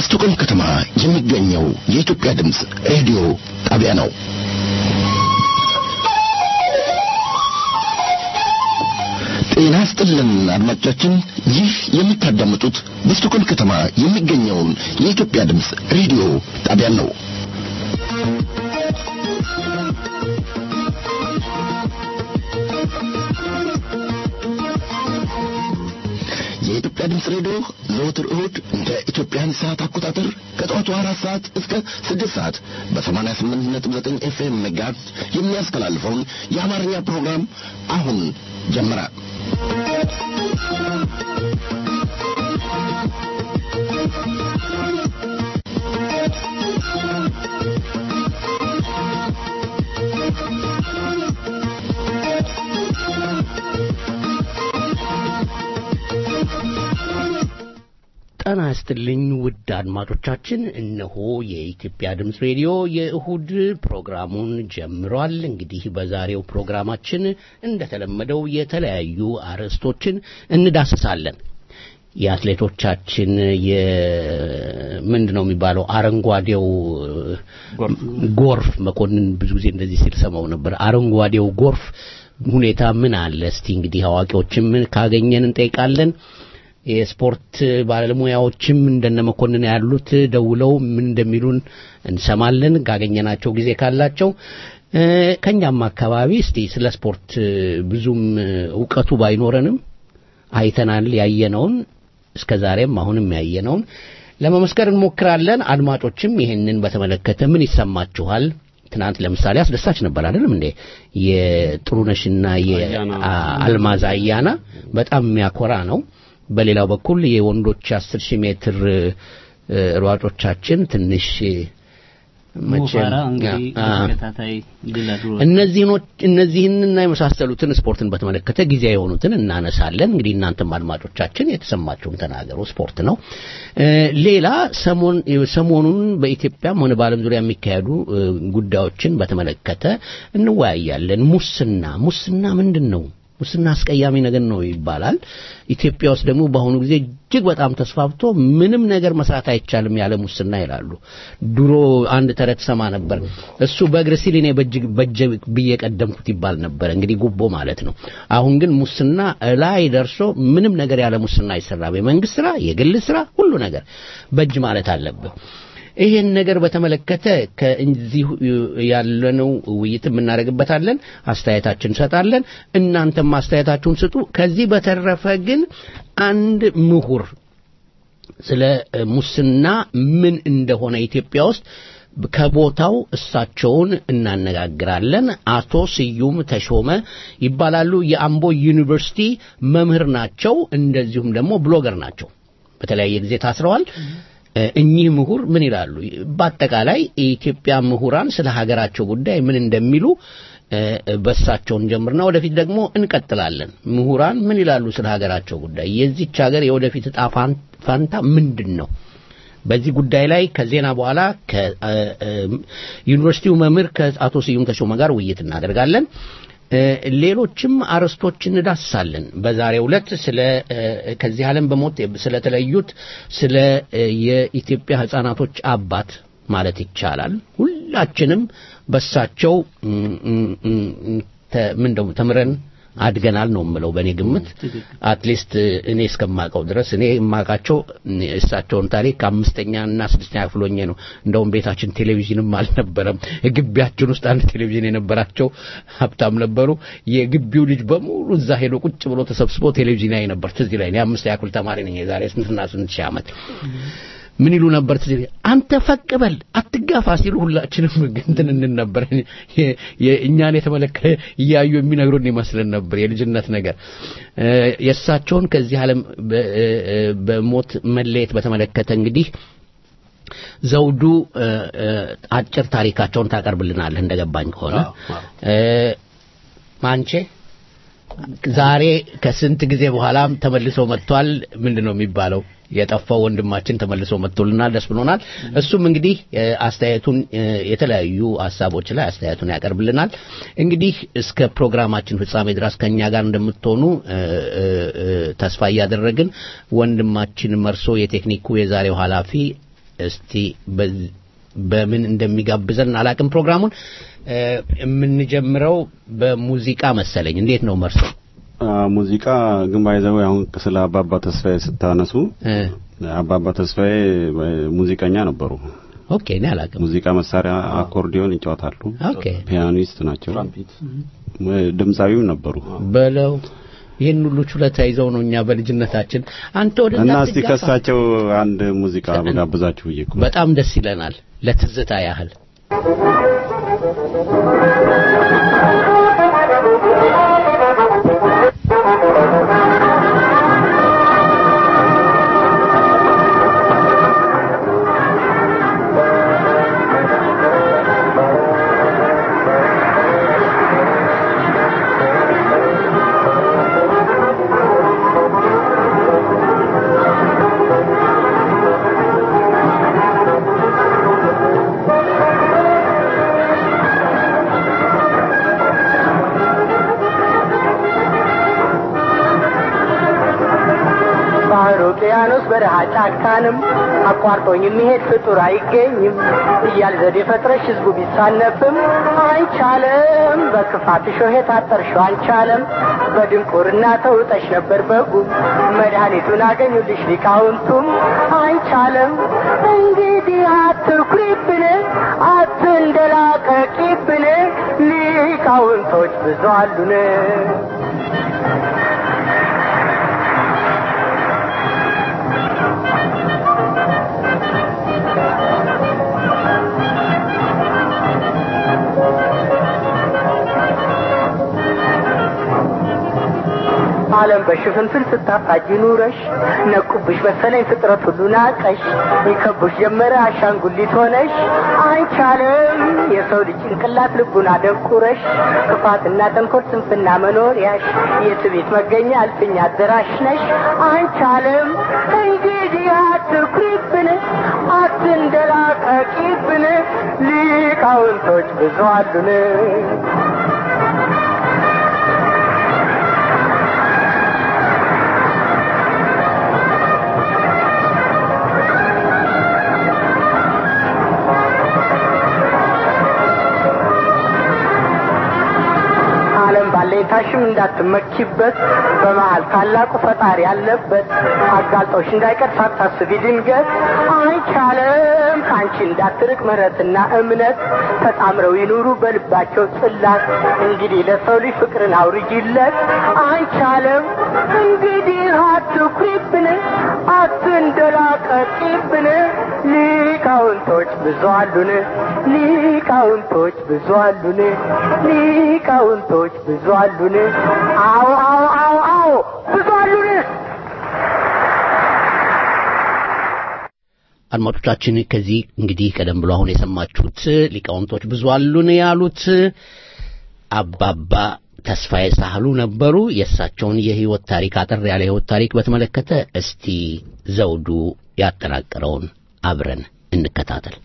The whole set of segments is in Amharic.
በስቶኮልም ከተማ የሚገኘው የኢትዮጵያ ድምፅ ሬዲዮ ጣቢያ ነው። ጤና ስጥልን አድማጮቻችን፣ ይህ የምታዳምጡት በስቶኮልም ከተማ የሚገኘውን የኢትዮጵያ ድምፅ ሬዲዮ ጣቢያን ነው። የኢትዮጵያ ድምፅ ሬዲዮ ዘወትር እሁድ እንደ ኢትዮጵያን ሰዓት አቆጣጠር ከጠዋቱ አራት ሰዓት እስከ ስድስት ሰዓት በሰማንያ ስምንት ነጥብ ዘጠኝ ኤፍኤም ሜጋሄርዝ የሚያስተላልፈውን የአማርኛ ፕሮግራም አሁን ጀመረ። ጤና ይስጥልኝ ውድ አድማጮቻችን፣ እነሆ የኢትዮጵያ ድምፅ ሬዲዮ የእሁድ ፕሮግራሙን ጀምሯል። እንግዲህ በዛሬው ፕሮግራማችን እንደተለመደው የተለያዩ አርዕስቶችን እንዳስሳለን። የአትሌቶቻችን የምንድን ነው የሚባለው አረንጓዴው ጎርፍ መኮንን ብዙ ጊዜ እንደዚህ ሲል ሰማው ነበር። አረንጓዴው ጎርፍ ሁኔታ ምን አለ? እስቲ እንግዲህ አዋቂዎችም ካገኘን እንጠይቃለን። የስፖርት ባለሙያዎችም እንደነ መኮንን ያሉት ደውለው ምን እንደሚሉን እንሰማለን ካገኘናቸው ጊዜ ካላቸው። ከኛም አካባቢ እስቲ ስለ ስፖርት ብዙም እውቀቱ ባይኖረንም አይተናል ያየነውን እስከ ዛሬም አሁንም ያየነውን ለመመስከር እንሞክራለን። አድማጮችም ይሄንን በተመለከተ ምን ይሰማችኋል? ትናንት ለምሳሌ አስደሳች ነበር አይደለም እንዴ? የጥሩነሽና የአልማዝ አያና በጣም የሚያኮራ ነው። በሌላው በኩል የወንዶች አስር ሺህ ሜትር ሯጮቻችን ትንሽ እነዚህንና የመሳሰሉትን ስፖርትን በተመለከተ ጊዜ የሆኑትን እናነሳለን። እንግዲህ እናንተም አድማጮቻችን የተሰማችሁን ተናገሩ። ስፖርት ነው። ሌላ ሰሞኑን በኢትዮጵያም ሆነ በዓለም ዙሪያ የሚካሄዱ ጉዳዮችን በተመለከተ እንወያያለን። ሙስና ሙስና ምንድን ነው? ሙስና አስቀያሚ ነገር ነው ይባላል። ኢትዮጵያ ውስጥ ደግሞ በአሁኑ ጊዜ እጅግ በጣም ተስፋፍቶ ምንም ነገር መስራት አይቻልም ያለ ሙስና ይላሉ። ድሮ አንድ ተረት ሰማ ነበር። እሱ በእግር ሲል እኔ በእጅ ብዬ ቀደምኩት ይባል ነበር። እንግዲህ ጉቦ ማለት ነው። አሁን ግን ሙስና ላይ ደርሶ ምንም ነገር ያለ ሙስና አይሰራም። የመንግስት ስራ፣ የግል ስራ፣ ሁሉ ነገር በእጅ ማለት አለብህ። ይሄን ነገር በተመለከተ ከእንዚህ ያለነው ውይይት እናደርግበታለን። አስተያየታችን እንሰጣለን። እናንተም አስተያየታችሁን ስጡ። ከዚህ በተረፈ ግን አንድ ምሁር ስለ ሙስና ምን እንደሆነ ኢትዮጵያ ውስጥ ከቦታው እሳቸውን እናነጋግራለን። አቶ ስዩም ተሾመ ይባላሉ። የአምቦ ዩኒቨርሲቲ መምህር ናቸው። እንደዚሁም ደግሞ ብሎገር ናቸው። በተለያየ ጊዜ ታስረዋል። እኚህ ምሁር ምን ይላሉ? በአጠቃላይ የኢትዮጵያ ምሁራን ስለ ሀገራቸው ጉዳይ ምን እንደሚሉ በእሳቸውን ጀምርና ወደፊት ደግሞ እንቀጥላለን። ምሁራን ምን ይላሉ ስለ ሀገራቸው ጉዳይ? የዚች ሀገር የወደፊት እጣ ፋንታ ምንድን ነው? በዚህ ጉዳይ ላይ ከዜና በኋላ ከዩኒቨርሲቲው መምህር ከአቶ ስዩም ተሾመ ጋር ውይይት እናደርጋለን። ሌሎችም አርዕስቶች እንዳስሳለን። በዛሬው ዕለት ስለ ከዚህ ዓለም በሞት ስለተለዩት ስለ የኢትዮጵያ ሕፃናቶች አባት ማለት ይቻላል ሁላችንም በሳቸው ምን ደሞ ተምረን አድገናል ነው የምለው። በእኔ ግምት አትሊስት እኔ እስከማውቀው ድረስ እኔ የማውቃቸው እሳቸውን ታሪክ አምስተኛ እና ስድስተኛ ክፍል ሆኜ ነው። እንደውም ቤታችን ቴሌቪዥንም አልነበረም። ግቢያችን ውስጥ አንድ ቴሌቪዥን የነበራቸው ሀብታም ነበሩ። የግቢው ልጅ በሙሉ እዛ ሄዶ ቁጭ ብሎ ተሰብስቦ ቴሌቪዥን ያይ ነበር። ትዝ ይለኝ። የአምስተኛ ክፍል ተማሪ ነኝ የዛሬ ስንትና ስንት ሺህ ዓመት ምን ይሉ ነበር? ትዝ አንተ ፈቅ በል አትጋፋ ሲሉ ሁላችንም እንትን እንል ነበር። እኛን የተመለከተ እያዩ የሚነግሩን ይመስልን ነበር። የልጅነት ነገር የእሳቸውን ከዚህ ዓለም በሞት መለየት በተመለከተ እንግዲህ ዘውዱ አጭር ታሪካቸውን ታቀርብልናለህ እንደገባኝ ከሆነ ማንቼ ዛሬ ከስንት ጊዜ በኋላም ተመልሶ መጥቷል። ምንድን ነው የሚባለው? የጠፋው ወንድማችን ተመልሶ መጥቶልናል። ደስ ብሎናል። እሱም እንግዲህ አስተያየቱን የተለያዩ ሀሳቦች ላይ አስተያየቱን ያቀርብልናል። እንግዲህ እስከ ፕሮግራማችን ፍጻሜ ድረስ ከኛ ጋር እንደምትሆኑ ተስፋ እያደረግን ወንድማችን መርሶ የቴክኒኩ የዛሬው ኃላፊ እስቲ በምን እንደሚጋብዘን አላቅም ፕሮግራሙን የምንጀምረው በሙዚቃ መሰለኝ እንዴት ነው መርሶ ሙዚቃ ግን ባይዘው አሁን ስለ አባባ ተስፋዬ ስታነሱ አባባ ተስፋዬ ሙዚቀኛ ነበሩ ኦኬ እኔ አላቅም ሙዚቃ መሳሪያ አኮርዲዮን ይጫወታሉ ኦኬ ፒያኒስት ናቸው ድምፃዊም ነበሩ በለው ይህን ሁሉ ችሎታ ይዘው ነው እኛ በልጅነታችን አንተ ወደ እና እስቲ ከሳቸው አንድ ሙዚቃ በጋብዛችሁ ብዬ እኮ በጣም ደስ ይለናል ለትዝታ ያህል ውቅያኖስ በረሃ ጫካንም አቋርጦኝ የሚሄድ ፍጡር አይገኝም እያል ዘዴ ፈጥረሽ ህዝቡ ቢሳነፍም አይቻለም በክፋት ሾህ የታጠርሽው አንቻለም በድንቁርና ተውጠሽ ነበር በጉም መድኃኒቱን አገኙልሽ ሊቃውንቱም አይቻለም እንግዲህ አትኩሪብን አትንደላቀቂብን ሊቃውንቶች ብዙ አሉን ዓለም በሽፍንፍን ስታፋጅ ኑረሽ ነቁብሽ መሰለኝ ፍጥረት ሁሉ ናቀሽ ይከቡሽ ጀመረ አሻንጉሊት ሆነሽ አይቻለም የሰው ልጅ ጭንቅላት ልቡን አደንቁረሽ ክፋትና ተንኮል ስንፍና መኖሪያሽ የትቤት መገኛ አልፍኛ አደራሽ ነሽ አይቻለም እንግዲህ አትኩሪብን አትንደላቀቂብን ሊቃውንቶች ብዙ አሉን ባለይታሽም እንዳትመኪበት በመሃል ታላቁ ፈጣሪ ያለበት አጋልጦሽ እንዳይቀር ሳታስቢ ድንገት አይቻለም ከአንቺ እንዳትርቅ ምሕረትና እምነት ተጣምረው ይኑሩ በልባቸው ጽላት እንግዲህ ለሰው ልጅ ፍቅርን አውርጂለት አይቻለም እንግዲህ አትኩሪብን አትንደላቀቂብን ሊቃውንቶች ብዙ አሉን ሊቃውንቶች ብዙ አሉን ሊቃውንቶች ብዙ አሉን አዎ አዎ አዎ አዎ ብዙ አሉን አድማጮቻችን ከዚህ እንግዲህ ቀደም ብሎ አሁን የሰማችሁት ሊቃውንቶች ብዙ አሉን ያሉት አባባ ተስፋዬ ሳህሉ ነበሩ። የእሳቸውን የህይወት ታሪክ አጠር ያለ ህይወት ታሪክ በተመለከተ እስቲ ዘውዱ ያጠናቀረውን አብረን እንከታተል።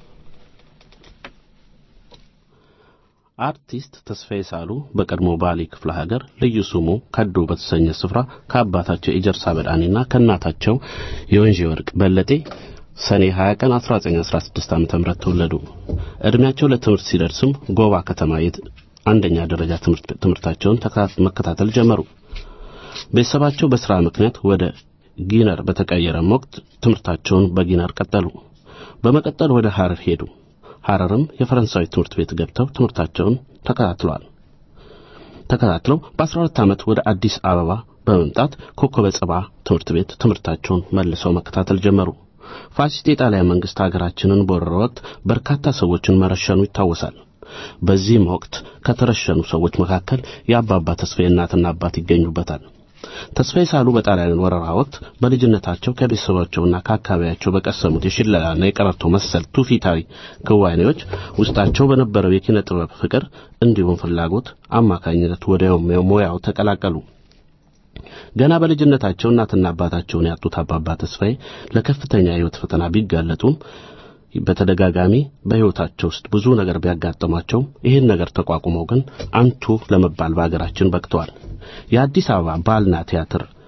አርቲስት ተስፋዬ ሳህሉ በቀድሞ ባሌ ክፍለ ሀገር ልዩ ስሙ ከዶ በተሰኘ ስፍራ ከአባታቸው የጀርሳ በዳኔና ከእናታቸው የወንዥ ወርቅ በለጤ ሰኔ 20 ቀን 1916 ዓ.ም ተወለዱ። እድሜያቸው ለትምህርት ሲደርስም ጎባ ከተማ አንደኛ ደረጃ ትምህርታቸውን መከታተል ጀመሩ። ቤተሰባቸው በስራ ምክንያት ወደ ጊነር በተቀየረም ወቅት ትምህርታቸውን በጊነር ቀጠሉ። በመቀጠል ወደ ሐረር ሄዱ። ሐረርም የፈረንሳዊ ትምህርት ቤት ገብተው ትምህርታቸውን ተከታትለዋል። ተከታትለው በ12 ዓመት ወደ አዲስ አበባ በመምጣት ኮከበ ጽባ ትምህርት ቤት ትምህርታቸውን መልሰው መከታተል ጀመሩ። ፋሲስት የጣሊያን መንግስት ሀገራችንን በወረረ ወቅት በርካታ ሰዎችን መረሸኑ ይታወሳል። በዚህም ወቅት ከተረሸኑ ሰዎች መካከል የአባባ ተስፋዬ እናትና አባት ይገኙበታል። ተስፋዬ ሳህሉ በጣሊያን ወረራ ወቅት በልጅነታቸው ከቤተሰባቸውና ከአካባቢያቸው በቀሰሙት የሽለላና የቀረርቶ መሰል ትውፊታዊ ክዋኔዎች ውስጣቸው በነበረው የኪነ ጥበብ ፍቅር እንዲሁም ፍላጎት አማካኝነት ወደ ሙያው ተቀላቀሉ። ገና በልጅነታቸው እናትና አባታቸውን ያጡት አባባ ተስፋዬ ለከፍተኛ የሕይወት ፈተና ቢጋለጡም በተደጋጋሚ በሕይወታቸው ውስጥ ብዙ ነገር ቢያጋጥሟቸው ይህን ነገር ተቋቁመው ግን አንቱ ለመባል በአገራችን በቅተዋል። የአዲስ አበባ ባህልና ቲያትር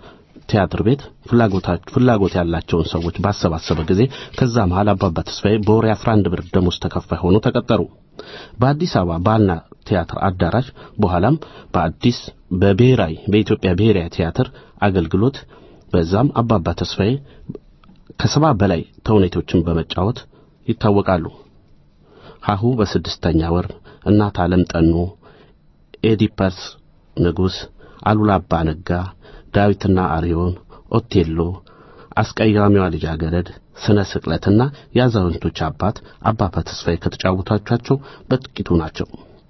ቲያትር ቤት ፍላጎት ያላቸውን ሰዎች ባሰባሰበ ጊዜ ከዛ መሃል አባባ ተስፋዬ በወር 11 ብር ደሞዝ ተከፋይ ሆኖ ተቀጠሩ። በአዲስ አበባ ባህልና ቲያትር አዳራሽ በኋላም በአዲስ በብሔራዊ በኢትዮጵያ ብሔራዊ ቲያትር አገልግሎት በዛም አባባ ተስፋዬ ከሰባ በላይ ተውኔቶችን በመጫወት ይታወቃሉ። ሀሁ በስድስተኛ ወር፣ እናት ዓለም ጠኑ፣ ኤዲፐስ ንጉሥ፣ አሉላ አባ ነጋ፣ ዳዊትና አርዮን፣ ኦቴሎ፣ አስቀያሚዋ ልጃገረድ፣ ስነ ስቅለትና የአዛውንቶች አባት አባባ ተስፋዬ ከተጫወቷቸው በጥቂቱ ናቸው።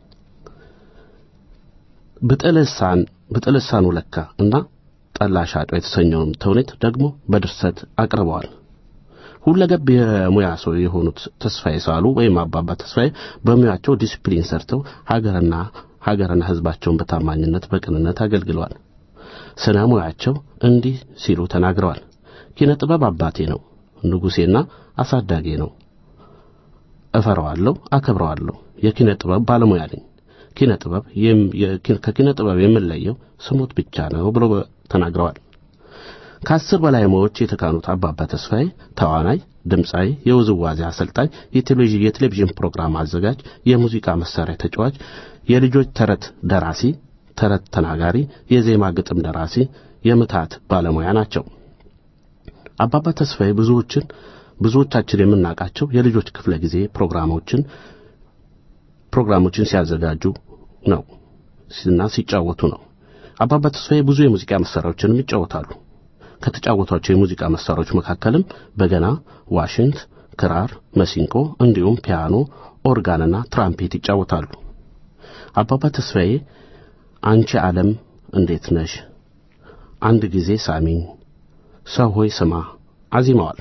ብጥልሳን ብጥልሳኑ ለካ እና ጠላ ሻጮ የተሰኘውን ተውኔት ደግሞ በድርሰት አቅርበዋል። ሁለገብ የሙያ ሰው የሆኑት ተስፋዬ ሳሉ ወይም አባባ ተስፋዬ በሙያቸው ዲሲፕሊን ሰርተው ሀገርና ሀገርና ሕዝባቸውን በታማኝነት በቅንነት አገልግለዋል። ስነ ሙያቸው እንዲህ ሲሉ ተናግረዋል። ኪነ ጥበብ አባቴ ነው፣ ንጉሴና አሳዳጌ ነው። እፈራዋለሁ፣ አከብረዋለሁ። የኪነ ጥበብ ባለሙያ ነኝ። ኪነ ጥበብ ከኪነ ጥበብ የምለየው ስሞት ብቻ ነው ብሎ ተናግረዋል። ከአስር በላይ ሙያዎች የተካኑት አባባ ተስፋዬ ተዋናይ፣ ድምፃዊ፣ የውዝዋዜ አሰልጣኝ፣ የቴሌቪዥን ፕሮግራም አዘጋጅ፣ የሙዚቃ መሳሪያ ተጫዋች፣ የልጆች ተረት ደራሲ፣ ተረት ተናጋሪ፣ የዜማ ግጥም ደራሲ፣ የምታት ባለሙያ ናቸው። አባባ ተስፋዬ ብዙዎችን ብዙዎቻችን የምናውቃቸው የልጆች ክፍለ ጊዜ ፕሮግራሞችን ፕሮግራሞችን ሲያዘጋጁ ነው እና ሲጫወቱ ነው። አባባ ተስፋዬ ብዙ የሙዚቃ መሳሪያዎችንም ይጫወታሉ። ከተጫወቷቸው የሙዚቃ መሳሪያዎች መካከልም በገና፣ ዋሽንት፣ ክራር፣ መሲንቆ እንዲሁም ፒያኖ፣ ኦርጋንና ትራምፔት ይጫወታሉ። አባባ ተስፋዬ አንቺ ዓለም እንዴት ነሽ፣ አንድ ጊዜ ሳሚኝ፣ ሰው ሆይ ስማ አዚመዋል።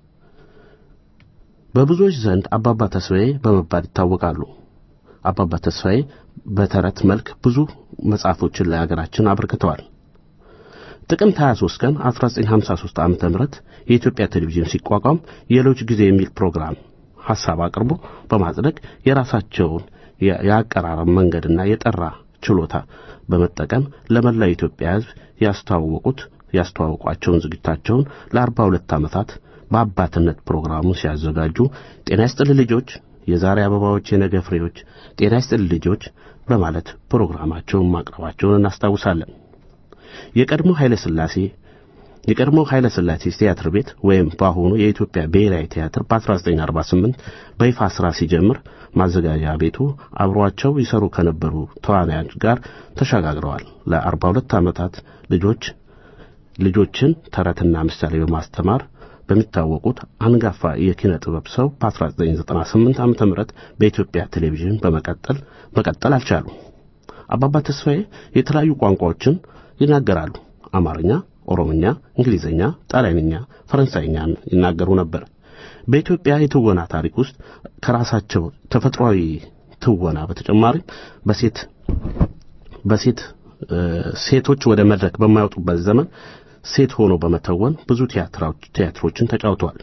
በብዙዎች ዘንድ አባባ ተስፋዬ በመባል ይታወቃሉ። አባባ ተስፋዬ በተረት መልክ ብዙ መጽሐፎችን ለሀገራችን አበርክተዋል። ጥቅምት 23 ቀን 1953 ዓ.ም የኢትዮጵያ ቴሌቪዥን ሲቋቋም የሎጅ ጊዜ የሚል ፕሮግራም ሐሳብ አቅርቦ በማጽደቅ የራሳቸውን የአቀራረብ መንገድና የጠራ ችሎታ በመጠቀም ለመላው ኢትዮጵያ ሕዝብ ያስተዋወቁት ያስተዋወቋቸውን ዝግጅታቸውን ለአርባ ሁለት ዓመታት በአባትነት ፕሮግራሙን ሲያዘጋጁ ጤና ይስጥልኝ ልጆች፣ የዛሬ አበባዎች የነገ ፍሬዎች፣ ጤና ይስጥልኝ ልጆች በማለት ፕሮግራማቸውን ማቅረባቸውን እናስታውሳለን። የቀድሞ ኃይለ ሥላሴ የቀድሞ ኃይለ ሥላሴ ቲያትር ቤት ወይም በአሁኑ የኢትዮጵያ ብሔራዊ ቲያትር በ1948 በይፋ ሥራ ሲጀምር ማዘጋጃ ቤቱ አብሯቸው ይሰሩ ከነበሩ ተዋናዮች ጋር ተሸጋግረዋል። ለ42 ዓመታት ልጆች ልጆችን ተረትና ምሳሌ በማስተማር በሚታወቁት አንጋፋ የኪነ ጥበብ ሰው በ1998 ዓ.ም በኢትዮጵያ ቴሌቪዥን በመቀጠል መቀጠል አልቻሉም። አባባ ተስፋዬ የተለያዩ ቋንቋዎችን ይናገራሉ። አማርኛ፣ ኦሮምኛ፣ እንግሊዝኛ፣ ጣሊያንኛ፣ ፈረንሳይኛን ይናገሩ ነበር። በኢትዮጵያ የትወና ታሪክ ውስጥ ከራሳቸው ተፈጥሯዊ ትወና በተጨማሪም በሴት በሴት ሴቶች ወደ መድረክ በማይወጡበት ዘመን ሴት ሆኖ በመተወን ብዙ ቲያትሮችን ተጫውተዋል።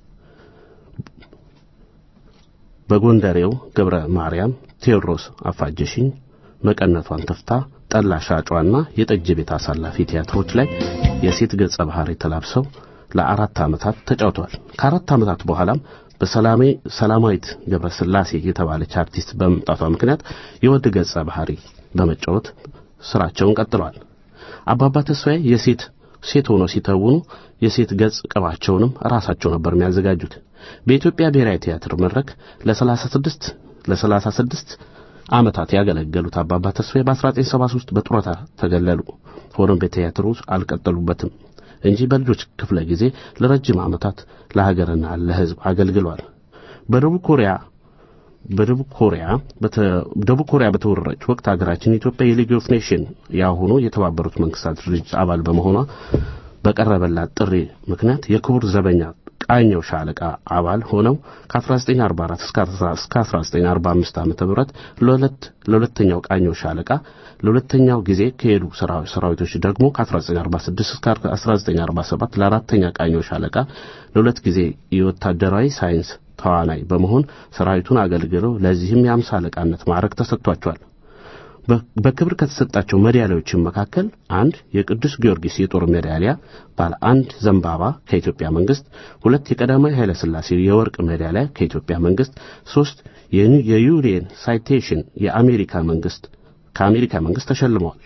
በጎንደሬው ገብረ ማርያም፣ ቴዎድሮስ አፋጀሽኝ፣ መቀነቷን ተፍታ፣ ጠላ ሻጯና የጠጅ ቤት አሳላፊ ቲያትሮች ላይ የሴት ገጸ ባህሪ ተላብሰው ለአራት ዓመታት ተጫውተዋል። ከአራት ዓመታት በኋላም በሰላሜ ሰላማዊት ገብረ ስላሴ የተባለች አርቲስት በመምጣቷ ምክንያት የወንድ ገጸ ባህሪ በመጫወት ስራቸውን ቀጥለዋል። አባባ ተስፋዬ የሴት ሴት ሆነው ሲተውኑ የሴት ገጽ ቅባቸውንም ራሳቸው ነበር የሚያዘጋጁት። በኢትዮጵያ ብሔራዊ ቲያትር መድረክ ለ36 ለ36 ዓመታት ያገለገሉት አባባ ተስፋዬ በ1973 በጡረታ ተገለሉ። ሆኖም በቲያትሩ አልቀጠሉበትም እንጂ በልጆች ክፍለ ጊዜ ለረጅም ዓመታት ለሀገርና ለሕዝብ አገልግሏል። በደቡብ ኮሪያ በደቡብ ኮሪያ ደቡብ ኮሪያ በተወረረች ወቅት ሀገራችን ኢትዮጵያ የሊግ ኦፍ ኔሽን ያሁኑ የተባበሩት መንግስታት ድርጅት አባል በመሆኗ በቀረበላት ጥሪ ምክንያት የክቡር ዘበኛ ቃኘው ሻለቃ አባል ሆነው ከ1944 እስከ 1945 ዓ.ም ለሁለት ለሁለተኛው ቃኘው ሻለቃ ለሁለተኛው ጊዜ ከሄዱ ሰራዊቶች ደግሞ ከ1946 እስከ 1947 ለአራተኛ ቃኘው ሻለቃ ለሁለት ጊዜ የወታደራዊ ሳይንስ ተዋናይ በመሆን ሰራዊቱን አገልግለው ለዚህም የአምሳ አለቃነት ማዕረግ ተሰጥቷቸዋል። በክብር ከተሰጣቸው ሜዳሊያዎችም መካከል አንድ የቅዱስ ጊዮርጊስ የጦር ሜዳሊያ ባለ አንድ ዘንባባ ከኢትዮጵያ መንግስት፣ ሁለት የቀዳማዊ ኃይለ ሥላሴ የወርቅ ሜዳሊያ ከኢትዮጵያ መንግስት፣ ሶስት የዩሬን ሳይቴሽን የአሜሪካ መንግስት ከአሜሪካ መንግስት ተሸልመዋል።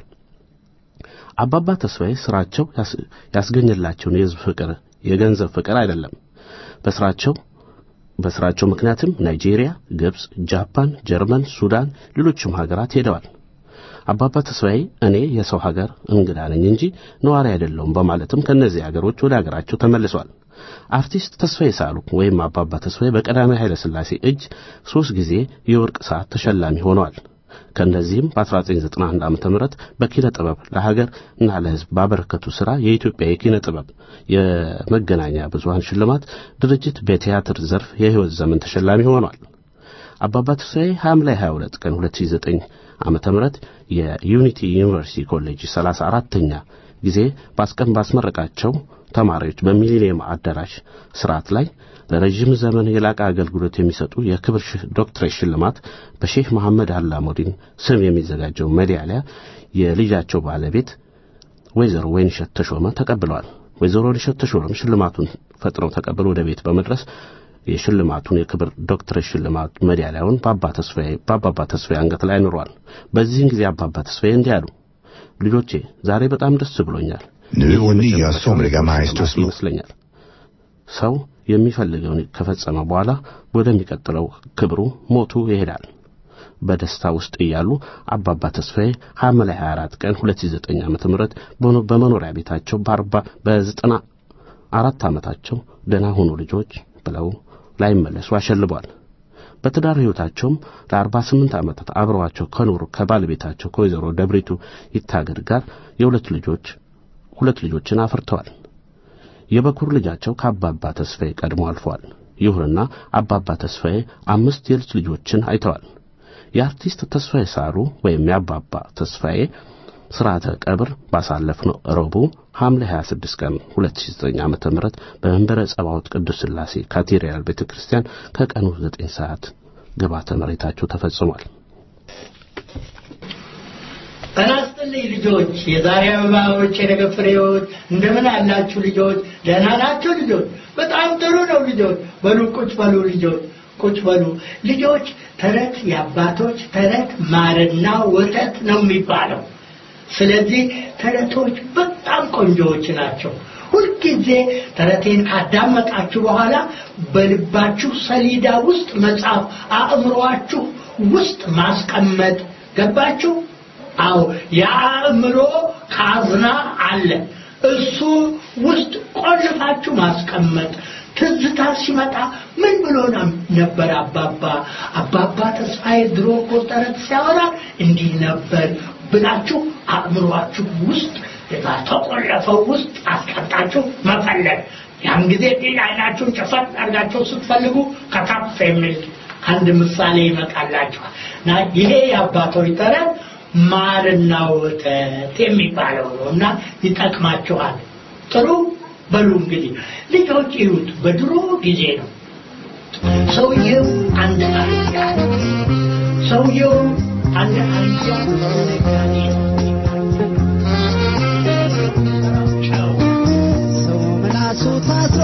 አባባ ተስፋዬ ስራቸው ያስገኘላቸውን የህዝብ ፍቅር የገንዘብ ፍቅር አይደለም። በስራቸው በስራቸው ምክንያትም ናይጄሪያ፣ ግብፅ፣ ጃፓን፣ ጀርመን፣ ሱዳን፣ ሌሎችም ሀገራት ሄደዋል። አባባ ተስፋዬ እኔ የሰው ሀገር እንግዳ ነኝ እንጂ ነዋሪ አይደለሁም በማለትም ከእነዚህ ሀገሮች ወደ ሀገራቸው ተመልሰዋል። አርቲስት ተስፋዬ ሳሉ ወይም አባባ ተስፋዬ በቀዳማዊ ኃይለ ሥላሴ እጅ ሦስት ጊዜ የወርቅ ሰዓት ተሸላሚ ሆነዋል። ከእነዚህም በ1991 ዓ ም በኪነ ጥበብ ለሀገር እና ለሕዝብ ባበረከቱ ሥራ የኢትዮጵያ የኪነ ጥበብ የመገናኛ ብዙሃን ሽልማት ድርጅት በቲያትር ዘርፍ የሕይወት ዘመን ተሸላሚ ሆኗል። አባባ ተስፋዬ ሐምሌ 22 ቀን 2009 ዓመተ ምህረት የዩኒቲ ዩኒቨርሲቲ ኮሌጅ 34ተኛ ጊዜ ባስቀን ባስመረቃቸው ተማሪዎች በሚሊኒየም አዳራሽ ስርዓት ላይ ለረጅም ዘመን የላቀ አገልግሎት የሚሰጡ የክብር ዶክትሬት ሽልማት በሼህ መሐመድ አላሙዲን ስም የሚዘጋጀው ሜዳሊያ የልጃቸው ባለቤት ወይዘሮ ወይንሸት ተሾመ ተቀብለዋል። ወይዘሮ ወይንሸት ተሾመም ሽልማቱን ፈጥነው ተቀብለው ወደ ቤት በመድረስ የሽልማቱን የክብር ዶክትሬት ሽልማት ሜዳሊያውን በአባባ ተስፋዬ አንገት ላይ አኑረዋል። በዚህን ጊዜ አባባ ተስፋዬ እንዲህ አሉ። ልጆቼ ዛሬ በጣም ደስ ብሎኛል። Nu och nya somliga maestros ይመስለኛል ሰው የሚፈልገውን ከፈጸመ በኋላ ወደሚቀጥለው ክብሩ ሞቱ ይሄዳል። በደስታ ውስጥ እያሉ አባባ ተስፋዬ ሐምሌ 24 ቀን 2009 ዓመተ ምህረት በመኖሪያ ቤታቸው በአርባ በዘጠና አራት ዓመታቸው ደህና ሁኑ ልጆች ብለው ላይመለሱ አሸልቧል። በትዳር ሕይወታቸውም ለ48 ዓመታት አብረዋቸው ከኖሩ ከባለቤታቸው ከወይዘሮ ደብሪቱ ይታገድ ጋር የሁለት ልጆች ሁለት ልጆችን አፍርተዋል። የበኩር ልጃቸው ከአባባ ተስፋዬ ቀድሞ አልፈዋል። ይሁንና አባባ ተስፋዬ አምስት የልጅ ልጆችን አይተዋል። የአርቲስት ተስፋዬ ሳሩ ወይም የአባባ ተስፋዬ ስርዓተ ቀብር ባሳለፍነው ረቡዕ ሐምሌ 26 ቀን 2009 ዓ.ም በመንበረ ጸባዖት ቅዱስ ሥላሴ ካቴድራል ቤተክርስቲያን ከቀኑ 9 ሰዓት ግባተ መሬታቸው ተፈጽሟል። ጤና ይስጥልኝ ልጆች፣ የዛሬ አበባዎች፣ የነገ ፍሬዎች፣ እንደምን አላችሁ ልጆች? ደህና ናቸው ልጆች? በጣም ጥሩ ነው ልጆች። በሉ ቁጭ በሉ ልጆች፣ ቁጭ በሉ ልጆች። ተረት የአባቶች ተረት ማርና ወተት ነው የሚባለው። ስለዚህ ተረቶች በጣም ቆንጆዎች ናቸው። ሁልጊዜ ተረቴን ካዳመጣችሁ በኋላ በልባችሁ ሰሌዳ ውስጥ መጻፍ፣ አእምሮአችሁ ውስጥ ማስቀመጥ ገባችሁ? አዎ የአእምሮ ካዝና አለ። እሱ ውስጥ ቆልፋችሁ ማስቀመጥ። ትዝታ ሲመጣ ምን ብሎ ነበር አባባ አባባ ተስፋዬ ድሮ እኮ ተረት ሲያወራ እንዲህ ነበር ብላችሁ አእምሯችሁ ውስጥ ተቆለፈው ውስጥ አስቀምጣችሁ መፈለግ። ያን ጊዜ ጤና አይናችሁን ጨፈት አድርጋችሁ ስትፈልጉ ከታፍ የሚል አንድ ምሳሌ ይመጣላችኋል እና ይሄ የአባቶች ተረት ማርና ወተት የሚባለው ነው እና ይጠቅማችኋል። ጥሩ በሉ እንግዲህ ልጆች ይዩት። በድሮ ጊዜ ነው ሰውየው አንድ አህያ ሰውየው አንድ አህያ ነጋዴ ነው። ሰው ምላሱ ታስሮ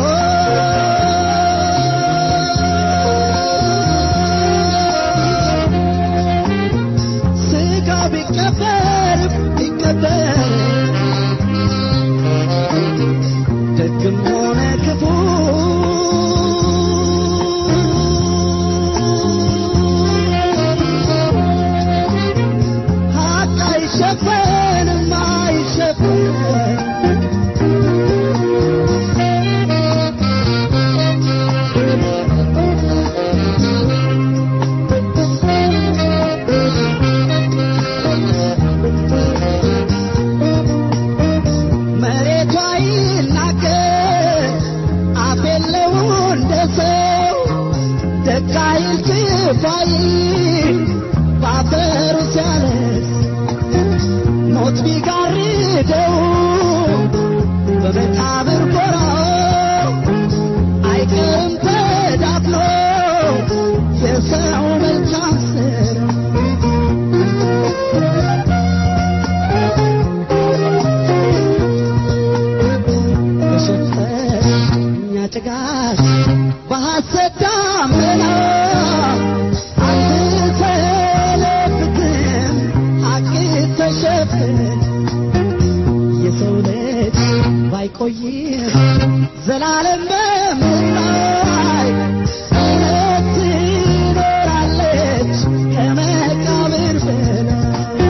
ስጋ ቢቀበር ቢቀበር ደግም ሆነ ክፉ ሀቅ አይሸፈንም አይሸፈንም መሬቷ ይናገር አፍ የለው እንደ ሰው ደግ አይል ክፉ አይል በአፈሩ ሲያለቅስ ሞት ቢጋርደው በመቃብር ጎራው አይቀርም ተዳፍኖ የሰው መልካም ስራ ጭጋግ በሐሰት ዳመና አትሰለብትም ሐቅ ተሸፍን የሰው ልጅ ባይቆይም ዘላለም በምድር ላይ እውነት ትኖራለች ከመቃብር በላይ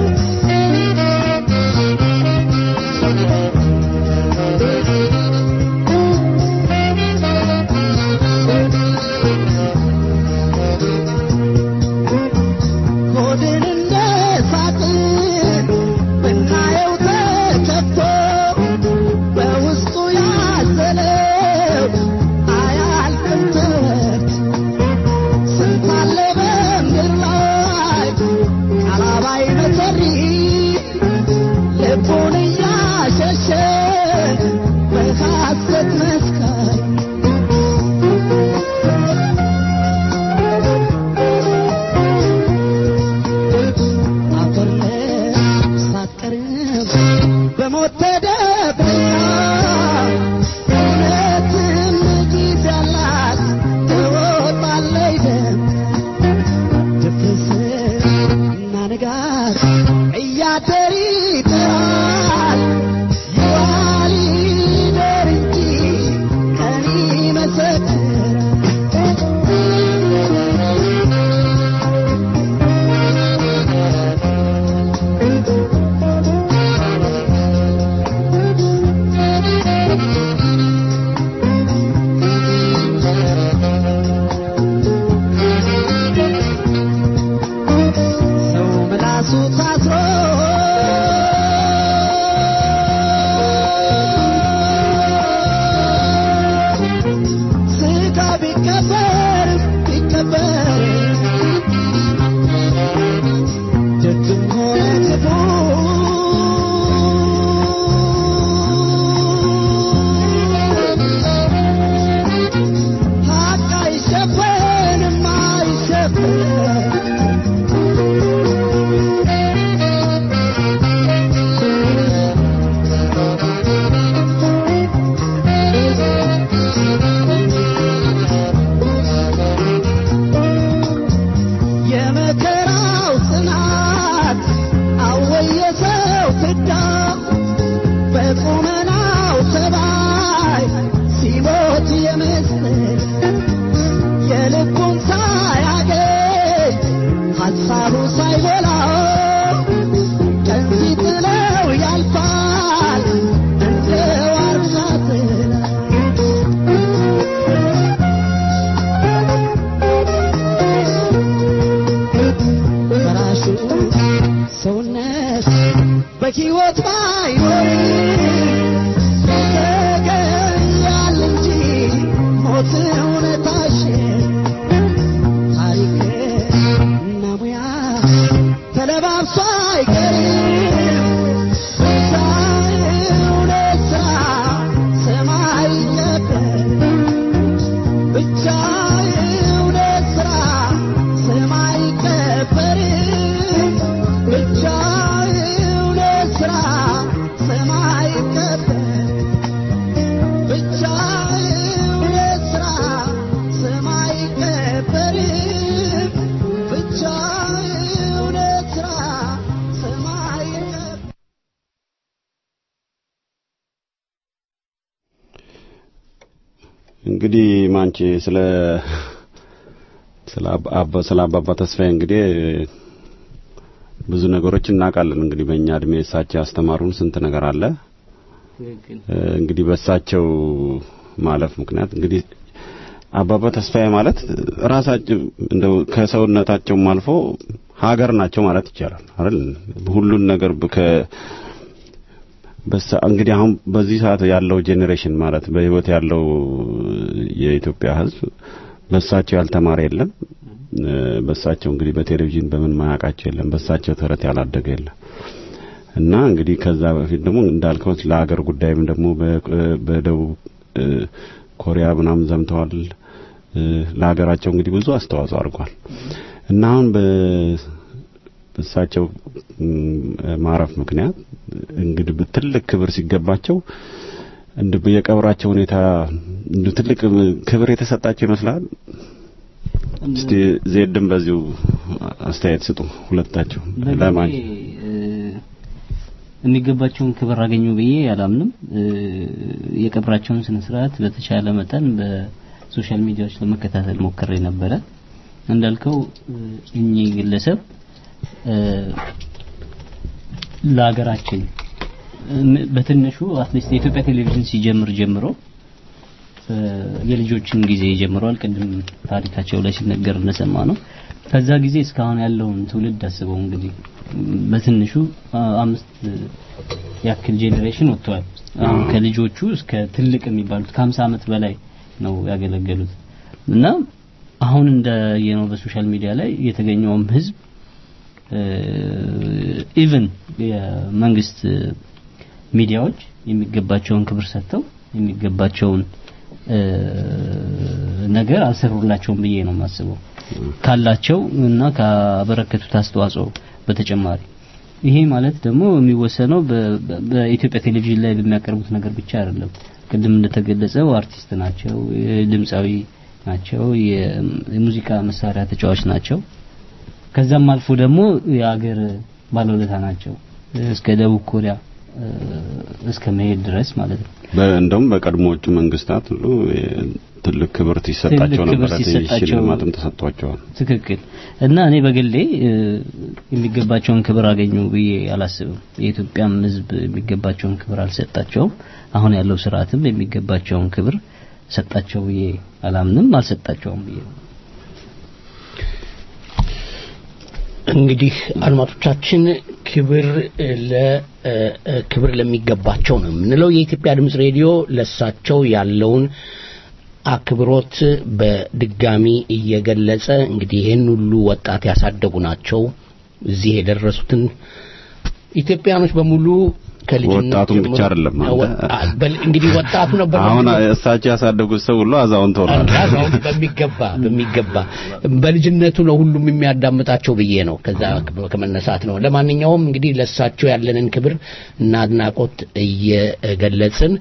ሆድን እንደ ሳጥን ብናየው ተከፍቶ በውስጡ ያዘለው አያልቅም ትምህርት ስንት አለ በምድር ላይ ቃላባይ መሰሪ ልቡን እያሸሸ በሐሰት መስካሪ አፈር ሳትቀርብ በሞት ተደብቃ እውነትም ጊዜ አላት ትወጣለች ደም ድፍርስ እና ንጋት እያደር ይጥራል ይዋል ይደር እንጂ ቀን ይመሰክራል ሰው ምላሱ ታስሮ ስጋ ቢቀበር ቢቀበር ደግም ሆነ ክፉ ሀቅ አይሸፈንም አይሸፈንም የመከራው ጽናት አወየሰው ፍዳ በቁመናው ተባይ ሲሞት የምስል የልቡን ሳያገኝ ሐሳቡ ሳይሞላው ቀን ሲጥለው ያልፋል እንደ ዋርካ ጥላ በራሱ ሰውነት በሕይወት ባይኖርም ተገኛል እንጂ ሞት እውነታሽን ታሪክ እና ሙያ ተለባብሶ አይቀርም ብቻ እውነት ሥራ ሰማይ ነበር ብቻ እውነት ሥራ ሰማይ አይቀበርም ብቻ እውነት ሥራ ሰማይ አይቀበርም ብቻ እውነት ሥራ ሰማይ አይቀበርም ብቻ እውነት ሥራ ሰማይ አይቀበርም እንግዲህ ማንቺ ስለ ስለ አባ- አባ- ስለ አባባ ተስፋዬ እንግዲህ ብዙ ነገሮች እናውቃለን። እንግዲህ በእኛ እድሜ እሳቸው ያስተማሩን ስንት ነገር አለ። እ፣ እንግዲህ በእሳቸው ማለፍ ምክንያት እንግዲህ አባባ ተስፋዬ ማለት ራሳቸው እንደው ከሰውነታቸውም አልፎ ሀገር ናቸው ማለት ይቻላል አይደል? ሁሉን ነገር በ- ከ በሳ እንግዲህ አሁን በዚህ ሰዓት ያለው ጄኔሬሽን ማለት በህይወት ያለው የኢትዮጵያ ሕዝብ በሳቸው ያልተማረ የለም። እ፣ በሳቸው እንግዲህ በቴሌቪዥን በምን ማያውቃቸው የለም። በሳቸው ተረት ያላደገ የለም። እና እንግዲህ ከዛ በፊት ደግሞ እንዳልከው ለሀገር ጉዳይም ደግሞ በ- በደቡብ እ፣ ኮሪያ ምናምን ዘምተዋል። እ፣ ለሀገራቸው እንግዲህ ብዙ አስተዋጽኦ አድርጓል እና አሁን በ በእሳቸው ም፣ ማረፍ ምክንያት እንግዲህ ትልቅ ክብር ሲገባቸው እንደ የቀብራቸው ሁኔታ እንደ ትልቅ ክብር የተሰጣቸው ይመስላል። እስቲ ዜድም በዚሁ አስተያየት ስጡ ሁለታቸው ለማን የሚገባቸውን ክብር አገኙ ብዬ አላምንም። የቀብራቸውን ስነ ስርዓት በተቻለ መጠን በሶሻል ሚዲያዎች ለመከታተል ሞክሬ ነበረ። እንዳልከው እኚህ ግለሰብ ለሀገራችን በትንሹ አትሊስት የኢትዮጵያ ቴሌቪዥን ሲጀምር ጀምሮ የልጆችን ጊዜ ጀምሯል። ቅድም ታሪካቸው ላይ ሲነገር እንደሰማ ነው። ከዛ ጊዜ እስካሁን ያለውን ትውልድ አስበው እንግዲህ በትንሹ አምስት ያክል ጄኔሬሽን ወጥተዋል። አሁን ከልጆቹ እስከ ትልቅ የሚባሉት ከ50 ዓመት በላይ ነው ያገለገሉት እና አሁን እንዳየነው በሶሻል ሚዲያ ላይ የተገኘውም ህዝብ ኢቭን የመንግስት ሚዲያዎች የሚገባቸውን ክብር ሰጥተው የሚገባቸውን ነገር አልሰሩላቸውም ብዬ ነው የማስበው ካላቸው እና ካበረከቱት አስተዋጽኦ በተጨማሪ ይሄ ማለት ደግሞ የሚወሰነው በኢትዮጵያ ቴሌቪዥን ላይ በሚያቀርቡት ነገር ብቻ አይደለም። ቅድም እንደተገለጸው አርቲስት ናቸው፣ ድምፃዊ ናቸው፣ የሙዚቃ መሳሪያ ተጫዋች ናቸው። ከዛም አልፎ ደግሞ የሀገር ባለውለታ ናቸው እስከ ደቡብ ኮሪያ እስከ መሄድ ድረስ ማለት ነው። እንደውም በቀድሞዎቹ መንግስታት ሁሉ ትልቅ ክብር ሲሰጣቸው ነበር፣ ሽልማትም ተሰጥቷቸዋል። ትክክል። እና እኔ በግሌ የሚገባቸውን ክብር አገኙ ብዬ አላስብም። የኢትዮጵያም ሕዝብ የሚገባቸውን ክብር አልሰጣቸውም። አሁን ያለው ስርዓትም የሚገባቸውን ክብር ሰጣቸው ብዬ አላምንም፣ አልሰጣቸውም ብዬ ነው። እንግዲህ አድማጮቻችን ክብር ለክብር ለሚገባቸው ነው የምንለው። የኢትዮጵያ ድምጽ ሬዲዮ ለሳቸው ያለውን አክብሮት በድጋሚ እየገለጸ እንግዲህ ይህን ሁሉ ወጣት ያሳደጉ ናቸው። እዚህ የደረሱትን ኢትዮጵያኖች በሙሉ ከልጅነት ወጣቱን ብቻ አይደለም እንግዲህ ወጣቱ ነበር። አሁን እሳቸው ያሳደጉት ሰው ሁሉ አዛውንት ሆኗል። አዛውንት በሚገባ በሚገባ በልጅነቱ ነው ሁሉም የሚያዳምጣቸው ብዬ ነው ከዛ ከመነሳት ነው። ለማንኛውም እንግዲህ ለእሳቸው ያለንን ክብር እና አድናቆት እየገለጽን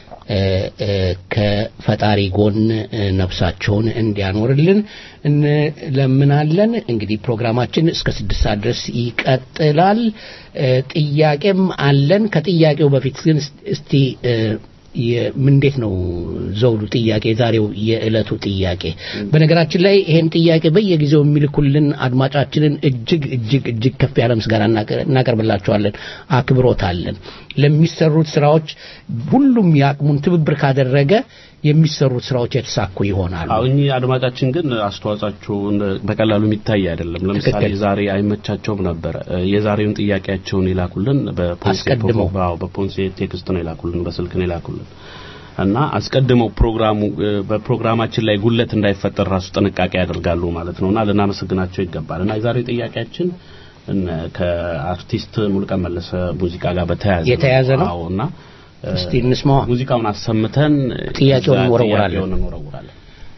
ከፈጣሪ ጎን ነፍሳቸውን እንዲያኖርልን እንለምናለን። እንግዲህ ፕሮግራማችን እስከ ስድስት ሰዓት ድረስ ይቀጥላል። ጥያቄም አለን። ከጥያቄው በፊት ግን እስቲ እንዴት ነው ዘውዱ ጥያቄ የዛሬው የዕለቱ ጥያቄ በነገራችን ላይ ይሄን ጥያቄ በየጊዜው የሚልኩልን አድማጫችንን እጅግ እጅግ እጅግ ከፍ ያለ ምስጋና እናቀርብላቸዋለን አክብሮት አለን ለሚሰሩት ስራዎች ሁሉም የአቅሙን ትብብር ካደረገ የሚሰሩት ስራዎች የተሳኩ ይሆናሉ አዎ እኚህ አድማጫችን ግን አስተዋጽኦአቸው በቀላሉ የሚታይ አይደለም ለምሳሌ ዛሬ አይመቻቸውም ነበረ የዛሬውን ጥያቄያቸውን ይላኩልን አስቀድመው በፖንሴ ቴክስት ነው ይላኩልን በስልክ ነው ይላኩልን እና አስቀድመው ፕሮግራሙ በፕሮግራማችን ላይ ጉለት እንዳይፈጠር ራሱ ጥንቃቄ ያደርጋሉ ማለት ነውና ልናመሰግናቸው ይገባል እና የዛሬው ጥያቄያችን ከአርቲስት ሙሉቀን መለሰ ሙዚቃ ጋር በተያያዘ የተያያዘ ነው አዎ እና እስቲ እንስማዋ ሙዚቃውን አሰምተን ጥያቄውን እንወረውራለን ጥያቄውን እንወረውራለን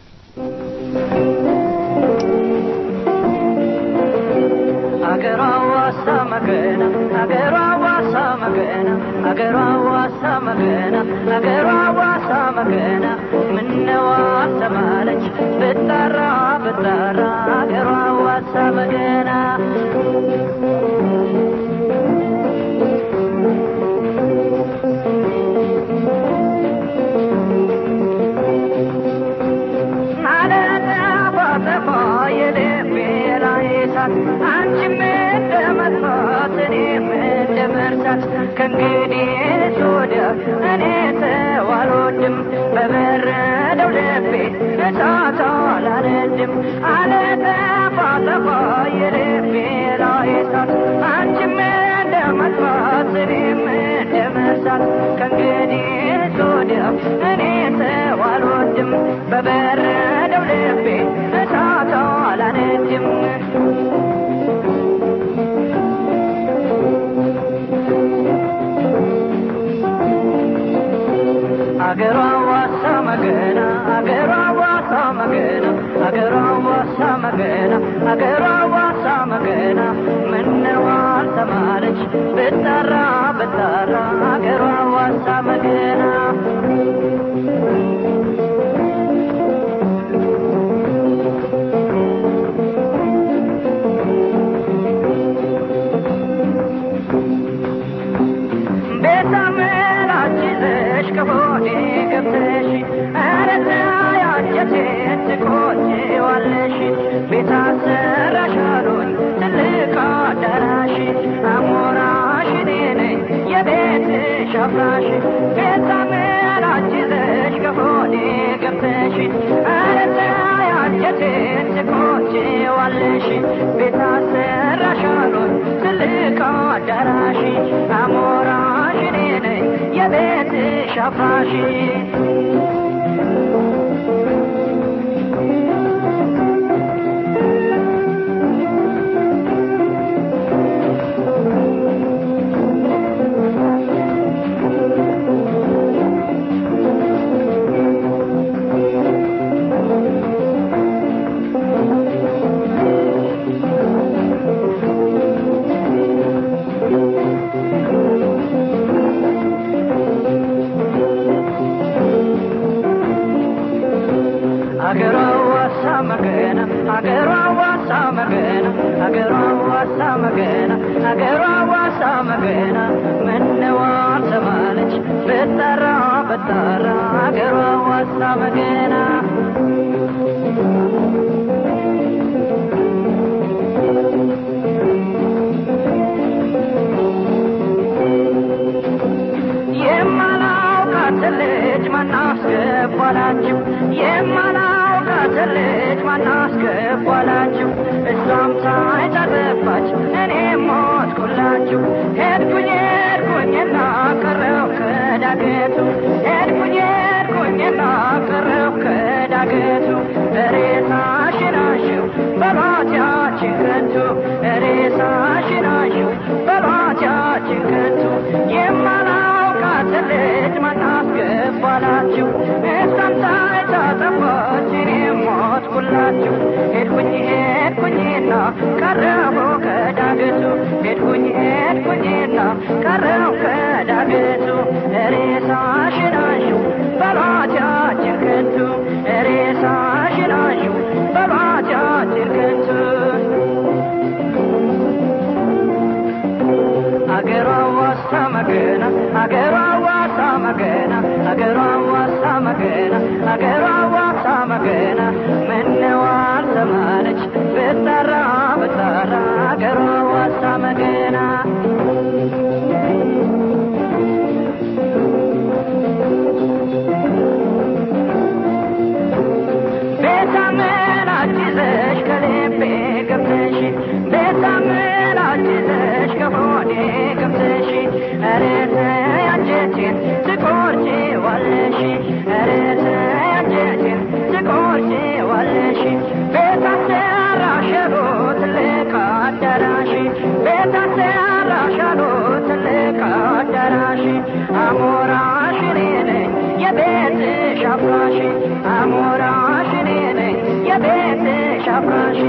አገሯ ዋሳ መገና አገሯ ዋሳ መገና አገሯ ዋሳ መገና አገሯ ዋሳ መገና ምነዋ አሰማለች ብጣራ ብጣራ አገሯ ዋሳ መገና ማለዳ ባጠፋ የልቤ ላይ እሳት አንቺም እንደመጥፋት እኔም እንደ መርሳት ከእንግዲህ ወዲያ እኔ ሰው አልወድም በበረደው ልቤ እሳት አላነድም አለጠፋ ጠፋ የልቤ ላይ እሳት አንቺም እንደመጥፋት እኔም እንደ መርሳት ከእንግዲህ ወዲያ እኔ ሰው አልወድም በበረደው ልቤ እሳት አላነድም አገሯ ዋሳ መገና አገሯ ዋሳ መገና አገሯ ዋሳ መገና አገሯ ዋሳ መገና ምነው አልሰማለች ብጠራ ብጠራ አገሯ ዋሳ መገና ቤትሽ አፍራሽ ቤታምን አጅዘሽ ከሆዴ ገብተሽ አረተ አንጀቴን ትቆጪዋለሽ ቤት አሰራሻሉን ትልቅ አዳራሽ አሞራሽ እኔ ነኝ የቤትሽ አፍራሽ አገሯ ዋሳ መገና አገሯ ዋሳ መገና አገሯ ዋሳ መገና አገሯ ዋሳ መገና ምነዋ ተባለች ብጠራ ብጠራ አገሯ ዋሳ መገና የማላውቃት ልጅ ማናስገባላችሁ የማላውቃት ልጅ ማናስገባላችሁ እሷም ሳይጠረባች እኔ ሞትኩላችሁ ሄድኩኝ ሄድኩኝና ቀረው ከዳገቱ ሄድኩኝ ሄድኩኝና ቀረው ከዳገቱ ሬሳሽን አሽው በሏት ያችን ከንቱ ሬሳሽን አሽው በሏት ያችን ከንቱ የማላውቃት ልጅ ማናስገባላችሁ እሷም ሳይታጠፋች እኔ ሞትኩላችሁ ሄድኩኝ ሄድኩኝና ቀረቡ ከዳገቱ ሄድኩኝ ሄድኩኝና ቀረው ከዳገቱ ሬሳሽን አሽው በሏት ያችን ከንቱ ሬሳሽን አሽው በሏት ያችን ከንቱ አገሯ ዋሳ መገና አገሯ ዋሳ መገና አገሯ ዋሳ መገና አገሯ ዋሳ መገና ምነው አልሰማለች ብጠራ ብጠራ አገሯ ዋሳ መገና ቤታምን አጅዘሽ ከልቤ ገብተሽ ቤታምን አጅዘሽ ከሆዴ ገብተሽ ኧረ ተይ አንጀቴን ትቆርጪዋለሽ ኧረ ተይ አንጀቴን ትቆርጪዋለሽ ቤት አሰራሽ አሉ ትልቅ አዳራሽ ቤት አሰራሽ አሉ ትልቅ አዳራሽ አሞራሽ እኔ ነኝ የቤትሽ አፍራሽ አሞራሽ እኔ ነኝ የቤትሽ አፍራሽ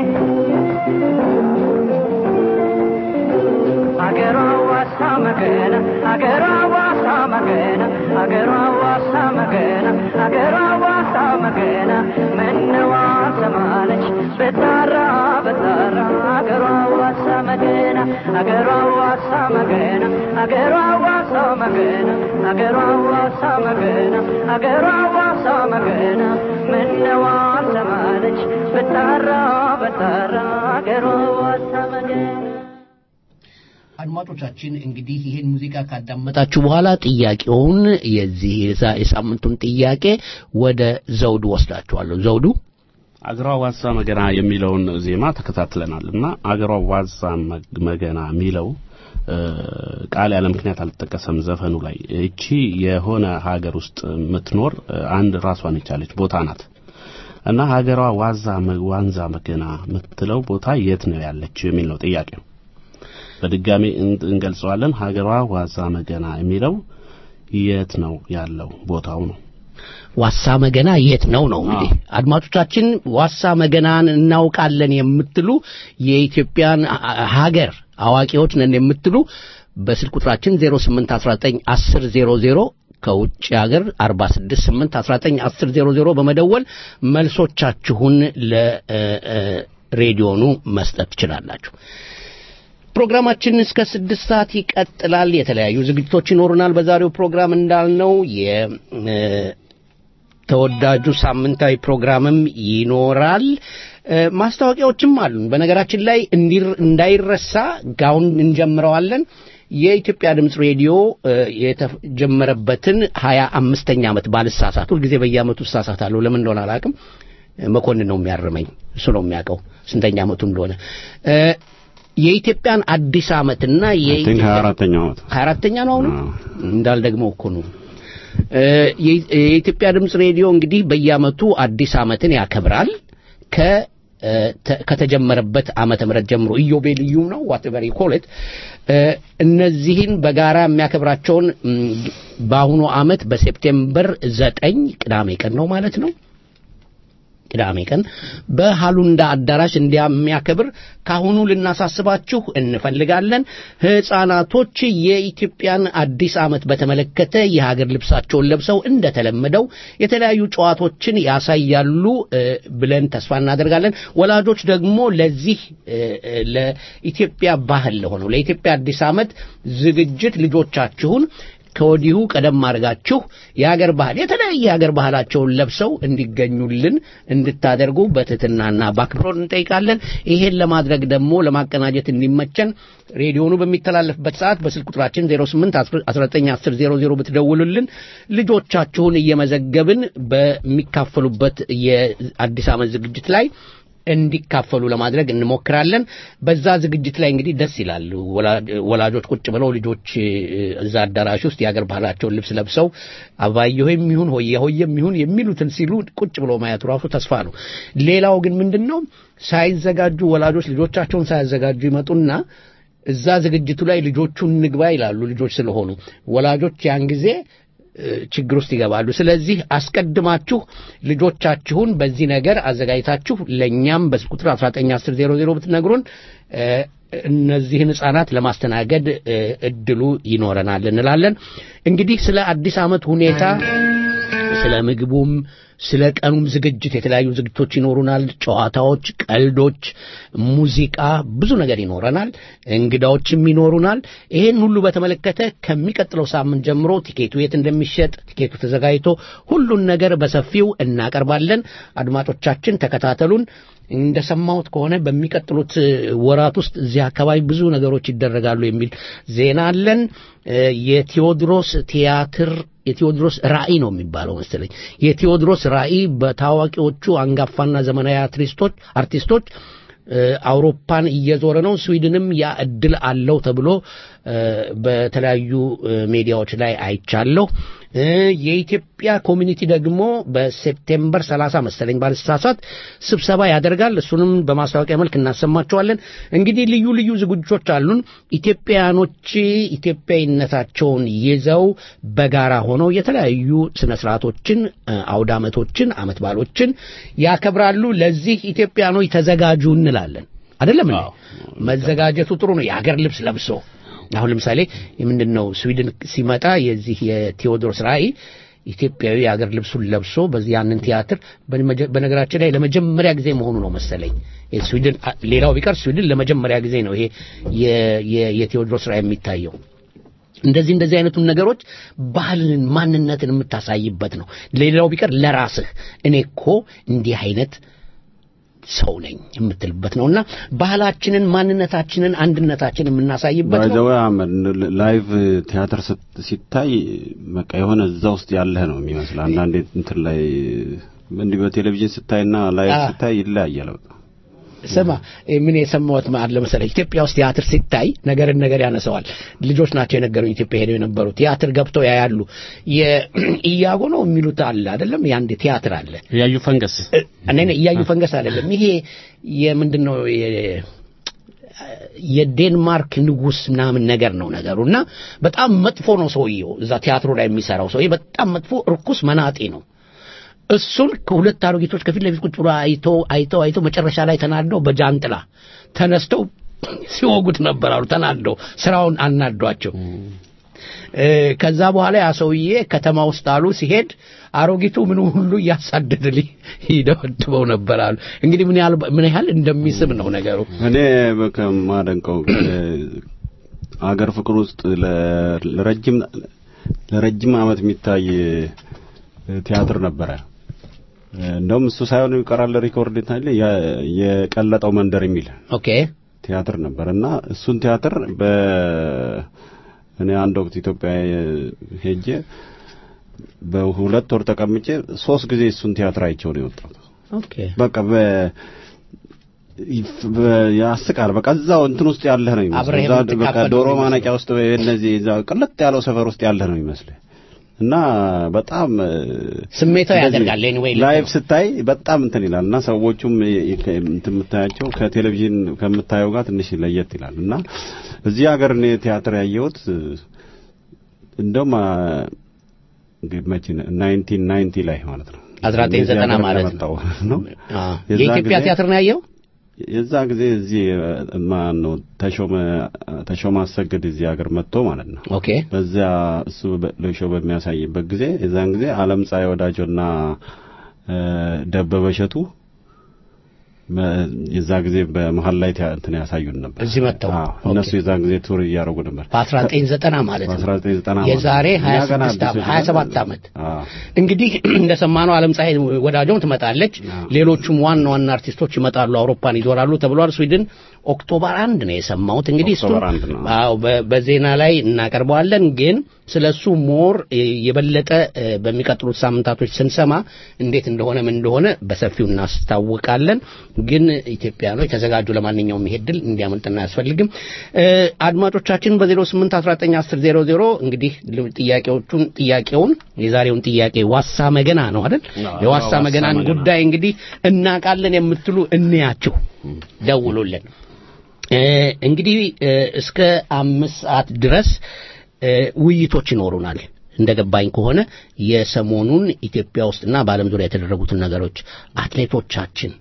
አገሯ ዋሳ መገና አገሯ ዋሳ መገና አገሯ ዋሳ መገና አገሯ ዋሳ መገና ምነዋ ሰማለች ብታራ ብታራ አገሯ ዋሳ መገና አገሯ ዋሳ መገና አገሯ ዋሳ መገና አገሯ ዋሳ መገና አገሯ ዋሳ መገና ምነዋ ሰማለች ብታራ ብታራ አገሯ ዋሳ መገና አድማጮቻችን እንግዲህ ይህን ሙዚቃ ካዳመጣችሁ በኋላ ጥያቄውን የዚህ የዛ- የሳምንቱን ጥያቄ ወደ ዘውዱ ወስዳችኋለሁ። ዘውዱ አገሯ ዋዛ መገና የሚለውን ዜማ ተከታትለናል እና አገሯ ዋዛ መግ- መገና የሚለው እ፣ ቃል ያለ ምክንያት አልተጠቀሰም ዘፈኑ ላይ። እቺ የሆነ ሀገር ውስጥ የምትኖር እ፣ አንድ ራሷን የቻለች ቦታ ናት እና ሀገሯ ዋዛ መ- ዋንዛ መገና የምትለው ቦታ የት ነው ያለችው የሚል ነው ጥያቄው። በድጋሚ እን- እንገልጸዋለን። ሀገሯ ዋዛ መገና የሚለው የት ነው ያለው ቦታው ነው። ዋሳ መገና የት ነው ነው እንግዲህ አድማጮቻችን ዋሳ መገናን እናውቃለን የምትሉ የኢትዮጵያን ሀ- ሀገር አዋቂዎች ነን የምትሉ በስልክ ቁጥራችን 08191000 ከውጭ ሀገር 468191000 በመደወል መልሶቻችሁን ለሬዲዮኑ መስጠት ትችላላችሁ። ፕሮግራማችን እስከ ስድስት ሰዓት ይቀጥላል። የተለያዩ ዝግጅቶች ይኖሩናል። በዛሬው ፕሮግራም እንዳልነው የተወዳጁ ሳምንታዊ ፕሮግራምም ይኖራል። እ፣ ማስታወቂያዎችም አሉን። በነገራችን ላይ እንዲር- እንዳይረሳ ጋውን እንጀምረዋለን። የኢትዮጵያ ድምፅ ሬዲዮ እ፣ የተጀመረበትን ሀያ አምስተኛ ዓመት ባልሳሳት ሁልጊዜ በየዓመቱ እሳሳታለሁ ለምን እንደሆነ አላውቅም መኮንን ነው የሚያርመኝ እሱ ነው የሚያውቀው ስንተኛ ዓመቱ እንደሆነ እ፣ የኢትዮጵያን አዲስ ዓመትና ቲንክ ሀያ አራተኛው ዓመት ሀያ አራተኛ ነው አሁንም እንዳልደግመው እኮ ነው እ፣ የኢ- የኢትዮጵያ ድምፅ ሬዲዮ እንግዲህ በየዓመቱ አዲስ ዓመትን ያከብራል ከ እ፣ ተ- ከተጀመረበት ዓመተ ምህረት ጀምሮ ኢዮቤልዩ ነው ዋትቨር ይኮለት እነዚህን በጋራ የሚያከብራቸውን ም፣ በአሁኑ ዓመት በሴፕቴምበር ዘጠኝ ቅዳሜ ቀን ነው ማለት ነው ቅዳሜ ቀን በሃሉንዳ አዳራሽ እንዲያሚያከብር ካሁኑ ልናሳስባችሁ እንፈልጋለን። ህፃናቶች የኢትዮጵያን አዲስ ዓመት በተመለከተ የሀገር ልብሳቸውን ለብሰው እንደተለመደው የተለያዩ ጨዋታዎችን ያሳያሉ እ፣ ብለን ተስፋ እናደርጋለን። ወላጆች ደግሞ ለዚህ እ፣ እ፣ ለኢትዮጵያ ባህል ለሆነው ለኢትዮጵያ አዲስ ዓመት ዝግጅት ልጆቻችሁን ከወዲሁ ቀደም አድርጋችሁ የሀገር ባህል የተለያየ የሀገር ባህላቸውን ለብሰው እንዲገኙልን እንድታደርጉ በትህትናና በአክብሮት እንጠይቃለን። ይሄን ለማድረግ ደግሞ ለማቀናጀት እንዲመቸን ሬዲዮኑ በሚተላለፍበት ሰዓት በስልክ ቁጥራችን 08 1910 00 ብትደውሉልን ልጆቻችሁን እየመዘገብን በሚካፈሉበት የአዲስ ዓመት ዝግጅት ላይ እንዲካፈሉ ለማድረግ እንሞክራለን። በዛ ዝግጅት ላይ እንግዲህ ደስ ይላል። ወላ- ወላጆች ቁጭ ብለው ልጆች እ፣ እዛ አዳራሽ ውስጥ የአገር ባህላቸውን ልብስ ለብሰው አባየሆይም ይሁን ሆየ ሆየም ይሁን የሚሉትን ሲሉ ቁጭ ብለው ማየቱ ራሱ ተስፋ ነው። ሌላው ግን ምንድን ነው ሳይዘጋጁ ወላጆች ልጆቻቸውን ሳያዘጋጁ ይመጡና እዛ ዝግጅቱ ላይ ልጆቹን ንግባ ይላሉ። ልጆች ስለሆኑ ወላጆች ያን ጊዜ እ፣ ችግር ውስጥ ይገባሉ። ስለዚህ አስቀድማችሁ ልጆቻችሁን በዚህ ነገር አዘጋጅታችሁ ለእኛም በስልክ ቁጥር 191000 ብትነግሩን እ፣ እነዚህን ህጻናት ለማስተናገድ እ፣ እድሉ ይኖረናል እንላለን። እንግዲህ ስለ አዲስ ዓመት ሁኔታ ስለ ምግቡም ስለ ቀኑም ዝግጅት የተለያዩ ዝግጅቶች ይኖሩናል። ጨዋታዎች፣ ቀልዶች፣ ሙዚቃ፣ ብዙ ነገር ይኖረናል። እንግዳዎችም ይኖሩናል። ይሄን ሁሉ በተመለከተ ከሚቀጥለው ሳምንት ጀምሮ ቲኬቱ የት እንደሚሸጥ ቲኬቱ ተዘጋጅቶ ሁሉን ነገር በሰፊው እናቀርባለን። አድማጮቻችን ተከታተሉን። እንደሰማሁት ከሆነ በሚቀጥሉት እ፣ ወራት ውስጥ እዚህ አካባቢ ብዙ ነገሮች ይደረጋሉ የሚል ዜና አለን። እ፣ የቴዎድሮስ ቲያትር የቴዎድሮስ ራእይ ነው የሚባለው መሰለኝ። የቴዎድሮስ ራእይ በታዋቂዎቹ አንጋፋና ዘመናዊ አርቲስቶች አርቲስቶች እ፣ አውሮፓን እየዞረ ነው። ስዊድንም ያ እድል አለው ተብሎ እ፣ በተለያዩ እ፣ ሚዲያዎች ላይ አይቻለሁ። እ፣ የኢትዮጵያ ኮሚኒቲ ደግሞ በሴፕቴምበር 30 መሰለኝ ባልሳሳት ስብሰባ ያደርጋል። እሱንም በማስታወቂያ መልክ እናሰማቸዋለን። እንግዲህ ልዩ ልዩ ዝግጅቶች አሉን። ኢትዮጵያኖች ኢትዮጵያዊነታቸውን ይዘው በጋራ ሆነው የተለያዩ ስነ ስርዓቶችን፣ እ፣ አውደ ዓመቶችን፣ ዓመት በዓሎችን ያከብራሉ። ለዚህ ኢትዮጵያኖች ተዘጋጁ እንላለን። አይደለም እንዴ? መዘጋጀቱ ጥሩ ነው። የሀገር ልብስ ለብሶ አሁን ለምሳሌ ምንድን ነው ስዊድን ሲመጣ የዚህ የቴዎድሮስ ራእይ ኢትዮጵያዊ የሀገር ልብሱን ለብሶ በዚህ ያንን ቲያትር በመጀ- በነገራችን ላይ ለመጀመሪያ ጊዜ መሆኑ ነው መሰለኝ ስዊድን ሌላው ቢቀር ስዊድን ለመጀመሪያ ጊዜ ነው ይሄ የ- የ- የቴዎድሮስ ራእይ የሚታየው እንደዚህ እንደዚህ አይነቱን ነገሮች ባህልን ማንነትን የምታሳይበት ነው ሌላው ቢቀር ለራስህ እኔ እኮ እንዲህ አይነት ሰው ነኝ የምትልበት ነውና ባህላችንን ማንነታችንን አንድነታችንን የምናሳይበት ነው ባይዘው አህመድ ላይቭ ቲያትር ስት- ሲታይ በቃ የሆነ እዛ ውስጥ ያለህ ነው የሚመስል። አንዳንዴ እንትን ላይ እንዲህ በቴሌቪዥን ስታይና ላይቭ አ። ስታይ ይለያያል። በቃ ስማ ምን የሰማሁት አለ መሰለህ ኢትዮጵያ ውስጥ ቲያትር ሲታይ ነገርን ነገር ያነሰዋል ልጆች ናቸው የነገሩኝ ኢትዮጵያ ሄደው የነበሩ ቲያትር ገብተው ያያሉ የኢያጎ ነው የሚሉት አለ አይደለም የአንድ ቲያትር አለ ያዩ ፈንገስ እኔ እያዩ ፈንገስ አይደለም ይሄ የምንድን ነው የ- የዴንማርክ ንጉስ ምናምን ነገር ነው ነገሩ እና በጣም መጥፎ ነው ሰውየው እዛ ቲያትሩ ላይ የሚሰራው ሰውዬ በጣም መጥፎ እርኩስ መናጤ ነው እሱን ከሁለት አሮጊቶች ከፊት ለፊት ቁጭ ብሎ አይተው አይተው አይተው መጨረሻ ላይ ተናደው በጃንጥላ ተነስተው ሲወጉት ነበር አሉ ተናደው ስራውን አናዷቸው እ፣ ከዛ በኋላ ያ ሰውዬ ከተማ ውስጥ አሉ ሲሄድ አሮጊቱ ምን ሁሉ እያሳደደ ሊ- ይደበድበው ነበር አሉ እንግዲህ ምን ያህል ምን ያህል እንደሚስብ ነው ነገሩ እኔ ከማደንቀው አገር ፍቅር ውስጥ ለ- ለረጅም ለረጅም ዓመት የሚታይ ቲያትር ነበረ። እንደውም እሱ ሳይሆን ይቀራል ሪኮርድ ታለ የቀለጠው መንደር የሚል ኦኬ ቲያትር ነበር እና እሱን ቲያትር በ እኔ አንድ ወቅት ኢትዮጵያ ሄጄ በሁለት ወር ተቀምጬ ሶስት ጊዜ እሱን ቲያትር አይቼው ነው የወጣሁት። ኦኬ በቃ በ ይፍ- በ- ያስቃል። በቃ እዛው እንትን ውስጥ ያለህ ነው ይመስል አብረህ እዛ በቃ የምትካፈል ዶሮ ነው የሚመስለው። ማነቂያ ውስጥ ወይ እነዚህ እዛ ቅልጥ ያለው ሰፈር ውስጥ ያለህ ነው ይመስልህ እና በጣም እ፣ ስሜታዊ እንደዚህ ያደርጋል ኤኒዌይ ላይቭ ስታይ በጣም እንትን ይላል እና ሰዎቹም የ- የ- ከ- እንትን የምታያቸው ከቴሌቪዥን ከምታየው ጋር ትንሽ ለየት ይላል እና እዚህ ሀገር እኔ ቲያትር ያየሁት እ፣ እንደውም አ፣ እንግዲህ መቼ ነው? 1990 ላይ ማለት ነው 1990 እዚህ ሀገር ማለት ነው። እንደመጣሁ ነው አ፣ የዛ የኢትዮጵያ ጊዜ- ቲያትር ነው ያየው? የዛ ጊዜ እዚህ ማን ነው ተሾመ ተሾመ አሰግድ እዚህ ሀገር መጥቶ ማለት ነው። ኦኬ በዚያ እሱ በ- ለሾው በሚያሳይበት ጊዜ የዛን ጊዜ አለም ፀሐይ ወዳጆና እ፣ ደበበ እሸቱ በ- የዛ ጊዜ በመሀል ላይ ቲያ- እንትን ያሳዩን ነበር። እዚህ መጥተው አዎ፣ እነሱ የዛን ጊዜ ቱር እያደረጉ ነበር። በ1990 ማለት ነው። በ1990 የዛሬ እኛ ገና 26 አዲሶች ዓመት 27 ዓመት አዎ። እንግዲህ እንደሰማነው ዓለም ፀሐይ ወዳጆም ትመጣለች። ሌሎቹም ዋና ዋና አርቲስቶች ይመጣሉ፣ አውሮፓን ይዞራሉ ተብሏል። ስዊድን ኦክቶበር አንድ ነው የሰማሁት። እንግዲህ እሱ ኦክቶበር አንድ ነው። አዎ በ- በዜና ላይ እናቀርበዋለን። ግን ስለሱ ሞር እ፣ የበለጠ እ፣ በሚቀጥሉት ሳምንታቶች ስንሰማ እንዴት እንደሆነ ምን እንደሆነ በሰፊው እናስታውቃለን። ግን ኢትዮጵያኖች ተዘጋጁ። ለማንኛውም ይሄ ድል እንዲያመልጥና አያስፈልግም። እ፣ አድማጮቻችን በ08 19 10 00 እንግዲህ ል- ጥያቄዎቹን ጥያቄውን የዛሬውን ጥያቄ ዋሳ መገና ነው አይደል? የዋሳ ዋሳ መገናን መገና። ጉዳይ እንግዲህ እናውቃለን የምትሉ እንያችሁ፣ ደውሉልን። እ፣ እንግዲህ እ፣ እስከ አምስት ሰዓት ድረስ እ፣ ውይይቶች ይኖሩናል። እንደገባኝ ከሆነ የሰሞኑን ኢትዮጵያ ውስጥና በዓለም ዙሪያ የተደረጉትን ነገሮች አትሌቶቻችን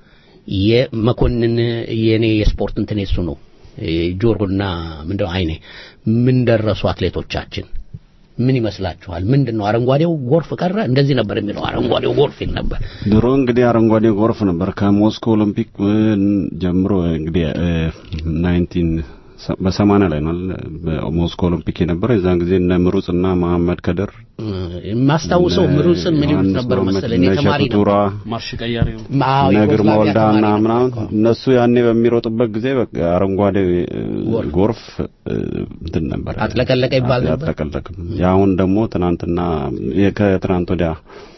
የመኮንን የኔ የስፖርት እንትን የሱ ነው እ፣ ጆሮና ምንድነው አይኔ ምን ደረሱ አትሌቶቻችን ምን ይመስላችኋል? ምንድን ነው አረንጓዴው ጎርፍ ቀረ? እንደዚህ ነበር የሚለው አረንጓዴው ጎርፍ ይል ነበር። ድሮ እንግዲህ አረንጓዴ ጎርፍ ነበር ከሞስኮ ኦሎምፒክ እ፣ ጀምሮ እንግዲህ ናይንቲን በሰማንያ ላይ ነው አይደል? በሞስኮ ኦሎምፒክ የነበረው የዛን ጊዜ እነ ምሩጽና መሐመድ ከድር እ፣ የማስታውሰው እነ ምሩጽም ምን ይሉት ዮሐንስ ነበር መሐመድ፣ መሰለኝ እነ ተማሪ እሸቱ ቱራ፣ ማርሽ ቀያሪው አዎ፣ እነ ግርማ ዩጎዝላቪያ ወልዳና ተማሪ ምናምን ነበር። እነሱ ያኔ በሚሮጡበት ጊዜ በቃ አረንጓዴ እ፣ ጎርፍ እ፣ እንትን ነበር አጥለቀለቀ ይባል ነበር። አጥለቀለቅም። የአሁን ደግሞ ትናንትና የ- ከትናንት ወዲያ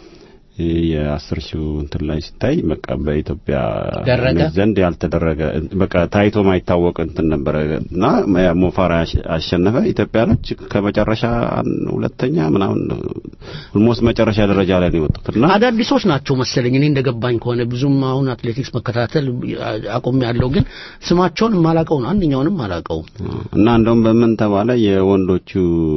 የአስር ሺው እንትን ላይ ሲታይ በቃ በኢትዮጵያ ደረገ? ዘንድ ያልተደረገ በቃ ታይቶ ማይታወቅ እንትን ነበረ እና ሞፋራ አሸ- አሸነፈ። ኢትዮጵያኖች ከመጨረሻ አን- ሁለተኛ ምናምን ኦልሞስት መጨረሻ ደረጃ ላይ ነው የወጡት እና አዳዲሶች ናቸው መሰለኝ እኔ እንደገባኝ ከሆነ ብዙም አሁን አትሌቲክስ መከታተል አቁም ያለው ግን ስማቸውን የማላቀው ነው አንደኛውንም አላቀውም እና እንደውም በምን ተባለ የወንዶቹ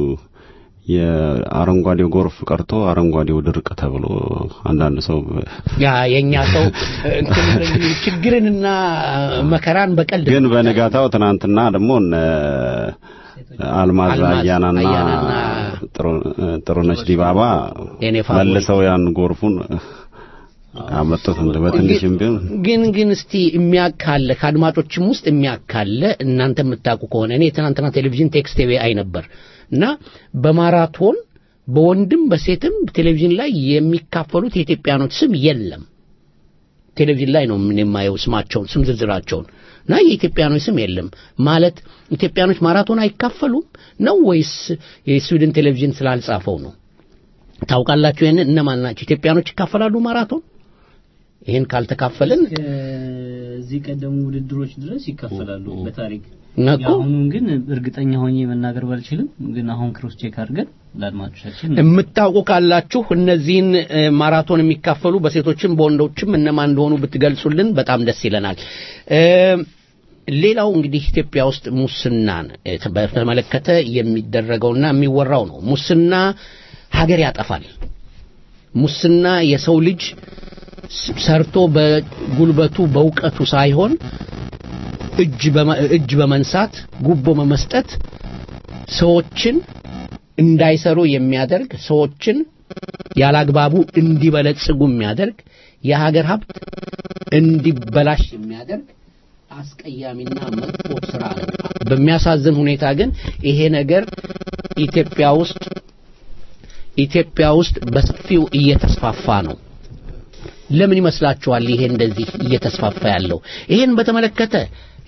የአረንጓዴው ጎርፍ ቀርቶ አረንጓዴው ድርቅ ተብሎ አንዳንድ ሰው ያ የኛ ሰው እንትን ችግርንና መከራን በቀልድ ግን በነጋታው ትናንትና ደግሞ እነ አልማዝ አልማዝ አያናና አያናና ጥሩ- ጥሩነሽ ዲባባ የኔ ፋቮሪት። መልሰው ያን ጎርፉን አመጡት እንደ በትንሽም ቢሆን ግን ግን እስቲ የሚያካለ ከአድማጮችም ውስጥ የሚያካለ እናንተ የምታውቁ ከሆነ እኔ ትናንትና ቴሌቪዥን ቴክስት ቲቪ አይ ነበር እና በማራቶን በወንድም በሴትም ቴሌቪዥን ላይ የሚካፈሉት የኢትዮጵያኖች ስም የለም። ቴሌቪዥን ላይ ነው ምን የማየው ስማቸውን ስም ዝርዝራቸውን እና የኢትዮጵያኖች ስም የለም ማለት ኢትዮጵያኖች ማራቶን አይካፈሉም ነው ወይስ የስዊድን ቴሌቪዥን ስላልጻፈው ነው? ታውቃላችሁ ይሄንን እነማን ናቸው? ኢትዮጵያኖች ይካፈላሉ ማራቶን? ይሄን ካልተካፈልን እዚህ ቀደሙ ውድድሮች ድረስ ይካፈላሉ በታሪክ ነቁ የአሁኑን ግን እርግጠኛ ሆኜ መናገር ባልችልም ግን አሁን ክሮስ ቼክ አድርገን ለአድማጮቻችን የምታውቁ ካላችሁ እነዚህን እ፣ ማራቶን የሚካፈሉ በሴቶችም በወንዶችም እነማን እንደሆኑ ብትገልጹልን በጣም ደስ ይለናል። እ፣ ሌላው እንግዲህ ኢትዮጵያ ውስጥ ሙስናን እ፣ በተመለከተ የሚደረገውና የሚወራው ነው። ሙስና ሀገር ያጠፋል። ሙስና የሰው ልጅ ስ- ሰርቶ በጉልበቱ በእውቀቱ ሳይሆን እጅ በመ- እጅ በመንሳት ጉቦ በመስጠት ሰዎችን እንዳይሰሩ የሚያደርግ ሰዎችን ያላግባቡ እንዲበለጽጉ የሚያደርግ የሀገር ሀብት እንዲበላሽ የሚያደርግ አስቀያሚና መጥፎ ስራ ነው። በሚያሳዝን ሁኔታ ግን ይሄ ነገር ኢትዮጵያ ውስጥ ኢትዮጵያ ውስጥ በሰፊው እየተስፋፋ ነው። ለምን ይመስላችኋል ይሄ እንደዚህ እየተስፋፋ ያለው? ይሄን በተመለከተ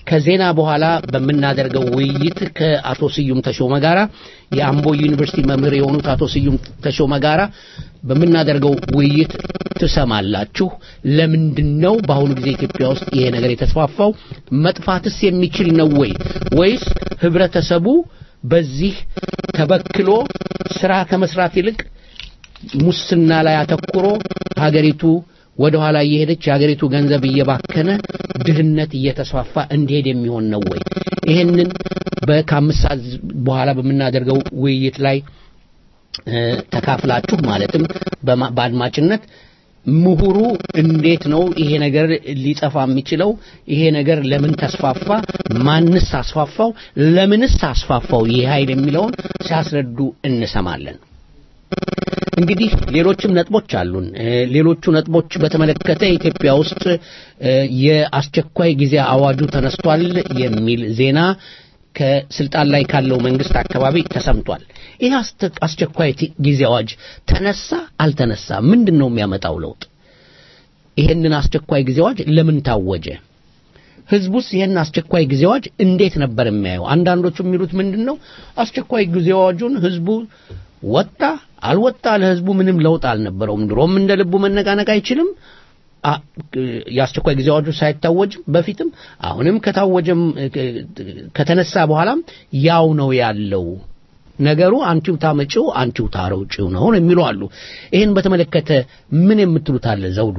ከዜና በኋላ በምናደርገው ውይይት ከአቶ ስዩም ተሾመ ጋራ የአምቦ ዩኒቨርሲቲ መምህር የሆኑት አቶ ስዩም ተሾመ ጋራ በምናደርገው ውይይት ትሰማላችሁ። ለምንድን ነው በአሁኑ ጊዜ ኢትዮጵያ ውስጥ ይሄ ነገር የተስፋፋው? መጥፋትስ የሚችል ነው ወይ ወይስ ህብረተሰቡ በዚህ ተበክሎ ስራ ከመስራት ይልቅ ሙስና ላይ አተኩሮ ሀገሪቱ ወደ ኋላ እየሄደች የሀገሪቱ ገንዘብ እየባከነ ድህነት እየተስፋፋ እንዲሄድ የሚሆን ነው ወይ? ይሄንን ከአምስት ሰዓት በኋላ በምናደርገው ውይይት ላይ ተካፍላችሁ ማለትም በአድማጭነት ምሁሩ እንዴት ነው ይሄ ነገር ሊጠፋ የሚችለው? ይሄ ነገር ለምን ተስፋፋ? ማንስ አስፋፋው? ለምንስ አስፋፋው ይህ ኃይል የሚለውን ሲያስረዱ እንሰማለን። እንግዲህ ሌሎችም ነጥቦች አሉን። ሌሎቹ ነጥቦች በተመለከተ ኢትዮጵያ ውስጥ የአስቸኳይ ጊዜ አዋጁ ተነስቷል የሚል ዜና ከስልጣን ላይ ካለው መንግስት አካባቢ ተሰምቷል። ይህ አስቸኳይ ጊዜ አዋጅ ተነሳ አልተነሳ ምንድን ነው የሚያመጣው ለውጥ? ይሄንን አስቸኳይ ጊዜ አዋጅ ለምን ታወጀ? ህዝቡስ ይሄን አስቸኳይ ጊዜ አዋጅ እንዴት ነበር የሚያየው? አንዳንዶቹ የሚሉት ምንድን ነው አስቸኳይ ጊዜ አዋጁን ህዝቡ ወጣ አልወጣ ለህዝቡ ምንም ለውጥ አልነበረውም። ድሮም እንደ ልቡ መነቃነቅ አይችልም። የአስቸኳይ ጊዜ አዋጁ ሳይታወጅም በፊትም አሁንም ከታወጀም ከተነሳ በኋላም ያው ነው ያለው ነገሩ አንቺው ታመጪው አንቺው ታረውጪው ነው የሚሉ አሉ። ይህን በተመለከተ ምን የምትሉት አለ ዘውዱ?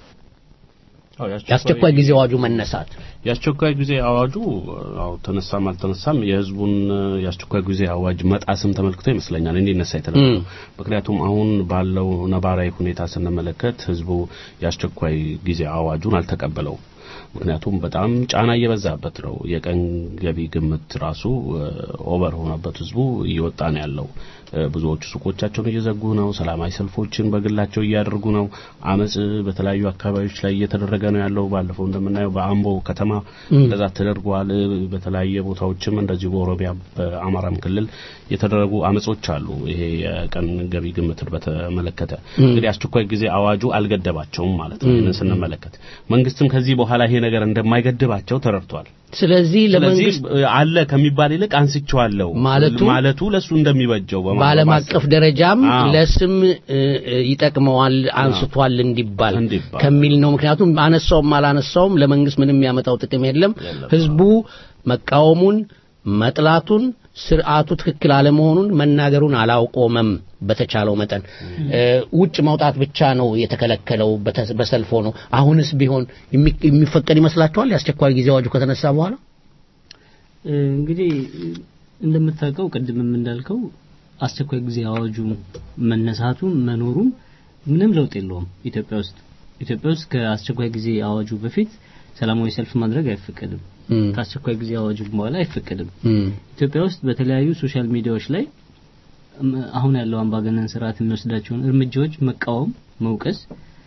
የአስቸኳይ ጊዜ አዋጁ መነሳት የአስቸኳይ ጊዜ አዋጁ አው ተነሳም አልተነሳም የህዝቡን የአስቸኳይ ጊዜ አዋጅ መጣስም ተመልክቶ ይመስለኛል እንዲነሳ የተደረገው። ምክንያቱም አሁን ባለው ነባራዊ ሁኔታ ስንመለከት ህዝቡ የአስቸኳይ ጊዜ አዋጁን አልተቀበለውም። ምክንያቱም በጣም ጫና እየበዛበት ነው። የቀን ገቢ ግምት ራሱ ኦቨር ሆነበት ህዝቡ እየወጣ ነው ያለው። ብዙዎቹ ሱቆቻቸውን እየዘጉ ነው። ሰላማዊ ሰልፎችን በግላቸው እያደረጉ ነው። አመጽ በተለያዩ አካባቢዎች ላይ እየተደረገ ነው ያለው። ባለፈው እንደምናየው በአምቦ ከተማ እንደዛ ተደርጓል። በተለያየ ቦታዎችም እንደዚሁ በኦሮሚያ በአማራም ክልል የተደረጉ አመጾች አሉ። ይሄ የቀን ገቢ ግምትን በተመለከተ እንግዲህ አስቸኳይ ጊዜ አዋጁ አልገደባቸውም ማለት ነው። ይህንን ስንመለከት መንግስትም ከዚህ በኋላ ይሄ ነገር እንደማይገድባቸው ተረድቷል። ስለዚህ ለመንግስት አለ ከሚባል ይልቅ አንስቼዋለሁ ማለቱ ማለቱ ለሱ እንደሚበጀው በዓለም አቀፍ ደረጃም ለስም ይጠቅመዋል አንስቷል እንዲባል ከሚል ነው። ምክንያቱም አነሳውም አላነሳውም ለመንግስት ምንም የሚያመጣው ጥቅም የለም። ህዝቡ መቃወሙን መጥላቱን ስርዓቱ ትክክል አለመሆኑን መናገሩን አላውቆመም። በተቻለው መጠን ውጭ መውጣት ብቻ ነው የተከለከለው በሰልፎ ነው። አሁንስ ቢሆን የሚፈቀድ ይመስላችኋል? የአስቸኳይ ጊዜ አዋጁ ከተነሳ በኋላ እንግዲህ እንደምታውቀው ቅድምም እንዳልከው አስቸኳይ ጊዜ አዋጁ መነሳቱ መኖሩም ምንም ለውጥ የለውም ኢትዮጵያ ውስጥ ኢትዮጵያ ውስጥ ከአስቸኳይ ጊዜ አዋጁ በፊት ሰላማዊ ሰልፍ ማድረግ አይፈቀድም። ከአስቸኳይ ጊዜ አዋጁ በኋላ አይፈቀድም። ኢትዮጵያ ውስጥ በተለያዩ ሶሻል ሚዲያዎች ላይ አሁን ያለው አምባገነን ስርዓት የሚወስዳቸውን እርምጃዎች መቃወም፣ መውቀስ፣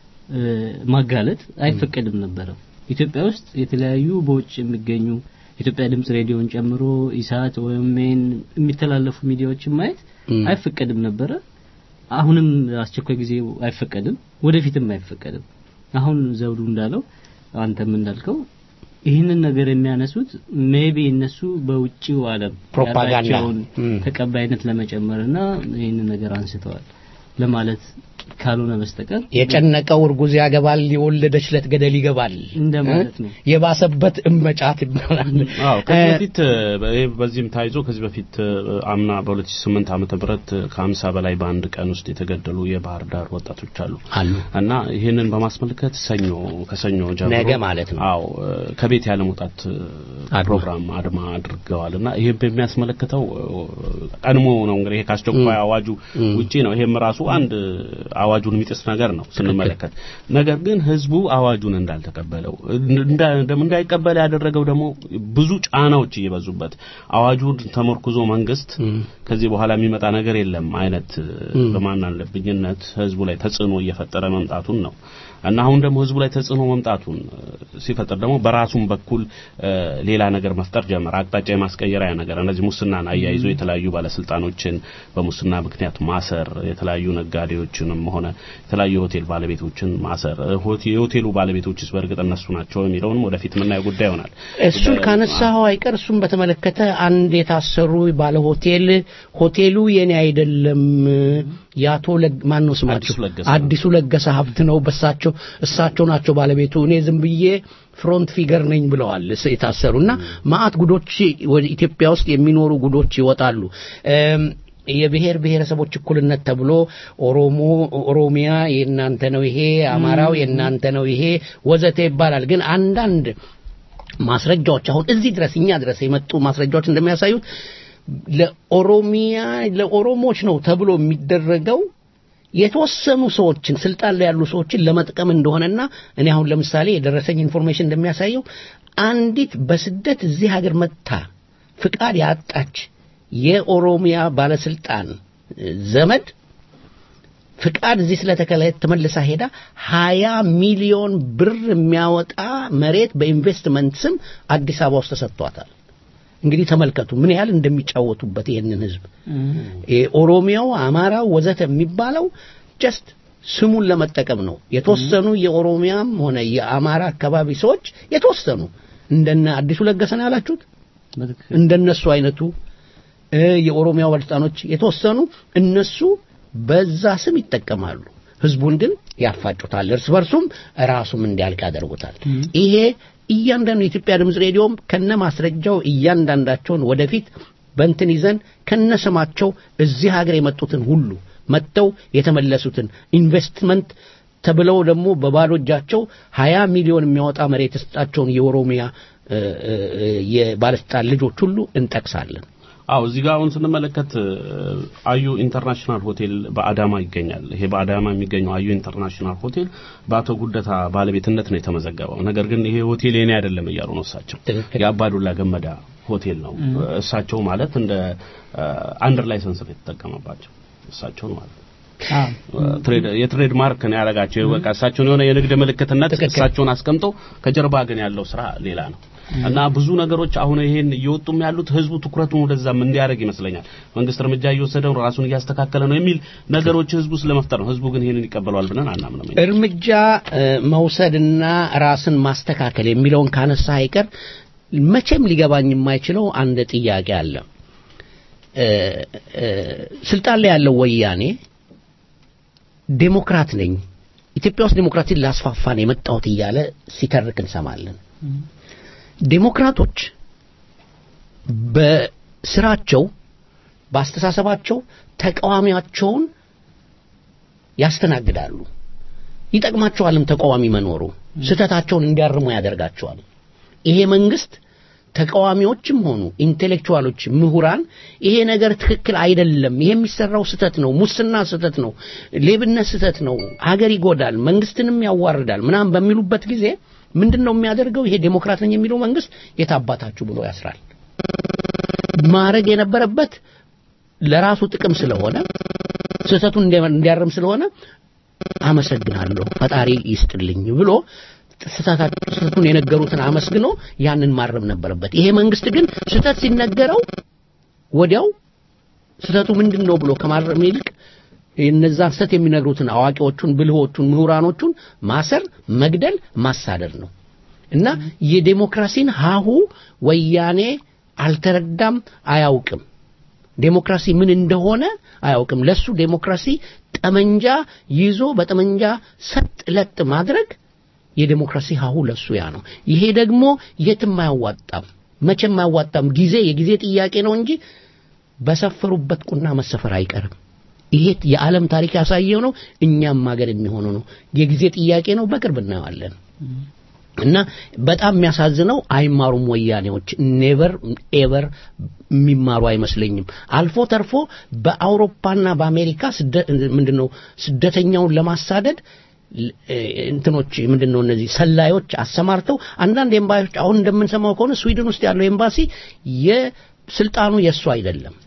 ማጋለጥ አይፈቀድም ነበረ። ኢትዮጵያ ውስጥ የተለያዩ በውጭ የሚገኙ ኢትዮጵያ ድምጽ ሬዲዮን ጨምሮ ኢሳት ወይም የሚተላለፉ ሚዲያዎችን ማየት አይፈቀድም ነበረ። አሁንም አስቸኳይ ጊዜ አይፈቀድም፣ ወደፊትም አይፈቀድም። አሁን ዘውዱ እንዳለው አንተም እንዳልከው ይህንን ነገር የሚያነሱት ሜቢ እነሱ በውጭው ዓለም ፕሮፓጋንዳ ተቀባይነት ለመጨመርና ይህንን ነገር አንስተዋል ለማለት ካልሆነ በስተቀር የጨነቀው እርጉዝ ያገባል፣ የወለደች ለት ገደል ይገባል እንደማለት ነው። የባሰበት እመጫት ይባላል። አዎ ከዚህ በፊት በዚህም ታይዞ ከዚህ በፊት አምና በ2008 ዓመተ ምህረት ከ50 በላይ በአንድ ቀን ውስጥ የተገደሉ የባህር ዳር ወጣቶች አሉ አሉ እና ይህንን በማስመልከት ሰኞ ከሰኞ ጀምሮ ነገ ማለት ነው። አዎ ከቤት ያለ መውጣት ፕሮግራም አድማ አድርገዋል እና ይሄ በሚያስመለክተው ቀድሞ ነው እንግዲህ ከአስቸኳይ አዋጁ ውጪ ነው። ይሄም ራሱ አንድ አዋጁን የሚጥስ ነገር ነው ስንመለከት። ነገር ግን ህዝቡ አዋጁን እንዳልተቀበለው እንዳይቀበል ያደረገው ደግሞ ብዙ ጫናዎች እየበዙበት አዋጁን ተመርኩዞ መንግስት ከዚህ በኋላ የሚመጣ ነገር የለም አይነት በማናለብኝነት ህዝቡ ላይ ተጽዕኖ እየፈጠረ መምጣቱን ነው እና አሁን ደግሞ ህዝቡ ላይ ተጽዕኖ መምጣቱን ሲፈጥር ደግሞ በራሱም በኩል እ፣ ሌላ ነገር መፍጠር ጀመረ። አቅጣጫ የማስቀየሪያ ነገር እነዚህ ሙስናን አያይዞ የተለያዩ ባለስልጣኖችን በሙስና ምክንያት ማሰር፣ የተለያዩ ነጋዴዎችንም ሆነ የተለያዩ የሆቴል ባለቤቶችን ማሰር፣ እ፣ ሆቴ- የሆቴሉ ባለቤቶችስ በእርግጥ እነሱ ናቸው የሚለውንም ወደፊት የምናየው ጉዳይ ይሆናል። እሱን ካነሳኸው አይቀር እሱን በተመለከተ አንድ የታሰሩ ባለ ሆቴል ሆቴሉ የኔ አይደለም የአቶ ለግ- ማን ነው ስማቸው አዲሱ ለገሰ አዲሱ ለገሰ ሀብት ነው በሳቸው እሳቸው ናቸው ባለቤቱ እኔ ዝም ብዬ ፍሮንት ፊገር ነኝ ብለዋል እስ- የታሰሩና ማአት ጉዶች ወደ ኢትዮጵያ ውስጥ የሚኖሩ ጉዶች ይወጣሉ እም፣ የብሔር ብሔረሰቦች እኩልነት ተብሎ ኦሮሞ ኦሮሚያ የእናንተ ነው ይሄ አማራው የእናንተ ነው ይሄ ወዘተ ይባላል ግን አንዳንድ ማስረጃዎች አሁን እዚህ ድረስ እኛ ድረስ የመጡ ማስረጃዎች እንደሚያሳዩት ለኦሮሚያ ለኦሮሞች ነው ተብሎ የሚደረገው የተወሰኑ ሰዎችን ስልጣን ላይ ያሉ ሰዎችን ለመጥቀም እንደሆነና እኔ አሁን ለምሳሌ የደረሰኝ ኢንፎርሜሽን እንደሚያሳየው አንዲት በስደት እዚህ ሀገር መጥታ ፍቃድ ያጣች የኦሮሚያ ባለስልጣን እ፣ ዘመድ ፍቃድ እዚህ ስለተከለከለ ተመልሳ ሄዳ ሀያ ሚሊዮን ብር የሚያወጣ መሬት በኢንቨስትመንት ስም አዲስ አበባ ውስጥ ተሰጥቷታል። እንግዲህ ተመልከቱ ምን ያህል እንደሚጫወቱበት ይህንን ህዝብ ኦሮሚያው፣ አማራው ወዘተ የሚባለው ጀስት ስሙን ለመጠቀም ነው። የተወሰኑ የኦሮሚያም ሆነ የአማራ አካባቢ ሰዎች የተወሰኑ እንደነ አዲሱ ለገሰን ያላችሁት እንደነሱ አይነቱ እ፣ የኦሮሚያው ባለስልጣኖች የተወሰኑ እነሱ በዛ ስም ይጠቀማሉ። ህዝቡን ግን ያፋጩታል። እርስ በርሱም ራሱም እንዲያልቅ ያደርጉታል። ይሄ እያንዳንዱ የኢትዮጵያ ድምፅ ሬዲዮም ከነ ማስረጃው እያንዳንዳቸውን ወደፊት በንትን ይዘን ከነ ስማቸው እዚህ ሀገር የመጡትን ሁሉ መጥተው የተመለሱትን ኢንቨስትመንት ተብለው ደግሞ በባዶ እጃቸው ሀያ ሚሊዮን የሚያወጣ መሬት የሰጣቸውን የኦሮሚያ እ፣ እ፣ እ፣ የባለስልጣን ልጆች ሁሉ እንጠቅሳለን። አው እዚህ ጋር አሁን ስንመለከት እ፣ አዩ ኢንተርናሽናል ሆቴል በአዳማ ይገኛል። ይሄ በአዳማ የሚገኘው አዩ ኢንተርናሽናል ሆቴል በአቶ ጉደታ ባለቤትነት ነው የተመዘገበው። ነገር ግን ይሄ ሆቴል የኔ አይደለም እያሉ ነው እሳቸው። የአባዱላ ገመዳ ሆቴል ነው። እሳቸው ማለት እንደ አንደር ላይሰንስ ነው የተጠቀመባቸው እሳቸውን ማለት ነው። ትሬድ የትሬድ ማርክ ነው ያደረጋቸው። በቃ እሳቸውን የሆነ የንግድ ምልክትነት እሳቸውን አስቀምጠው ከጀርባ ግን ያለው ስራ ሌላ ነው እና ብዙ ነገሮች አሁን ይሄን እየወጡም ያሉት ህዝቡ ትኩረቱን ወደዛም እንዲያደርግ ይመስለኛል። መንግስት እርምጃ እየወሰደ ነው፣ ራሱን እያስተካከለ ነው የሚል ነገሮች ህዝቡ ስለመፍጠር ነው። ህዝቡ ግን ይሄንን ይቀበለዋል ብለን አናምንም። እርምጃ እ፣ መውሰድና ራስን ማስተካከል የሚለውን ካነሳ አይቀር መቼም ሊገባኝ የማይችለው አንድ ጥያቄ አለ። እ፣ እ፣ ስልጣን ላይ ያለው ወያኔ ዴሞክራት ነኝ ኢትዮጵያ ውስጥ ዴሞክራሲን ላስፋፋ ነው የመጣሁት እያለ ሲተርክ እንሰማለን። ዴሞክራቶች በስራቸው በአስተሳሰባቸው ተቃዋሚያቸውን ያስተናግዳሉ። ይጠቅማቸዋልም ተቃዋሚ መኖሩ ስህተታቸውን እንዲያርሙ ያደርጋቸዋል። ይሄ መንግስት ተቃዋሚዎችም ሆኑ ኢንቴሌክቹዋሎች፣ ምሁራን ይሄ ነገር ትክክል አይደለም፣ ይሄ የሚሰራው ስህተት ነው፣ ሙስና ስህተት ነው፣ ሌብነት ስህተት ነው፣ ሀገር ይጎዳል፣ መንግስትንም ያዋርዳል ምናምን በሚሉበት ጊዜ ምንድን ነው የሚያደርገው? ይሄ ዴሞክራት ነኝ የሚለው መንግስት የታባታችሁ ብሎ ያስራል። ማድረግ የነበረበት ለራሱ ጥቅም ስለሆነ ስህተቱን እንዲያ- እንዲያርም ስለሆነ አመሰግናለሁ ፈጣሪ ይስጥልኝ ብሎ ስህተታ- ስህተቱን የነገሩትን አመስግኖ ያንን ማረም ነበረበት። ይሄ መንግስት ግን ስህተት ሲነገረው ወዲያው ስህተቱ ምንድን ነው ብሎ ከማረም ይልቅ እነዛን ስህተት የሚነግሩትን አዋቂዎቹን፣ ብልሆቹን፣ ምሁራኖቹን ማሰር፣ መግደል፣ ማሳደድ ነው እና የዴሞክራሲን ሀሁ ወያኔ አልተረዳም፣ አያውቅም። ዴሞክራሲ ምን እንደሆነ አያውቅም። ለሱ ዴሞክራሲ ጠመንጃ ይዞ በጠመንጃ ሰጥ ለጥ ማድረግ የዴሞክራሲ ሀሁ ለሱ ያ ነው። ይሄ ደግሞ የትም አያዋጣም፣ መቼም አያዋጣም። ጊዜ የጊዜ ጥያቄ ነው እንጂ በሰፈሩበት ቁና መሰፈር አይቀርም። ይሄ የዓለም ታሪክ ያሳየው ነው። እኛም ሀገር የሚሆነው ነው። የጊዜ ጥያቄ ነው። በቅርብ እናየዋለን። እና በጣም የሚያሳዝነው አይማሩም ወያኔዎች ኔቨር ኤቨር የሚማሩ አይመስለኝም አልፎ ተርፎ በአውሮፓና በአሜሪካ ምንድነው ስደተኛውን ለማሳደድ እንትኖች ምንድነው እነዚህ ሰላዮች አሰማርተው አንዳንድ ኤምባሲዎች አሁን እንደምንሰማው ከሆነ ስዊድን ውስጥ ያለው ኤምባሲ የስልጣኑ የእሱ አይደለም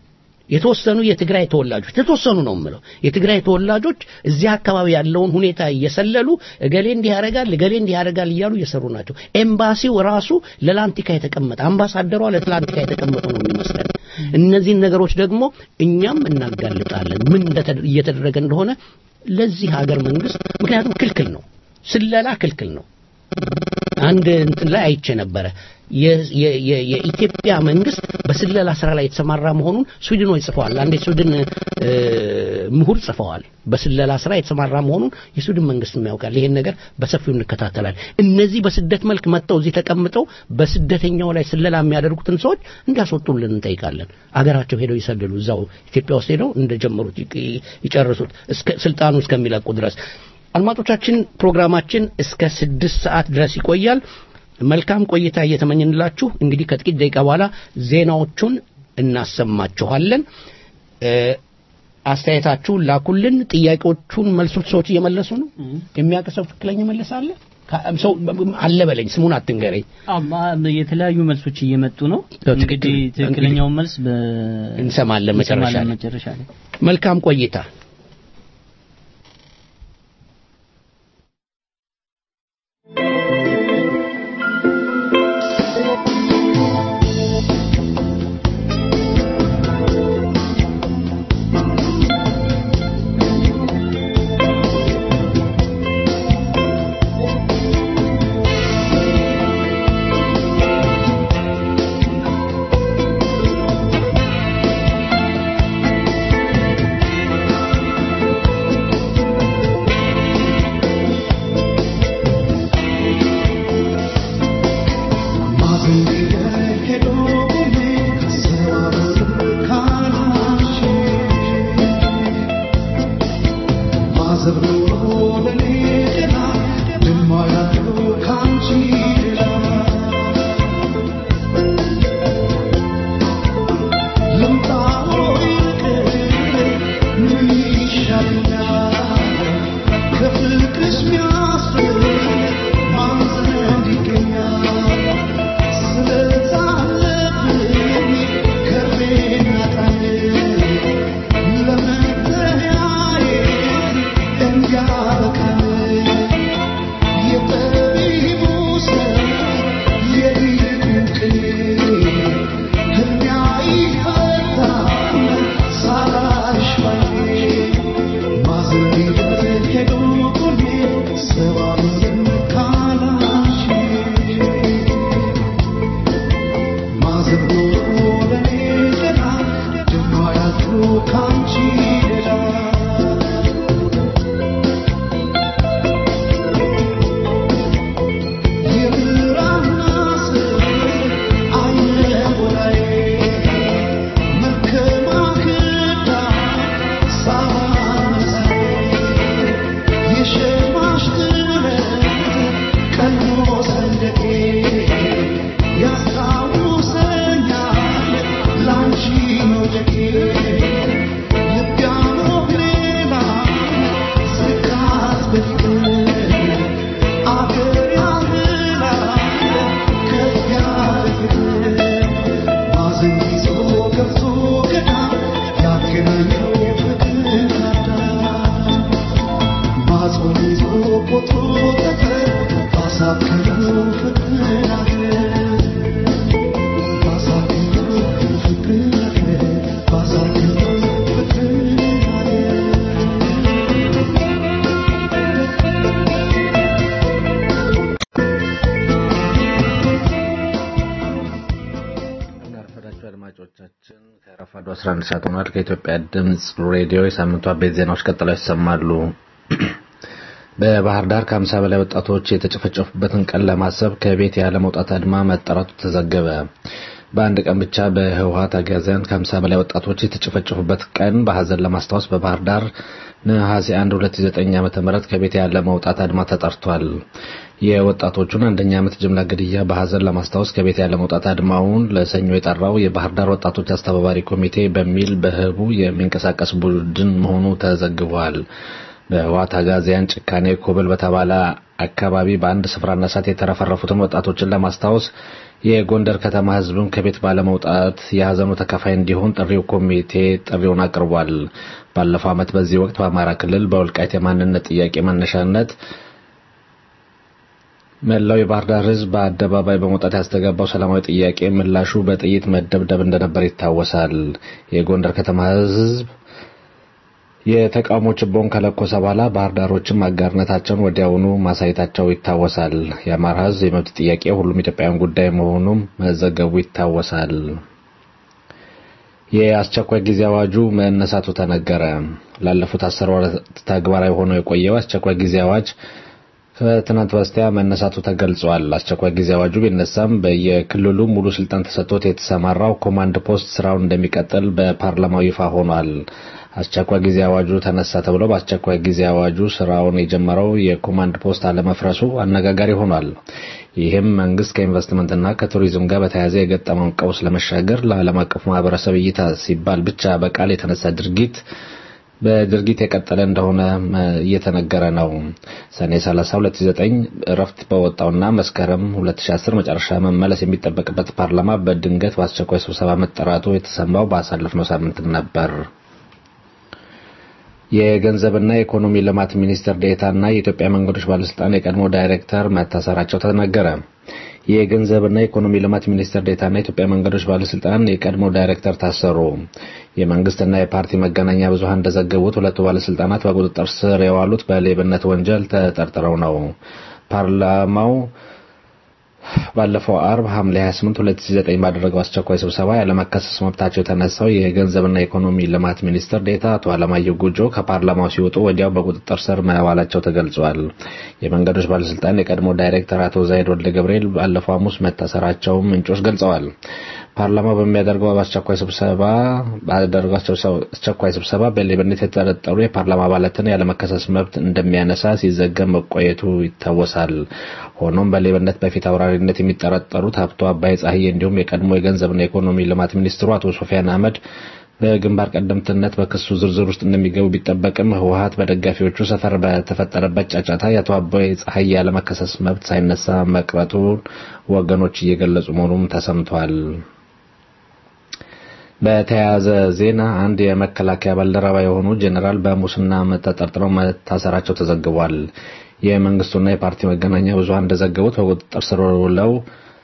የተወሰኑ የትግራይ ተወላጆች የተወሰኑ ነው የምለው የትግራይ ተወላጆች እዚህ አካባቢ ያለውን ሁኔታ እየሰለሉ እገሌ እንዲህ ያደርጋል እገሌ እንዲህ ያደርጋል እያሉ እየሰሩ ናቸው። ኤምባሲው ራሱ ለላንቲካ የተቀመጠ አምባሳደሯ ለትላንቲካ የተቀመጠ ነው የሚመስለን። እነዚህን ነገሮች ደግሞ እኛም እናጋልጣለን ምን እንደተ- እየተደረገ እንደሆነ ለዚህ ሀገር መንግስት ምክንያቱም ክልክል ነው፣ ስለላ ክልክል ነው። አንድ እንትን ላይ አይቼ ነበረ የ- የ- የ- የኢትዮጵያ መንግስት በስለላ ስራ ላይ የተሰማራ መሆኑን ስዊድኖች ጽፈዋል። አንድ የስዊድን እ፣ ምሁር ጽፈዋል። በስለላ ስራ የተሰማራ መሆኑን የስዊድን መንግስት ያውቃል። ይሄን ነገር በሰፊው እንከታተላል። እነዚህ በስደት መልክ መጥተው እዚህ ተቀምጠው በስደተኛው ላይ ስለላ የሚያደርጉትን ሰዎች እንዲያስወጡልን እንጠይቃለን። አገራቸው ሄደው ይሰልሉ፣ እዛው ኢትዮጵያ ውስጥ ሄደው እንደጀመሩት ይቅ- ይጨርሱት እስከ ስልጣኑ እስከሚለቁ ድረስ። አድማጮቻችን ፕሮግራማችን እስከ ስድስት ሰዓት ድረስ ይቆያል። መልካም ቆይታ እየተመኘንላችሁ እንግዲህ ከጥቂት ደቂቃ በኋላ ዜናዎቹን እናሰማችኋለን። እ፣ አስተያየታችሁን ላኩልን። ጥያቄዎቹን መልሶች ሰዎች እየመለሱ ነው። የሚያውቅ ሰው ትክክለኛ መለሳለ ሰው አለ በለኝ፣ ስሙን አትንገረኝ። አማ የተለያዩ መልሶች እየመጡ ነው። ትክክል። እንግዲህ ትክክለኛውን መልስ በ እንሰማለን መጨረሻ እንሰማለን ላይ። መጨረሻ ላይ መልካም ቆይታ። እናርፈዳችሁ አድማጮቻችን ከረፋዱ 11 ሰዓት ሆኗል። ከኢትዮጵያ ድምፅ ሬዲዮ የሳምንቱ አበይት ዜናዎች ቀጥለው ይሰማሉ። በባህር ዳር ከ50 በላይ ወጣቶች የተጨፈጨፉበትን ቀን ለማሰብ ከቤት ያለ መውጣት አድማ መጠራቱ ተዘገበ። በአንድ ቀን ብቻ በህወሀት አጋዚያን ከ50 በላይ ወጣቶች የተጨፈጨፉበት ቀን በሀዘን ለማስታወስ በባህር ዳር ነሐሴ 1 2009 ዓ.ም ከቤት ያለ መውጣት አድማ ተጠርቷል። የወጣቶቹን አንደኛ ዓመት ጅምላ ግድያ በሀዘን ለማስታወስ ከቤት ያለ መውጣት አድማውን ለሰኞ የጠራው የባህር ዳር ወጣቶች አስተባባሪ ኮሚቴ በሚል በህቡ የሚንቀሳቀስ ቡድን መሆኑ ተዘግቧል። በህወሓት አጋዚያን ጭካኔ ኮብል በተባለ አካባቢ በአንድ ስፍራና እሳት የተረፈረፉትን ወጣቶችን ለማስታወስ የጎንደር ከተማ ህዝብም ከቤት ባለመውጣት የሀዘኑ ተካፋይ እንዲሆን ጥሪው ኮሚቴ ጥሪውን አቅርቧል። ባለፈው ዓመት በዚህ ወቅት በአማራ ክልል በወልቃይት የማንነት ጥያቄ መነሻነት መላው የባህር ዳር ህዝብ በአደባባይ በመውጣት ያስተጋባው ሰላማዊ ጥያቄ ምላሹ በጥይት መደብደብ እንደነበር ይታወሳል። የጎንደር ከተማ ህዝብ የተቃውሞ ችቦውን ከለኮሰ በኋላ ባህር ዳሮችም አጋርነታቸውን ወዲያውኑ ማሳየታቸው ይታወሳል። የአማራ ህዝብ የመብት ጥያቄ ሁሉም ኢትዮጵያውያን ጉዳይ መሆኑም መዘገቡ ይታወሳል። የአስቸኳይ ጊዜ አዋጁ መነሳቱ ተነገረ። ላለፉት አስር ወራት ተግባራዊ ሆኖ የቆየው አስቸኳይ ጊዜ አዋጅ ከትናንት በስቲያ መነሳቱ ተገልጿል። አስቸኳይ ጊዜ አዋጁ ቢነሳም በየክልሉ ሙሉ ስልጣን ተሰጥቶት የተሰማራው ኮማንድ ፖስት ስራውን እንደሚቀጥል በፓርላማው ይፋ ሆኗል። አስቸኳይ ጊዜ አዋጁ ተነሳ ተብሎ በአስቸኳይ ጊዜ አዋጁ ስራውን የጀመረው የኮማንድ ፖስት አለመፍረሱ አነጋጋሪ ሆኗል። ይህም መንግስት ከኢንቨስትመንትና ከቱሪዝም ጋር በተያያዘ የገጠመውን ቀውስ ለመሻገር ለዓለም አቀፉ ማህበረሰብ እይታ ሲባል ብቻ በቃል የተነሳ ድርጊት በድርጊት የቀጠለ እንደሆነ እየተነገረ ነው። ሰኔ 30 2009 እረፍት በወጣውና መስከረም 2010 መጨረሻ መመለስ የሚጠበቅበት ፓርላማ በድንገት በአስቸኳይ ስብሰባ መጠራቱ የተሰማው ባሳለፍነው ሳምንት ነበር። የገንዘብና የኢኮኖሚ ልማት ሚኒስትር ዴኤታና የኢትዮጵያ መንገዶች ባለስልጣን የቀድሞ ዳይሬክተር መታሰራቸው ተነገረ። የገንዘብና የኢኮኖሚ ልማት ሚኒስትር ዴኤታና የኢትዮጵያ መንገዶች ባለስልጣን የቀድሞ ዳይሬክተር ታሰሩ። የመንግስትና የፓርቲ መገናኛ ብዙኃን እንደዘገቡት ሁለቱ ባለስልጣናት በቁጥጥር ስር የዋሉት በሌብነት ወንጀል ተጠርጥረው ነው። ፓርላማው ባለፈው አርብ ሐምሌ 28 2009 ባደረገው አስቸኳይ ስብሰባ ያለመከሰስ መብታቸው የተነሳው የገንዘብና ኢኮኖሚ ልማት ሚኒስትር ዴታ አቶ አለማየሁ ጉጆ ከፓርላማው ሲወጡ ወዲያው በቁጥጥር ስር መዋላቸው ተገልጿል። የመንገዶች ባለስልጣን የቀድሞ ዳይሬክተር አቶ ዛይድ ወልደ ገብርኤል ባለፈው ሐሙስ መታሰራቸውን ምንጮች ገልጸዋል። ፓርላማው በሚያደርገው አስቸኳይ ስብሰባ ባደረገው አስቸኳይ ስብሰባ በሌብነት የተጠረጠሩ የፓርላማ አባላትን ያለመከሰስ መብት እንደሚያነሳ ሲዘገብ መቆየቱ ይታወሳል። ሆኖም በሌብነት በፊት አውራሪነት የሚጠረጠሩት ሀብቶ አባይ ፀሐዬ እንዲሁም የቀድሞ የገንዘብና ኢኮኖሚ ልማት ሚኒስትሩ አቶ ሶፊያን አህመድ በግንባር ቀደምትነት በክሱ ዝርዝር ውስጥ እንደሚገቡ ቢጠበቅም ህወሀት በደጋፊዎቹ ሰፈር በተፈጠረበት ጫጫታ የአቶ አባይ ፀሐይ ያለመከሰስ መብት ሳይነሳ መቅረቱን ወገኖች እየገለጹ መሆኑም ተሰምቷል። በተያያዘ ዜና አንድ የመከላከያ ባልደረባ የሆኑ ጄኔራል በሙስና ተጠርጥረው መታሰራቸው ተዘግቧል። የመንግስቱና የፓርቲ መገናኛ ብዙኃን እንደዘገቡት በቁጥጥር ስር ውለው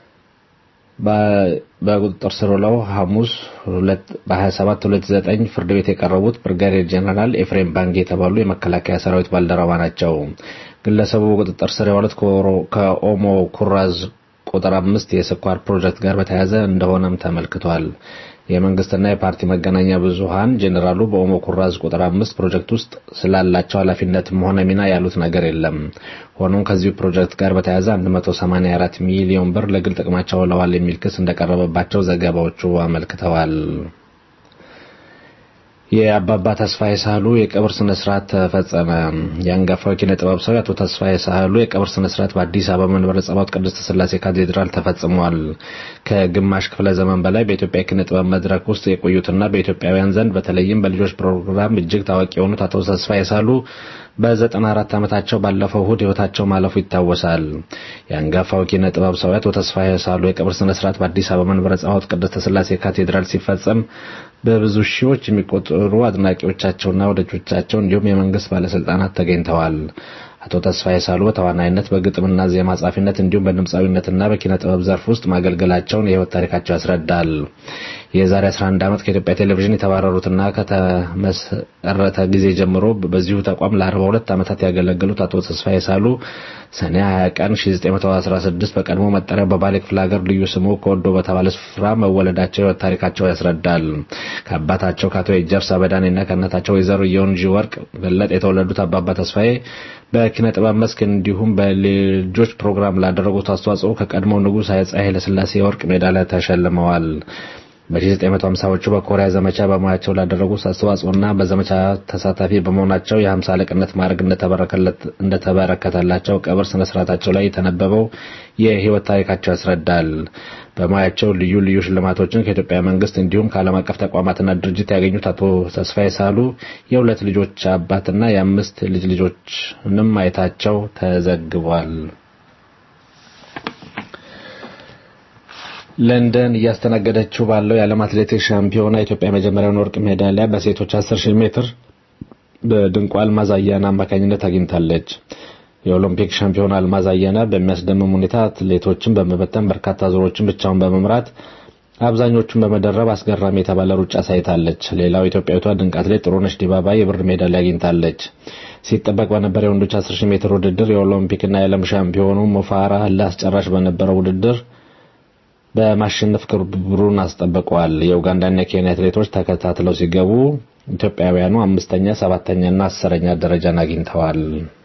በቁጥጥር ስር ውለው ሐሙስ በ27 29 ፍርድ ቤት የቀረቡት ብርጋዴር ጄኔራል ኤፍሬም ባንጌ የተባሉ የመከላከያ ሰራዊት ባልደረባ ናቸው። ግለሰቡ በቁጥጥር ስር የዋሉት ከኦሞ ኩራዝ ቁጥር አምስት የስኳር ፕሮጀክት ጋር በተያያዘ እንደሆነም ተመልክቷል። የመንግስትና የፓርቲ መገናኛ ብዙሃን ጄኔራሉ በኦሞ ኩራዝ ቁጥር አምስት ፕሮጀክት ውስጥ ስላላቸው ኃላፊነትም ሆነ ሚና ያሉት ነገር የለም። ሆኖም ከዚሁ ፕሮጀክት ጋር በተያያዘ 184 ሚሊዮን ብር ለግል ጥቅማቸው ውለዋል የሚል ክስ እንደቀረበባቸው ዘገባዎቹ አመልክተዋል። የአባባ ተስፋዬ ሳህሉ የቀብር ስነ ስርዓት ተፈጸመ። የአንጋፋው ኪነ ጥበብ ሰው አቶ ተስፋዬ ሳህሉ የቀብር ስነ ስርዓት በአዲስ አበባ መንበረ ጸባዖት ቅድስት ስላሴ ካቴድራል ተፈጽሟል። ከግማሽ ክፍለ ዘመን በላይ በኢትዮጵያ ኪነ ጥበብ መድረክ ውስጥ የቆዩትና በኢትዮጵያውያን ዘንድ በተለይም በልጆች ፕሮግራም እጅግ ታዋቂ የሆኑት አቶ ተስፋዬ ሳህሉ በዘጠና አራት ዓመታቸው ባለፈው እሁድ ህይወታቸው ማለፉ ይታወሳል። የአንጋፋው ኪነ ጥበብ ሰው አቶ ተስፋዬ ሳህሉ የቀብር ስነ ስርዓት በአዲስ አበባ መንበረ ጸባዖት ቅድስት ስላሴ ካቴድራል ሲፈጸም በብዙ ሺዎች የሚቆጠሩ አድናቂዎቻቸውና ወዳጆቻቸው እንዲሁም የመንግስት ባለስልጣናት ተገኝተዋል። አቶ ተስፋዬ ሳህሉ በተዋናይነት በግጥምና ዜማ ጻፊነት እንዲሁም በድምፃዊነትና በኪነ ጥበብ ዘርፍ ውስጥ ማገልገላቸውን የህይወት ታሪካቸው ያስረዳል። የዛሬ 11 ዓመት ከኢትዮጵያ ቴሌቪዥን የተባረሩትና ከተመሰረተ ጊዜ ጀምሮ በዚሁ ተቋም ለ42 ዓመታት ያገለገሉት አቶ ተስፋዬ ሳህሉ ሰኔ 20 ቀን 1916 በቀድሞ መጠሪያው በባሌ ክፍለ ሀገር ልዩ ስሙ ከወዶ በተባለ ስፍራ መወለዳቸው የህይወት ታሪካቸው ያስረዳል። ከአባታቸው ከአቶ የጀርሳ በዳኔና ከእናታቸው ወይዘሮ የወንጂ ወርቅ በለጥ የተወለዱት አባባ ተስፋዬ በኪነ ጥበብ መስክ እንዲሁም በልጆች ፕሮግራም ላደረጉት አስተዋጽኦ ከቀድሞው ንጉሥ አፄ ኃይለ ሥላሴ የወርቅ ሜዳሊያ ተሸልመዋል። በ1950ዎቹ በኮሪያ ዘመቻ በሙያቸው ላደረጉት አስተዋጽኦና በዘመቻ ተሳታፊ በመሆናቸው የሀምሳ አለቅነት ማዕረግ እንደተበረከተላቸው ቀብር ስነ ስርዓታቸው ላይ የተነበበው የህይወት ታሪካቸው ያስረዳል። በሙያቸው ልዩ ልዩ ሽልማቶችን ከኢትዮጵያ መንግስት እንዲሁም ከዓለም አቀፍ ተቋማትና ድርጅት ያገኙት አቶ ተስፋዬ ሳሉ የሁለት ልጆች አባትና የአምስት ልጅ ልጆችንም ማየታቸው ተዘግቧል። ለንደን እያስተናገደችው ባለው የዓለም አትሌቲክስ ሻምፒዮና ኢትዮጵያ የመጀመሪያውን ወርቅ ሜዳሊያ በሴቶች 10 ሺህ ሜትር በድንቋ አልማዝ አያና አማካኝነት አግኝታለች። የኦሎምፒክ ሻምፒዮን አልማዝ አያና በሚያስደምም ሁኔታ አትሌቶችን በመበተን በርካታ ዙሮችን ብቻውን በመምራት አብዛኞቹን በመደረብ አስገራሚ የተባለ ሩጫ ሳይታለች። ሌላው ኢትዮጵያዊቷ ድንቅ አትሌት ጥሩነሽ ዲባባ የብር ሜዳሊያ አግኝታለች። ሲጠበቅ በነበረ የወንዶች 10 ሺህ ሜትር ውድድር የኦሎምፒክና የዓለም ሻምፒዮኑ ሞፋራ ለአስጨራሽ በነበረው ውድድር በማሸነፍ ክብሩን አስጠብቀዋል። የኡጋንዳና የኬንያ አትሌቶች ተከታትለው ሲገቡ ኢትዮጵያውያኑ አምስተኛ፣ ሰባተኛና አስረኛ ደረጃን አግኝተዋል።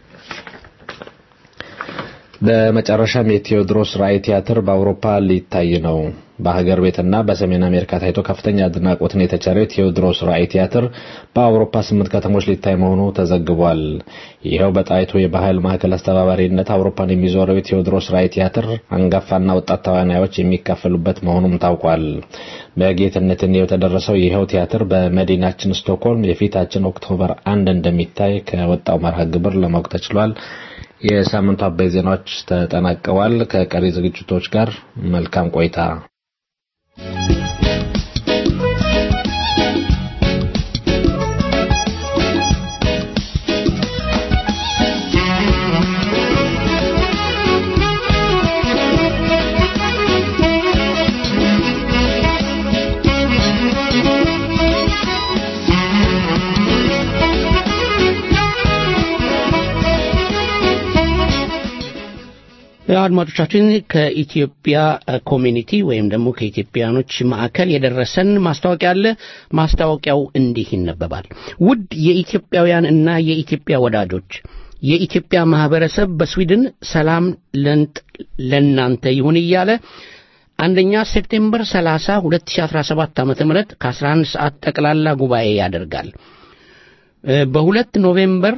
በመጨረሻም የቴዎድሮስ ራዕይ ቲያትር በአውሮፓ ሊታይ ነው። በሀገር ቤትና በሰሜን አሜሪካ ታይቶ ከፍተኛ አድናቆትን የተቸረው የቴዎድሮስ ራዕይ ቲያትር በአውሮፓ ስምንት ከተሞች ሊታይ መሆኑ ተዘግቧል። ይኸው በጣይቱ የባህል ማዕከል አስተባባሪነት አውሮፓን የሚዞረው የቴዎድሮስ ራዕይ ቲያትር አንጋፋና ወጣት ተዋናዮች የሚካፈሉበት መሆኑም ታውቋል። በጌትነት እንየው የተደረሰው ይኸው ቲያትር በመዲናችን ስቶክሆልም የፊታችን ኦክቶበር አንድ እንደሚታይ ከወጣው መርሃ ግብር ለማወቅ ተችሏል። የሳምንቱ አበይ ዜናዎች ተጠናቀዋል። ከቀሪ ዝግጅቶች ጋር መልካም ቆይታ። አድማጮቻችን ከኢትዮጵያ ኮሚኒቲ ወይም ደግሞ ከኢትዮጵያኖች ማዕከል የደረሰን ማስታወቂያ አለ። ማስታወቂያው እንዲህ ይነበባል። ውድ የኢትዮጵያውያን እና የኢትዮጵያ ወዳጆች የኢትዮጵያ ማህበረሰብ በስዊድን ሰላም ለእናንተ ይሁን እያለ አንደኛ ሴፕቴምበር 30 2017 ዓ.ም ከ11 ሰዓት ጠቅላላ ጉባኤ ያደርጋል። በሁለት ኖቬምበር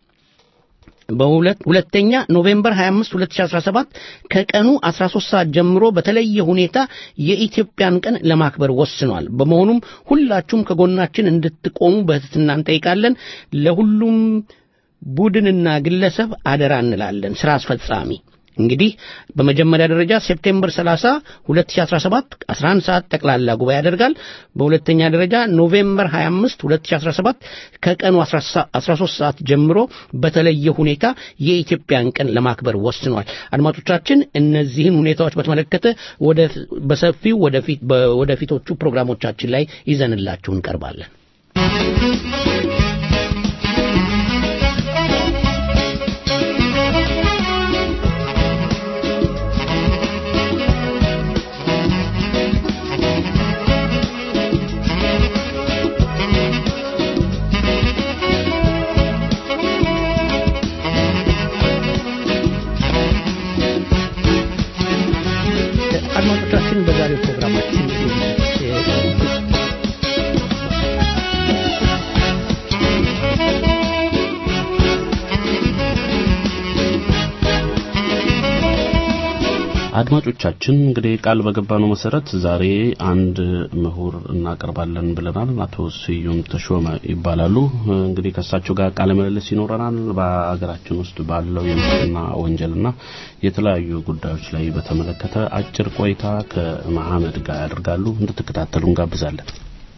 በሁለት ሁለተኛ ኖቬምበር 25 2017 ከቀኑ 13 ሰዓት ጀምሮ በተለየ ሁኔታ የኢትዮጵያን ቀን ለማክበር ወስኗል። በመሆኑም ሁላችሁም ከጎናችን እንድትቆሙ በትህትና እንጠይቃለን። ለሁሉም ቡድንና ግለሰብ አደራ እንላለን። ስራ አስፈጻሚ እንግዲህ በመጀመሪያ ደረጃ ሴፕቴምበር 30 2017 11 ሰዓት ጠቅላላ ጉባኤ ያደርጋል። በሁለተኛ ደረጃ ኖቬምበር 25 2017 ከቀኑ 13 ሰዓት ጀምሮ በተለየ ሁኔታ የኢትዮጵያን ቀን ለማክበር ወስኗል። አድማጮቻችን እነዚህን ሁኔታዎች በተመለከተ ወደ በሰፊው ወደፊት ወደፊቶቹ ፕሮግራሞቻችን ላይ ይዘንላችሁ እንቀርባለን። አድማጮቻችን በዛሬው ፕሮግራማችን አድማጮቻችን እንግዲህ ቃል በገባነው መሰረት ዛሬ አንድ ምሁር እናቀርባለን ብለናል። አቶ ስዩም ተሾመ ይባላሉ። እንግዲህ ከእሳቸው ጋር ቃለ ምልልስ ይኖረናል። በሀገራችን ውስጥ ባለው የሙስና ወንጀልና የተለያዩ ጉዳዮች ላይ በተመለከተ አጭር ቆይታ ከመሐመድ ጋር ያደርጋሉ። እንድትከታተሉ እንጋብዛለን።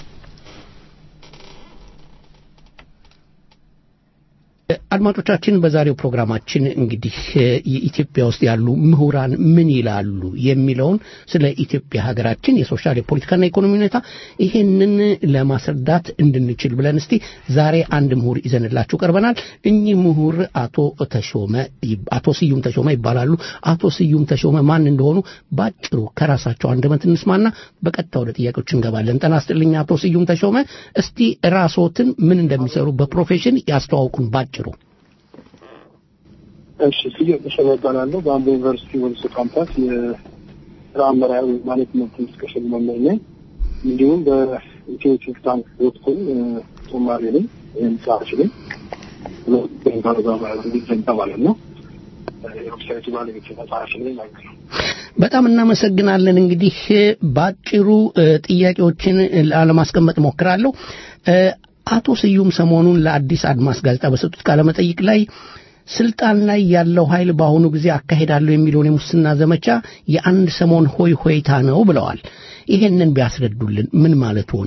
አድማጮቻችን በዛሬው ፕሮግራማችን እንግዲህ የኢትዮጵያ ውስጥ ያሉ ምሁራን ምን ይላሉ የሚለውን ስለ ኢትዮጵያ ሀገራችን የሶሻል የፖለቲካና ኢኮኖሚ ሁኔታ ይሄንን ለማስረዳት እንድንችል ብለን እስቲ ዛሬ አንድ ምሁር ይዘንላችሁ ቀርበናል። እኚህ ምሁር አቶ ተሾመ አቶ ስዩም ተሾመ ይባላሉ። አቶ ስዩም ተሾመ ማን እንደሆኑ ባጭሩ ከራሳቸው አንደበት እንስማና በቀጥታ ወደ ጥያቄዎች እንገባለን። ጤና ይስጥልኝ አቶ ስዩም ተሾመ፣ እስቲ ራስዎትን ምን እንደሚሰሩ በፕሮፌሽን ያስተዋውቁን ባጭሩ። እሺ ስዩም ተሾመ እባላለሁ። በአምቦ ዩኒቨርሲቲ ወልሶ ካምፓስ የስራ አመራር ማኔጅመንት ዲስከሽን መምህር ነኝ። እንዲሁም በኢትዮ ቴክታንክ ዶትኮም ጦማሪ ነኝ ወይም ጸሐፊ ነኝ። እንግሊዝኛ ማለት ነው። የዌብሳይቱ ባለቤት ጸሐፊ ነኝ ማለት ነው። በጣም እናመሰግናለን። እንግዲህ በአጭሩ እ፣ ጥያቄዎችን ላለማስቀመጥ እሞክራለሁ። እ፣ አቶ ስዩም ሰሞኑን ለአዲስ አድማስ ጋዜጣ በሰጡት ቃለ መጠይቅ ላይ ስልጣን ላይ ያለው ኃይል በአሁኑ ጊዜ አካሄዳለሁ የሚለውን የሙስና ዘመቻ የአንድ ሰሞን ሆይ ሆይታ ነው ብለዋል። ይሄንን ቢያስረዱልን ምን ማለት ሆኑ?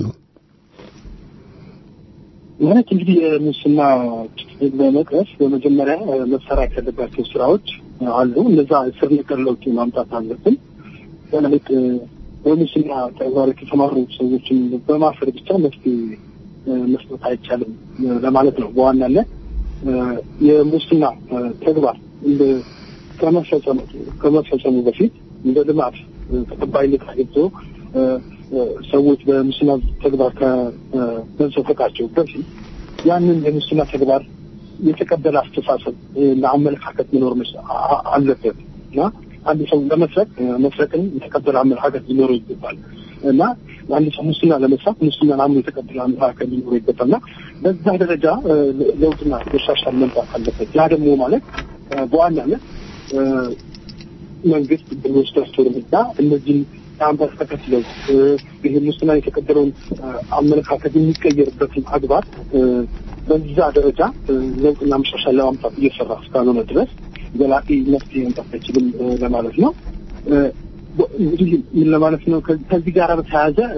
ማለት እንግዲህ የሙስና ችግር ለመቅረፍ በመጀመሪያ እ፣ መሰራት ያለባቸው ስራዎች አሉ። እነዛ ስር ነቀል ለውጥ ማምጣት አለብን። ማለት እ፣ በሙስና ተግባር የተሰማሩ ሰዎችን በማሰር ብቻ መፍትሄ እ፣ መስጠት አይቻልም እ፣ ለማለት ነው። በዋናነት እ፣ የሙስና እ፣ ተግባር እንደ ከመፈጸሙ ከመፈጸሙ በፊት እንደ ልማት እ፣ ተቀባይነት አግኝቶ እ፣ እ፣ ሰዎች በሙስና ተግባር ከመዘፈቃቸው በፊት ያንን የሙስና ተግባር የተቀበለ አስተሳሰብ እ፣ ለአመለካከት መኖር መስ- አ- አ- አለበት እና አንድ ሰው ለመስረቅ እ፣ መስረቅን የተቀበለ አመለካከት ሊኖረው ይገባል እና አንድ ሰው ሙስና ለመስራት ሙስናን አምኖ የተቀበለ አመለካከት ሊኖረው ይገባል እና በዛ ደረጃ እ፣ ለውጥና መሻሻል መምጣት አለበት። ያ ደግሞ ማለት እ፣ በዋናነት እ፣ መንግስት በሚወስዳቸው እርምጃ እነዚህን የአመለካከት ለውጥ እ፣ ይህ ሙስና የተቀበለውን እ፣ አመለካከት የሚቀየርበትን አግባብ እ፣ በዛ ደረጃ እ፣ ለውጥና መሻሻል ለማምጣት እየሰራ እስካልሆነ ድረስ ዘላቂ መፍትሄ መምጣት አይችልም እ፣ ለማለት ነው። እ፣ በ- እንግዲህ ምን ለማለት ነው? ከዚህ ከዚህ ጋር በተያያዘ እ፣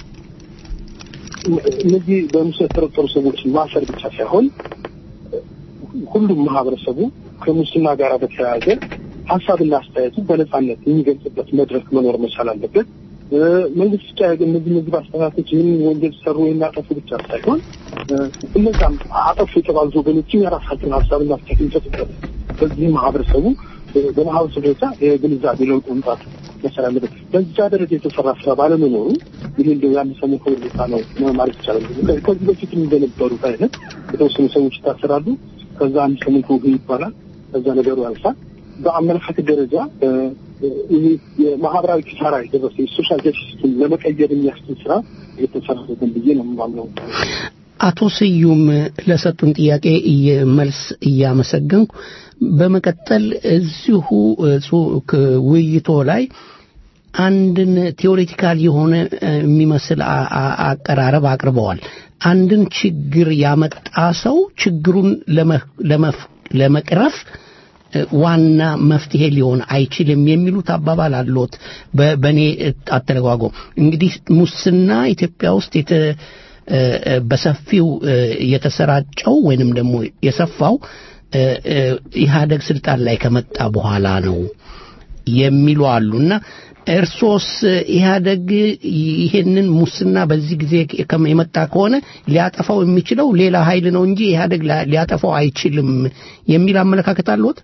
እነዚህ በሙስና የተጠረጠሩ ሰዎችን ማሰር ብቻ ሳይሆን ሁሉም ማህበረሰቡ ከሙስና ጋር በተያያዘ ሀሳብና አስተያየቱ በነጻነት የሚገልጽበት መድረክ መኖር መቻል አለበት። እ፣ መንግስት ብቻ እነዚህ እነዚህ ባለስልጣናቶች ይህን ወንጀል ሰሩ ወይም አጠፉ ብቻ ሳይሆን እ፣ እነዛም አጠፉ የተባሉት ወገኖችም የራሳቸውን ሀሳብና አስተያየት የሚሰጡበት በዚህ ማህበረሰቡ እ፣ በማህበረሰቡ ደረጃ የግንዛቤ ለውጥ መምጣት መቻል አለበት። በዛ ደረጃ የተሰራ ስራ ባለመኖሩ ይህ እንደው የአንድ ሰሞን ሁኔታ ነው ማለት ይቻላል። ከዚህ- ከዚህ በፊት እንደነበሩት አይነት የተወሰኑ ሰዎች ይታሰራሉ። ከዛ አንድ ሰሞን ከውህ ይባላል። ከዛ ነገሩ ያልፋል። በአመለካከት ደረጃ እ፣ ይህ የማህበራዊ ኪሳራ የደረሰ የሶሻል ጀስቲስን ለመቀየር የሚያስችል ስራ እየተሰራበትን ብዬ ነው የማምነው። አቶ ስዩም ለሰጡን ጥያቄ እየ- መልስ እያመሰገንኩ በመቀጠል እዚሁ እ፣ ጹ- ክ- ውይይቶ ላይ አንድን ቴዎሬቲካል የሆነ እ፣ የሚመስል አ- አ- አቀራረብ አቅርበዋል። አንድን ችግር ያመጣ ሰው ችግሩን ለመ- ለመፍ- ለመቅረፍ እ፣ ዋና መፍትሄ ሊሆን አይችልም የሚሉት አባባል አለዎት። በ- በእኔ አተረጓጎም እንግዲህ ሙስና ኢትዮጵያ ውስጥ የተ እ፣ እ፣ በሰፊው እ፣ የተሰራጨው ወይንም ደግሞ የሰፋው እ፣ እ፣ ኢህአደግ ስልጣን ላይ ከመጣ በኋላ ነው የሚሉ አሉና እርሶስ ኢህአደግ ይሄንን ሙስና በዚህ ጊዜ ከመ- የመጣ ከሆነ ሊያጠፋው የሚችለው ሌላ ኃይል ነው እንጂ ኢህአደግ ላ- ሊያጠፋው አይችልም የሚል አመለካከት አለዎት?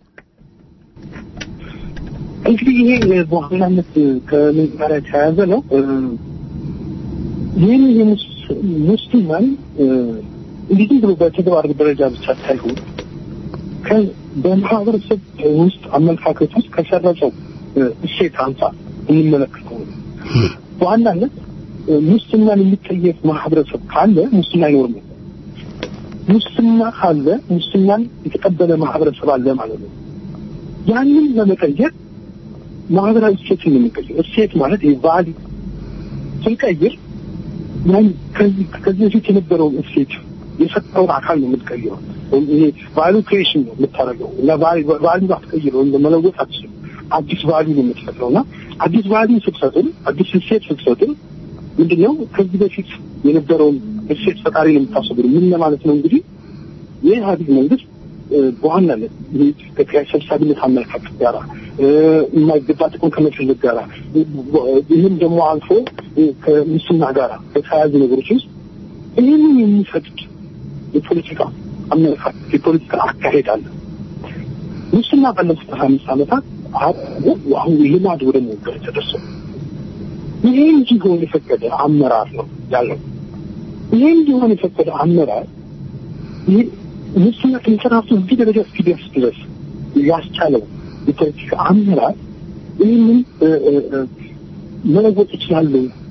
እንግዲህ ይሄ በዋናነት ከምን ጋር የተያያዘ ነው። እ፣ ይህን የሙስ- ሙስናን እ፣ እንዲህ ዝም ብሎ በተግባር ደረጃ ብቻ ሳይሆን ከ- በማህበረሰብ ውስጥ አመለካከት ውስጥ ከሰረጸው እ፣ እሴት አንጻር እንመለከተው ነው። በዋናነት እ፣ ሙስናን የሚጠየፍ ማህበረሰብ ካለ ሙስና አይኖርም። ሙስና ካለ ሙስናን የተቀበለ ማህበረሰብ አለ ማለት ነው። ያንን ለመቀየር ማህበራዊ እሴትን ነው የሚቀይር። እሴት ማለት የቫሊ ስንቀይር ያን ከዚህ ከዚህ በፊት የነበረውን እሴት የፈጠረውን አካል ነው የምትቀይረው። ወይም ይሄ ቫሉ ክሬሽን ነው የምታደርገው እና ቫሉ አትቀይረው ወይም መለወጥ አትችልም። አዲስ ቫሉ ነው የምትፈጥረው እና አዲስ ቫሉ ስትፈጥር፣ አዲስ እሴት ስትፈጥር ምንድነው ከዚህ በፊት የነበረውን እሴት ፈጣሪ ነው የምታስበው። ምን ለማለት ነው እንግዲህ የኢህአዴግ መንግስት እ፣ በዋናነት ይህ ከኪራይ ሰብሳቢነት አመለካከት ጋር እ፣ የማይገባ ጥቅም ከመፈለግ ጋር ይህም ደግሞ አልፎ እ፣ ከሙስና ጋር በተያያዙ ነገሮች ውስጥ ይህንን የሚፈቅድ የፖለቲካ አመለካከት የፖለቲካ አካሄድ አለ። ሙስና ባለፉት ሀያ አምስት ዓመታት አሁን አሁን ልማድ ወደ መወገድ ተደርሷል። ይሄ እንዲሆን የፈቀደ አመራር ነው ያለው። ይሄ እንዲሆን የፈቀደ አመራር ይህ ሙስና ከመሰራቱ እዚህ ደረጃ እስኪደርስ ድረስ ያስቻለው የፖለቲካ አመራር ይህንን እ፣ እ፣ እ፣ መለወጥ ይችላሉ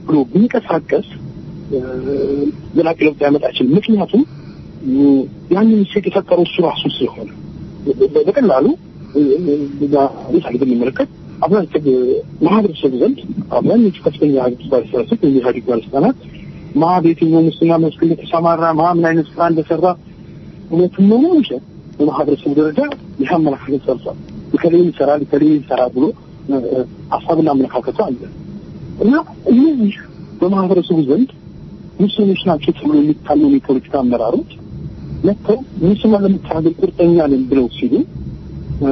ብሎ ቢንቀሳቀስ እ፣ ዘላቂ ለውጥ ሊያመጣ አይችልም። ምክንያቱም እ፣ ያንን እሴት የፈጠረው እሱ ራሱ ስለሆነ በ- በቀላሉ እ፣ እ፣ ምሳሌ ብንመለከት አብዛኛው ማህበረሰቡ ዘንድ አብዛኞቹ ከፍተኛ የሀገሪቱ ባለስልጣናት ወይም የኢህአዴግ ባለስልጣናት ማ በየትኛው ሙስና መስክ እንደተሰማራ ማ ምን አይነት ስራ እንደሰራ እውነቱን ነው ነው ይችላል በማህበረሰቡ ደረጃ ይህ አመለካከት ሰርቷል። ከሌል ይሰራል ከሌል ይሰራል ብሎ እ፣ እ፣ ሀሳብና አመለካከቱ አለ እና እነዚህ በማህበረሰቡ ዘንድ ሙስሊሞች ናቸው ተብሎ የሚታመኑ የፖለቲካ አመራሮች መጥተው ሙስና ለመታገል ቁርጠኛ ነን ብለው ሲሉ እ፣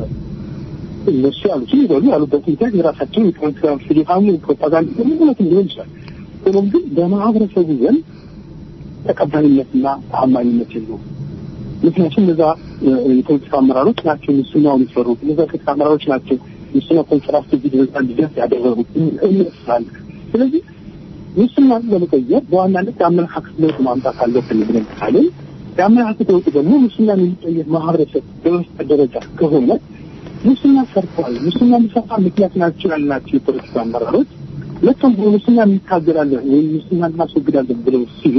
እነሱ ያሉትን ይበሉ ያሉበት ምክንያት የራሳቸው የፖለቲካ ፍጆታም ፕሮፓጋንዳ ምክንያት ሊሆን ይችላል። ሆኖም ግን በማህበረሰቡ ዘንድ ተቀባይነትና ተአማኝነት የለውም። ምክንያቱም እነዛ እ፣ የፖለቲካ አመራሮች ናቸው ሙስናውን የሰሩት። እነዛ የፖለቲካ አመራሮች ናቸው ሙስና ኮንትራክት እዚህ ደረጃ እንዲደርስ ያደረጉት እምነት ስላለ ስለዚህ ሙስናን ለመቀየር በዋናነት የአመለካከት ለውጥ ማምጣት አለብን ብለን ካለን የአመለካከት ለውጥ ደግሞ ሙስናን የሚቀየር ማህበረሰብ በመፍጠር ደረጃ ከሆነ ሙስና ሰርተዋል፣ ሙስና የሚሰፋ ምክንያት ናቸው ያልናቸው የፖለቲካ አመራሮች ሁለቱም ሙስና እንታገላለን ወይም ሙስና እናስወግዳለን ብለው ሲሉ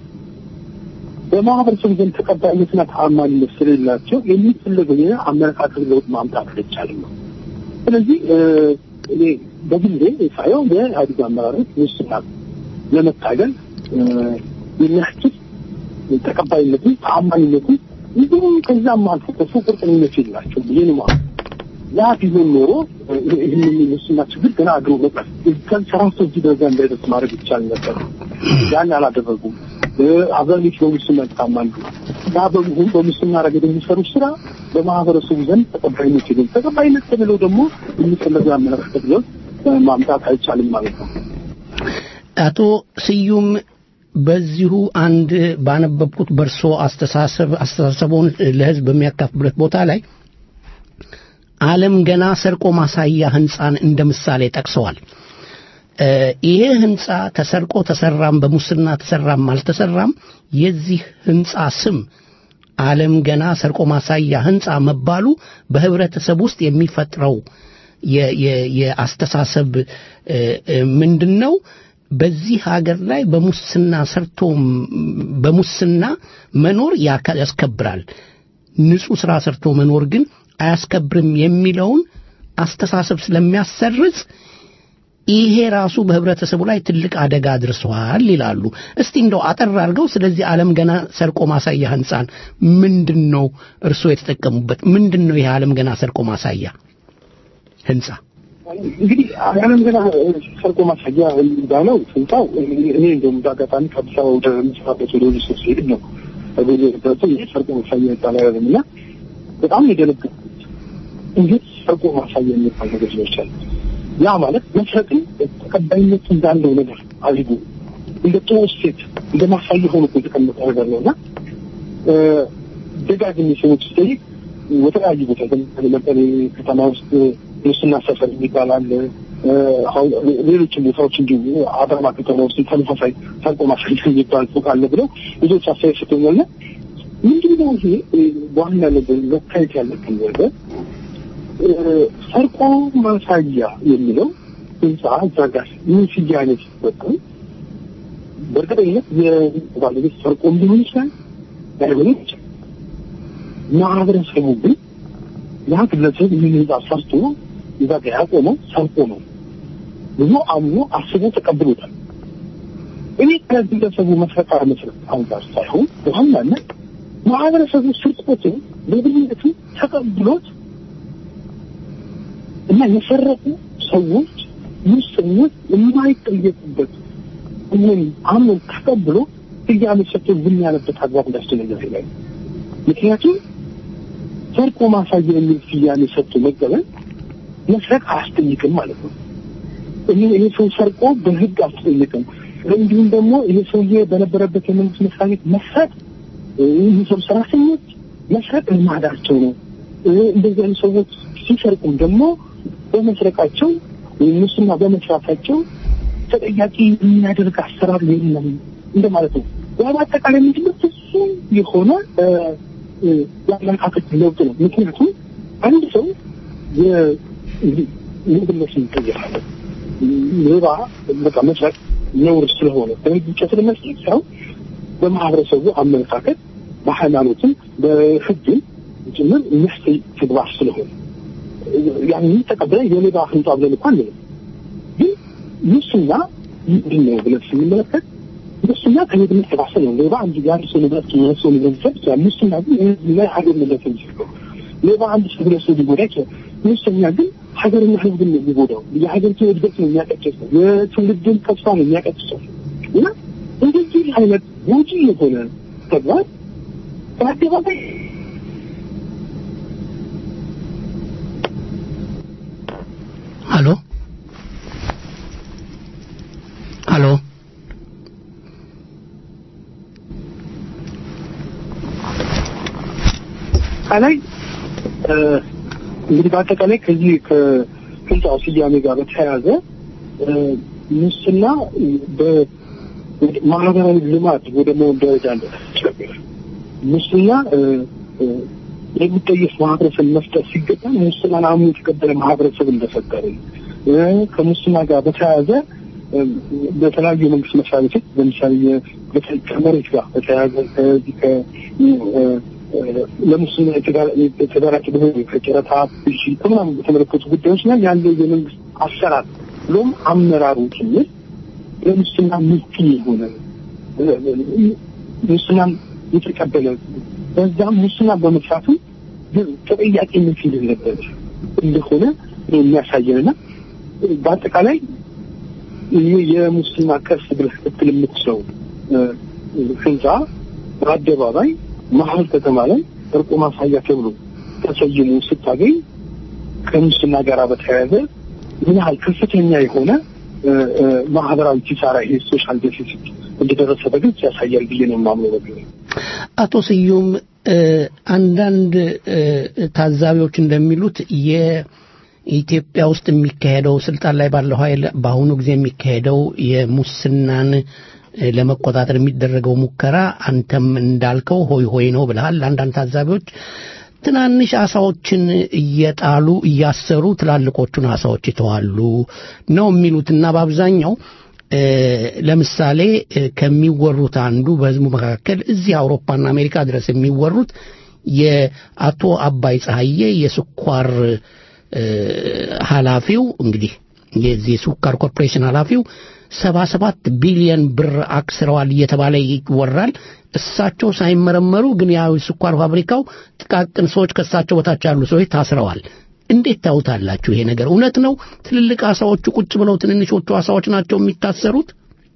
በማህበረሰቡ ዘንድ ተቀባይነትና ተአማኒነት ስለሌላቸው የሚፈለገው የአመለካከት ለውጥ ማምጣት አይቻልም ነው። ስለዚህ እ፣ እኔ በግሌ ሳየው የኢህአዴግ አመራሮች ሙስና ለመታገል እ፣ የሚያስችል ተቀባይነትን ተአማኒነትን እንዲሁም ከዛም አልፎ ከሱ ቁርጠኝነት የላቸው ብዬ ነው የማምነው። ያ ቢሆን ኖሮ እ፣ ይህንን የሙስና ችግር ገና አድሮ መቅረፍ ከሰራቶ እዚህ ደረጃ እንዳይደርስ ማድረግ ይቻል ነበር። ያን አላደረጉም። እ፣ አብዛኞቹ በሙስና ይታማሉ። ያ በመሆኑ በሙስና ረገድ የሚሰሩ ስራ በማህበረሰቡ ዘንድ ተቀባይነት የለም። ተቀባይነት ከሌለው ደግሞ የሚፈለገው አመለካከት ለውጥ እ፣ ማምጣት አይቻልም ማለት ነው። አቶ ስዩም በዚሁ አንድ ባነበብኩት በእርሶ አስተሳሰብ አስተሳሰቡን ለህዝብ በሚያካፍሉበት ቦታ ላይ ዓለም ገና ሰርቆ ማሳያ ህንፃን እንደ ምሳሌ ጠቅሰዋል። እ፣ ይሄ ህንፃ ተሰርቆ ተሰራም በሙስና ተሰራም አልተሰራም የዚህ ህንፃ ስም ዓለም ገና ሰርቆ ማሳያ ህንፃ መባሉ በህብረተሰብ ውስጥ የሚፈጥረው የ- የ- የአስተሳሰብ እ፣ እ፣ ምንድን ነው? በዚህ ሀገር ላይ በሙስና ሰርቶ በሙስና መኖር ያካ- ያስከብራል፣ ንጹህ ስራ ሰርቶ መኖር ግን አያስከብርም የሚለውን አስተሳሰብ ስለሚያሰርጽ ይሄ ራሱ በህብረተሰቡ ላይ ትልቅ አደጋ አድርሰዋል ይላሉ። እስቲ እንደው አጠር አድርገው ስለዚህ ዓለም ገና ሰርቆ ማሳያ ህንፃን ምንድን ነው እርስዎ የተጠቀሙበት? ምንድን ነው ይሄ ዓለም ገና ሰርቆ ማሳያ ህንፃ? እንግዲህ ዓለም ገና ሰርቆ ማሳያ እንዳለው ህንፃው እኔ እንደውም በአጋጣሚ ከአዲስ አበባ ወደ ምስራበት ወደ ወደ ሶስት ሄድ ነው በዚህ ይህ ሰርቆ ማሳያ ይባላል እና በጣም የደነገጥኩት እንዴት ሰርቆ ማሳያ የሚባል ነገር ይችላል? ያ ማለት መስረቅን ተቀባይነት እንዳለው ነገር አድርጎ እንደ ጥሩ እሴት እንደ ማሳያ ሆኖ እኮ የተቀመጠ ነገር ነው እና ደጋግሜ ሰዎች ስጠይቅ በተለያዩ ቦታ ለምሳሌ ከተማ ውስጥ ሙስና ሰፈር የሚባል አለ። አሁን ሌሎችም ቦታዎች እንዲሁ አዳማ ከተማ ውስጥ ተመሳሳይ ሰርቆ ማሳያ የሚባል ፎቅ አለ ብለው ብዙዎች አስተያየት ሰጥተውኛል። ምንድን ነው ይሄ በዋናነት መታየት ያለብን ነገር ሰርቆ ማሳያ የሚለው ህንፃ እዛ ጋር ምን ስያሜ ሲሰጠው በእርግጠኝነት የባለቤት ሰርቆም ሊሆን ይችላል ላይሆን ይችላል። ማህበረሰቡ ግን ያ ግለሰብ ይህን ህንፃ ሰርቶ እዛ ጋር ያቆመው ሰርቆ ነው ብዙ አምኖ አስቦ ተቀብሎታል። እኔ ከግለሰቡ መስረቅ አለመስረቅ አንጻር ሳይሆን በዋናነት ማህበረሰቡ ስርቆትን በብልነቱ ተቀብሎት እና የሰረቁ ሰዎች ሙሰኞች የማይጠየቁበት ይህን አምኖ ተቀብሎ ስያሜ ሰጥቶ ዝም ያለበት አግባብ እንዳስደነገር ይላል። ምክንያቱም ሰርቆ ማሳያ የሚል ስያሜ ሰጥቶ መቀበል መስረቅ አያስጠይቅም ማለት ነው። ይሄ ይሄ ሰው ሰርቆ በህግ አያስጠይቅም። እንዲሁም ደግሞ ይሄ ሰውዬ በነበረበት የመንግስት መስሪያ ቤት መስረቅ ይህ ሰው ሰራተኞች መስረቅ ልማዳቸው ነው። እንደዚህ አይነት ሰዎች ሲሰርቁም ደግሞ በመስረቃቸው ወይም ሙስና በመስራታቸው ተጠያቂ የሚያደርግ አሰራር የለም እንደማለት ነው። ያ በአጠቃላይ ምንድነው ፍጹም የሆነ የአመለካከት ለውጥ ነው። ምክንያቱም አንድ ሰው የሌብነት ይቀየራል። ሌባ በቃ መስረቅ ነውር ስለሆነ በህግ ብቻ ስለመስጠት ሳይሆን በማህበረሰቡ አመለካከት በሃይማኖትም በህግም ጭምር የሚያስተይ ተግባር ስለሆነ ያንን ተቀብለን የሌባ ህንጻ ብለን እንኳን አንልም። ግን ሙስና ምንድን ነው ብለን ስንመለከት ሙስና ከሌብነት የባሰ ነው። ሌባ አንድ የአንድ ሰው ንብረት የሁለት ሰው ንብረት ሊሰጥ ይችላል። ሙስና ግን የህዝብና የሀገር ንብረት ነው የሚሰርቀው። ሌባ አንድ ሰው ሁለት ሰው ሊጎዳ ይችላል። ሙሰኛ ግን ሀገርና ህዝብን ነው የሚጎዳው። የሀገሪቱን እድገት ነው የሚያቀጭሰው። የትውልድን ተስፋ ነው የሚያቀጭሰው እና እንደዚህ አይነት ጎጂ የሆነ ተግባር በአደባባይ ሀሎ ሀሎ አጠቃላይ እንግዲህ በአጠቃላይ ከዚህ ከህንፃው ስያሜ ጋር በተያያዘ ሙስና በማህበራዊ ልማት ወደ መሆን ደረጃ እንደተቸገረ ሙስና የሚጠየፍ ማህበረሰብ መፍጠር ሲገባ ሙስናን አምኖ የተቀበለ ማህበረሰብ እንደፈጠርን ከሙስና ጋር በተያያዘ በተለያዩ የመንግስት መስሪያ ቤቶች ለምሳሌ ከመሬት ጋር በተያያዘ ከዚህ ለሙስና የተደራጀ በሆኑ ከጨረታ ብዥ ከምናምን በተመለከቱ ጉዳዮች ላይ ያለው የመንግስት አሰራር ብሎም አመራሩ ጭምር ለሙስና ምቹ የሆነ ሙስናን የተቀበለ በዛም ሙስና በመስራቱ ተጠያቂነት የሌለበት እንደሆነ የሚያሳየንና በአጠቃላይ ይህ የሙስና ከርስ ብለህ ስትል የምትችለው ህንፃ በአደባባይ መሀል ከተማ ላይ እርቆ ማሳያ ተብሎ ተሰይሞ ስታገኝ ከሙስና ጋር በተያያዘ ምን ያህል ከፍተኛ የሆነ ማህበራዊ ኪሳራ ይሄ ሶሻል ዴፊሲት እንደደረሰ በግልጽ ያሳያል ብዬ ነው የማምነው። በግል አቶ ስዩም አንዳንድ ታዛቢዎች እንደሚሉት የኢትዮጵያ ውስጥ የሚካሄደው ስልጣን ላይ ባለው ኃይል በአሁኑ ጊዜ የሚካሄደው የሙስናን ለመቆጣጠር የሚደረገው ሙከራ አንተም እንዳልከው ሆይ ሆይ ነው ብለሃል። አንዳንድ ታዛቢዎች ትናንሽ አሳዎችን እየጣሉ እያሰሩ ትላልቆቹን አሳዎች ይተዋሉ ነው የሚሉትና በአብዛኛው ለምሳሌ ከሚወሩት አንዱ በህዝቡ መካከል እዚህ አውሮፓና አሜሪካ ድረስ የሚወሩት የአቶ አባይ ፀሐዬ የስኳር ኃላፊው እንግዲህ የዚህ የስኳር ኮርፖሬሽን ኃላፊው ሰባ ሰባት ቢሊየን ብር አክስረዋል እየተባለ ይወራል። እሳቸው ሳይመረመሩ ግን ያው ስኳር ፋብሪካው ጥቃቅን ሰዎች ከእሳቸው በታች ያሉ ሰዎች ታስረዋል። እንዴት ታዩታላችሁ? ይሄ ነገር እውነት ነው? ትልልቅ አሳዎቹ ቁጭ ብለው ትንንሾቹ አሳዎች ናቸው የሚታሰሩት?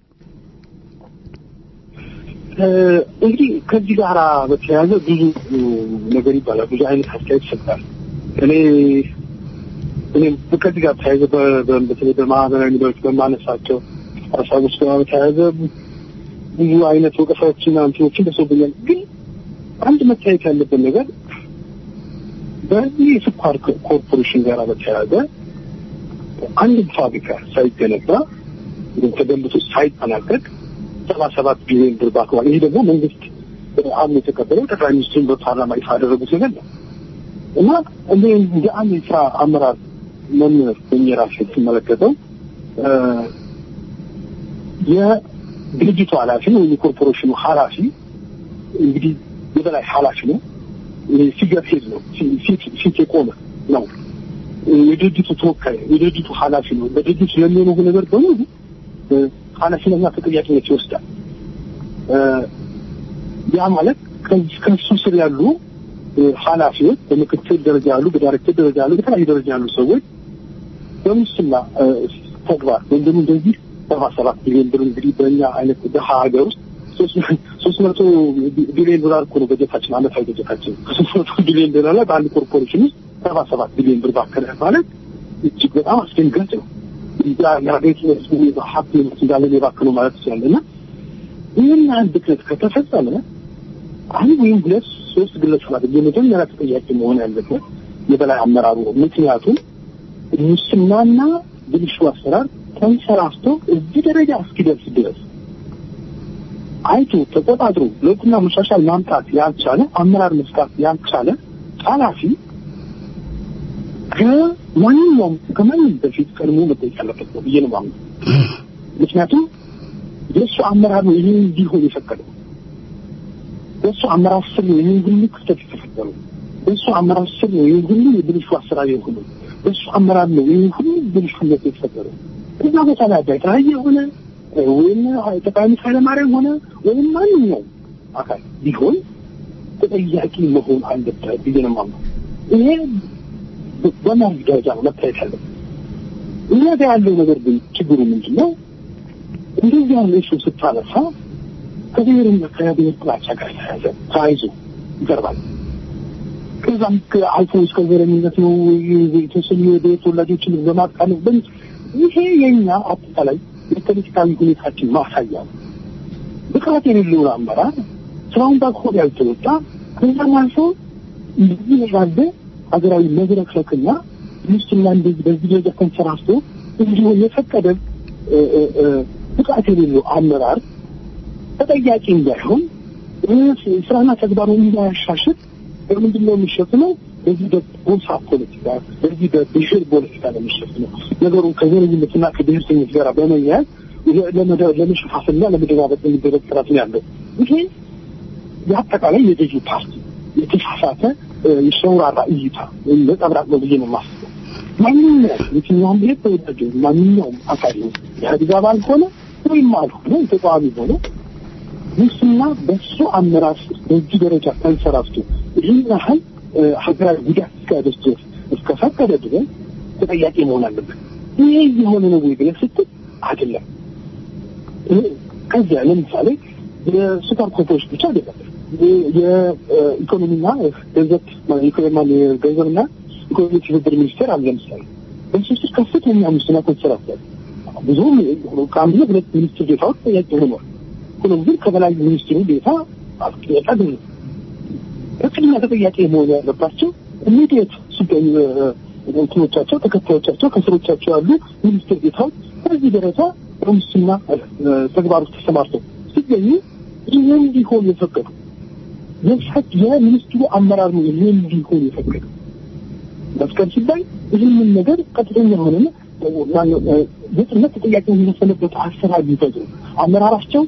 እንግዲህ ከዚህ ጋር በተያያዘ ብዙ ነገር ይባላል። ብዙ አይነት አስተያየት ይሰጣል። እኔ እኔም ከዚህ ጋር ተያይዘ በተለይ በማህበራዊ ሚዲያዎች በማነሳቸው ሀሳቦች ጋር በተያያዘ ብዙ አይነት ወቀሳዎችና እንትኖችን ደርሶብኛል። ግን አንድ መታየት ያለበት ነገር በዚህ የስኳር ኮርፖሬሽን ጋር በተያያዘ አንድ ፋብሪካ ሳይገነባ ተገንብቶ ሳይጠናቀቅ ሰባ ሰባት ቢሊዮን ብር ባክዋል። ይሄ ደግሞ መንግስት አምኖ የተቀበለው ጠቅላይ ሚኒስትሩን በፓርላማ ይፋ ያደረጉት ነገር ነው እና እኔ እንደ አንድ የስራ አመራር መምህር ሆኜ ራሴ ስመለከተው የድርጅቱ ኃላፊ ወይም የኮርፖሬሽኑ ኃላፊ እንግዲህ የበላይ ኃላፊ ነው። ፊገር ሄድ ነው፣ ፊት የቆመ ነው። የድርጅቱ ተወካይ የድርጅቱ ኃላፊ ነው። በድርጅቱ ለሚሆነው ነገር በሙሉ ኃላፊነትና ተጠያቂነት ይወስዳል። ያ ማለት ከሱ ስር ያሉ ኃላፊዎች በምክትል ደረጃ ያሉ፣ በዳይሬክተር ደረጃ ያሉ፣ በተለያዩ ደረጃ ያሉ ሰዎች በሙስና ተግባር ወይም ደግሞ እንደዚህ ሰባ ሰባት ቢሊዮን ብር እንግዲህ በእኛ አይነት ደሀ ሀገር ውስጥ ሶስት መቶ ቢሊዮን ዶላር እኮ ነው በጀታችን፣ አመታዊ በጀታችን። ከሶስት መቶ ቢሊዮን ዶላር ላይ በአንድ ኮርፖሬሽን ውስጥ ሰባ ሰባት ቢሊዮን ብር ባከለ ማለት እጅግ በጣም አስደንጋጭ ነው። የሀገሪቱ ህዝቡ ሀብት እንዳለ የባከነው ማለት ይችላል እና ይህን ያህል ብክነት ከተፈጸመ አንድ ወይም ሁለት ሶስት ግለሰባት የመጀመሪያ ተጠያቂ መሆን ያለበት የበላይ አመራሩ ነው። ምክንያቱም ሙስናና ብልሹ አሰራር ተንሰራፍቶ እዚህ ደረጃ እስኪደርስ ድረስ አይቶ ተቆጣጥሮ ለውጥና መሻሻል ማምጣት ያልቻለ አመራር መስጣት ያልቻለ ኃላፊ ከማንኛውም ከማንም በፊት ቀድሞ መጠየቅ ያለበት ነው ብዬ ነው የማምነው። ምክንያቱም የእሱ አመራር ነው ይህን እንዲሆን የፈቀደው። በእሱ አመራር ስር ነው ይህን ሁሉ ክፍተት የተፈጠረው። በእሱ አመራር ስር ነው ይህን ሁሉ የብልሹ አሰራር የሆነው። በእሱ አመራር ነው ይህን ሁሉ ብልሹነት የተፈጠረው። እዛ ቦታ ላይ አዳይ የሆነ ወይም ጠቅላይ ኃይለማርያም ሆነ ወይም ማንኛውም አካል ቢሆን ተጠያቂ መሆን አለበት ብዬ ነው የማምነው። ይሄ በመርህ ደረጃ ነው መታየት ያለበት። እኛ ጋር ያለው ነገር ግን ችግሩ ምንድን ነው? እንደዚህ ያለ እሱ ስታነሳ ከብሔርና ከብሔር ጥላቻ ጋር ተያያዘ ተያይዞ ይቀርባል። ከዛም አልፎ እስከ ዘረኝነት ነው የተወሰኑ የብሔር ተወላጆችን በማቃለፍ በ ይሄ የኛ አጠቃላይ የፖለቲካዊ ሁኔታችን ማሳያ ነው። ብቃት የሌለውን አመራር ስራውን በአግባቡ ያልተወጣ ከዛም አልፎ እንደዚህ ያለ ሀገራዊ መድረክለክና ሙስና እንደዚህ በዚህ ደረጃ ተንሰራፍቶ እንዲሆን የፈቀደ ብቃት የሌለው አመራር ተጠያቂ እንዳይሆን ስራና ተግባሩን እንዳያሻሽል በምንድን ነው የሚሸፍነው? በዚህ በጎሳ ፖለቲካ፣ በዚህ በብሔር ፖለቲካ ነው የሚሸፍነው። ነገሩን ከዘረኝነትና ከብሔርተኝነት ጋር በመያያዝ ለመሸፋፈልና ለመደባበቅ የሚደረግ ጥረት ነው ያለው። ይሄ የአጠቃላይ የገዢ ፓርቲ የተሳሳተ የሸውራራ እይታ ወይም ነጸብራቅ ነው ብዬ ነው የማስበው። ማንኛውም የትኛውም ብሔር ተወዳጅ ማንኛውም አካል ነው የኢህአዴግ አባል ሆነ ወይም አልሆነ ተቃዋሚ ሆነ ሙስና በሱ አመራር በዚህ ደረጃ ተንሰራፍቶ ይህን ያህል ሀገራዊ ጉዳት እስኪያደርስ ድረስ እስከፈቀደ ድረስ ተጠያቂ መሆን አለበት። ይሄ የሆነ ነው ወይ ብለህ ስትል አይደለም። ከዚያ ለምሳሌ የሱፐር ኮርፖሬሽን ብቻ አይደለም የኢኮኖሚና ገንዘብ ገንዘብና ኢኮኖሚ ትብብር ሚኒስቴር አለ። ለምሳሌ በሱ ስር ከፍተኛ ሙስና ተንሰራፍቷል። ብዙም ከአንድ ሁለት ሚኒስትር ዴታዎች ተጠያቂ ሆኗል። ሆኖም ግን ከበላይ ሚኒስትሩ ዴታ ጥያቄ አገኙ። በቅድሚያ ተጠያቂ መሆን ያለባቸው ኢሚዲየት ሲገኙ እንትኖቻቸው ተከታዮቻቸው ከስሮቻቸው ያሉ ሚኒስትር ዴታዎች በዚህ ደረጃ በሙስና ተግባር ውስጥ ተሰማርተው ሲገኙ ይህ እንዲሆን የፈቀዱ የሚኒስትሩ አመራር ነው ይህ እንዲሆን የፈቀዱ መስቀል ሲባል ይህንን ነገር ቀጥተኛ የሆነ ግልጽነት ተጠያቂ የሚመሰለበት አሰራር ቢፈጥሩ አመራራቸው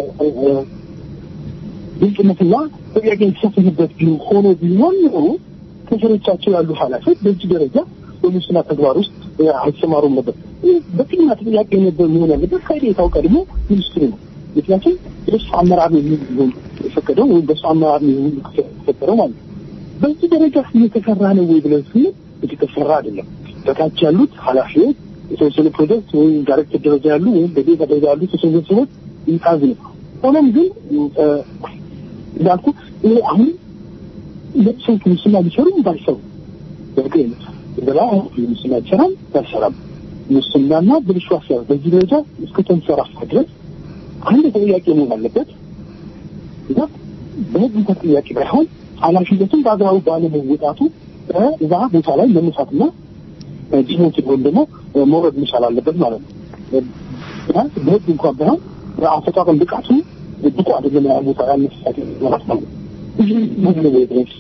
ግልጽነትና ተጠያቂ የተሰፈነበት ሆኖ ቢሆን ኖሮ ከስሮቻቸው ያሉ ኃላፊዎች በዚህ ደረጃ በሙስና ተግባር ውስጥ አይሰማሩም ነበር። በቅድሚያ ተጠያቂ ነበር መሆን ያለበት ከዴታው ቀድሞ ሚኒስትሩ ነው። ምክንያቱም በሱ አመራር ነው የሚሆን የፈቀደው ወይም በሱ አመራር ነው የሚሆን የተፈጠረው ማለት ነው። በዚህ ደረጃ እየተሰራ ነው ወይ ብለን ስንል እየተሰራ አይደለም። በታች ያሉት ኃላፊዎች የተወሰኑ ፕሮጀክት ወይም ዳይሬክተር ደረጃ ያሉ ወይም በዴታ ደረጃ ያሉ የተወሰኑ ሰዎች ይታዝ ነው። ሆኖም ግን እንዳልኩ ይሄ አሁን ለሰዎች ሙስና ሊሰሩ ባይሰሩ በግል በላ ሙስና ይሰራል ባይሰራም ሙስናና ብልሹ አሰራር በዚህ ደረጃ እስከ ተንሰራፋ ድረስ አንድ ተጠያቂ መሆን አለበት እና በህግ እንኳን ጥያቄ ባይሆን ኃላፊነቱን በአግባቡ ባለመወጣቱ እዛ ቦታ ላይ መነሳትና ዲሞትድ ወይም ደግሞ መውረድ መቻል አለበት ማለት ነው። በህግ እንኳን ባይሆን በአፈጣጠም ብቃቱ ብቁ አይደለም ያ ቦታ ያነሳት ማለት ነው። ይህ ምን ነው ድረስ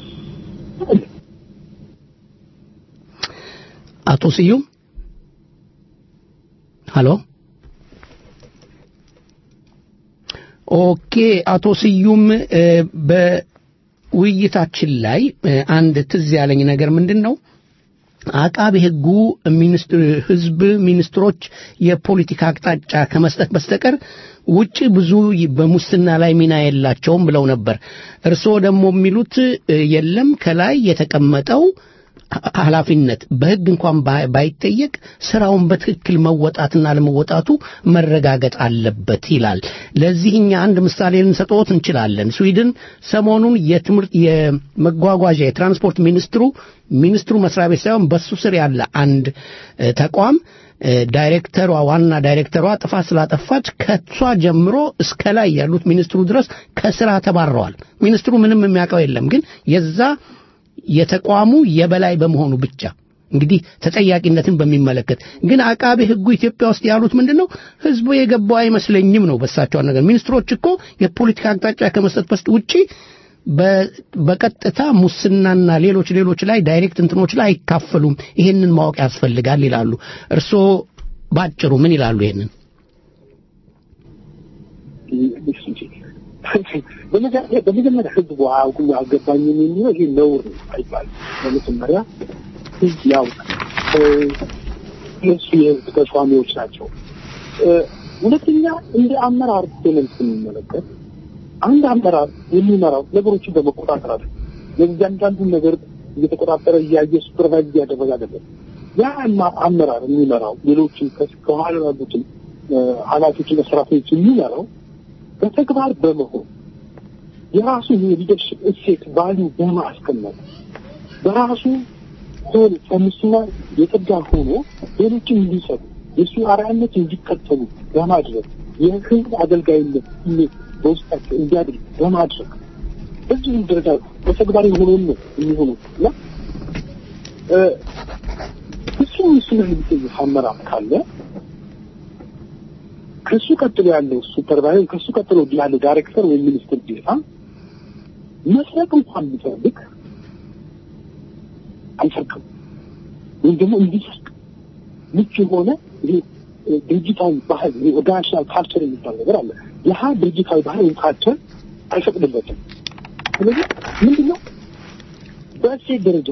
አቶ ስዩም ሀሎ ኦኬ አቶ ስዩም በውይይታችን ላይ አንድ ትዝ ያለኝ ነገር ምንድን ነው አቃቤ ህጉ ሚኒስትር ህዝብ ሚኒስትሮች የፖለቲካ አቅጣጫ ከመስጠት በስተቀር ውጭ ብዙ በሙስና ላይ ሚና የላቸውም ብለው ነበር እርስዎ ደግሞ የሚሉት የለም ከላይ የተቀመጠው ኃላፊነት በህግ እንኳን ባይጠየቅ ስራውን በትክክል መወጣትና ለመወጣቱ መረጋገጥ አለበት ይላል። ለዚህ እኛ አንድ ምሳሌ ልንሰጥዎት እንችላለን። ስዊድን ሰሞኑን የትምህርት የመጓጓዣ የትራንስፖርት ሚኒስትሩ ሚኒስትሩ መስሪያ ቤት ሳይሆን በሱ ስር ያለ አንድ ተቋም ዳይሬክተሯ ዋና ዳይሬክተሯ ጥፋት ስላጠፋች ከሷ ጀምሮ እስከ ላይ ያሉት ሚኒስትሩ ድረስ ከስራ ተባረዋል። ሚኒስትሩ ምንም የሚያውቀው የለም፣ ግን የዛ የተቋሙ የበላይ በመሆኑ ብቻ እንግዲህ ተጠያቂነትን በሚመለከት ግን አቃቤ ህጉ ኢትዮጵያ ውስጥ ያሉት ምንድን ነው ህዝቡ የገባው አይመስለኝም ነው በሳቸው ነገር ሚኒስትሮች እኮ የፖለቲካ አቅጣጫ ከመስጠት በስጥ ውጪ በቀጥታ ሙስናና ሌሎች ሌሎች ላይ ዳይሬክት እንትኖች ላይ አይካፈሉም ይሄንን ማወቅ ያስፈልጋል ይላሉ እርስዎ ባጭሩ ምን ይላሉ ይሄንን በመጀመሪያ በመጀመሪያ ህዝቡ አያውቁም አልገባኝም የሚለው ይሄ ነውር ነው አይባልም። በመጀመሪያ ህዝብ ያውቃል። እነሱ የህዝብ ተሿሚዎች ናቸው። ሁለተኛ እንደ አመራር ብለን ስንመለከት አንድ አመራር የሚመራው ነገሮችን በመቆጣጠር አለ። የእያንዳንዱን ነገር እየተቆጣጠረ እያየ ሱፐርቫይዝ እያደረገ አይደለም። ያ አመራር የሚመራው ሌሎችን ከኋላ ያሉትን ኃላፊዎችና ሰራተኞች የሚመራው በተግባር በመሆን የራሱ የሊደርሽፕ እሴት ቫሊዩ በማስቀመጥ በራሱ ሆን ከሙስና የጸዳ ሆኖ ሌሎችን እንዲሰሩ የእሱ አርአያነት እንዲከተሉ በማድረግ የህዝብ አገልጋይነት ስሜት በውስጣቸው እንዲያድግ በማድረግ በዚህም ደረጃ በተግባር የሆነውን ነው የሚሆነው እና እሱ ሙስና የሚጠይቅ አመራር ካለ ከሱ ቀጥሎ ያለው ሱፐርቫይዘር ከሱ ቀጥሎ ያለው ዳይሬክተር ወይም ሚኒስትር ዴታ መስረቅ እንኳን ቢፈልግ አይሰርቅም ወይም ደግሞ እንዲሰርቅ ምቹ የሆነ ይሄ ድርጅታዊ ባህል ኦርጋናይዜሽናል ካልቸር የሚባል ነገር አለ። ይህ ድርጅታዊ ባህል ወይም ካልቸር አይፈቅድለትም። ስለዚህ ምንድነው በእሴት ደረጃ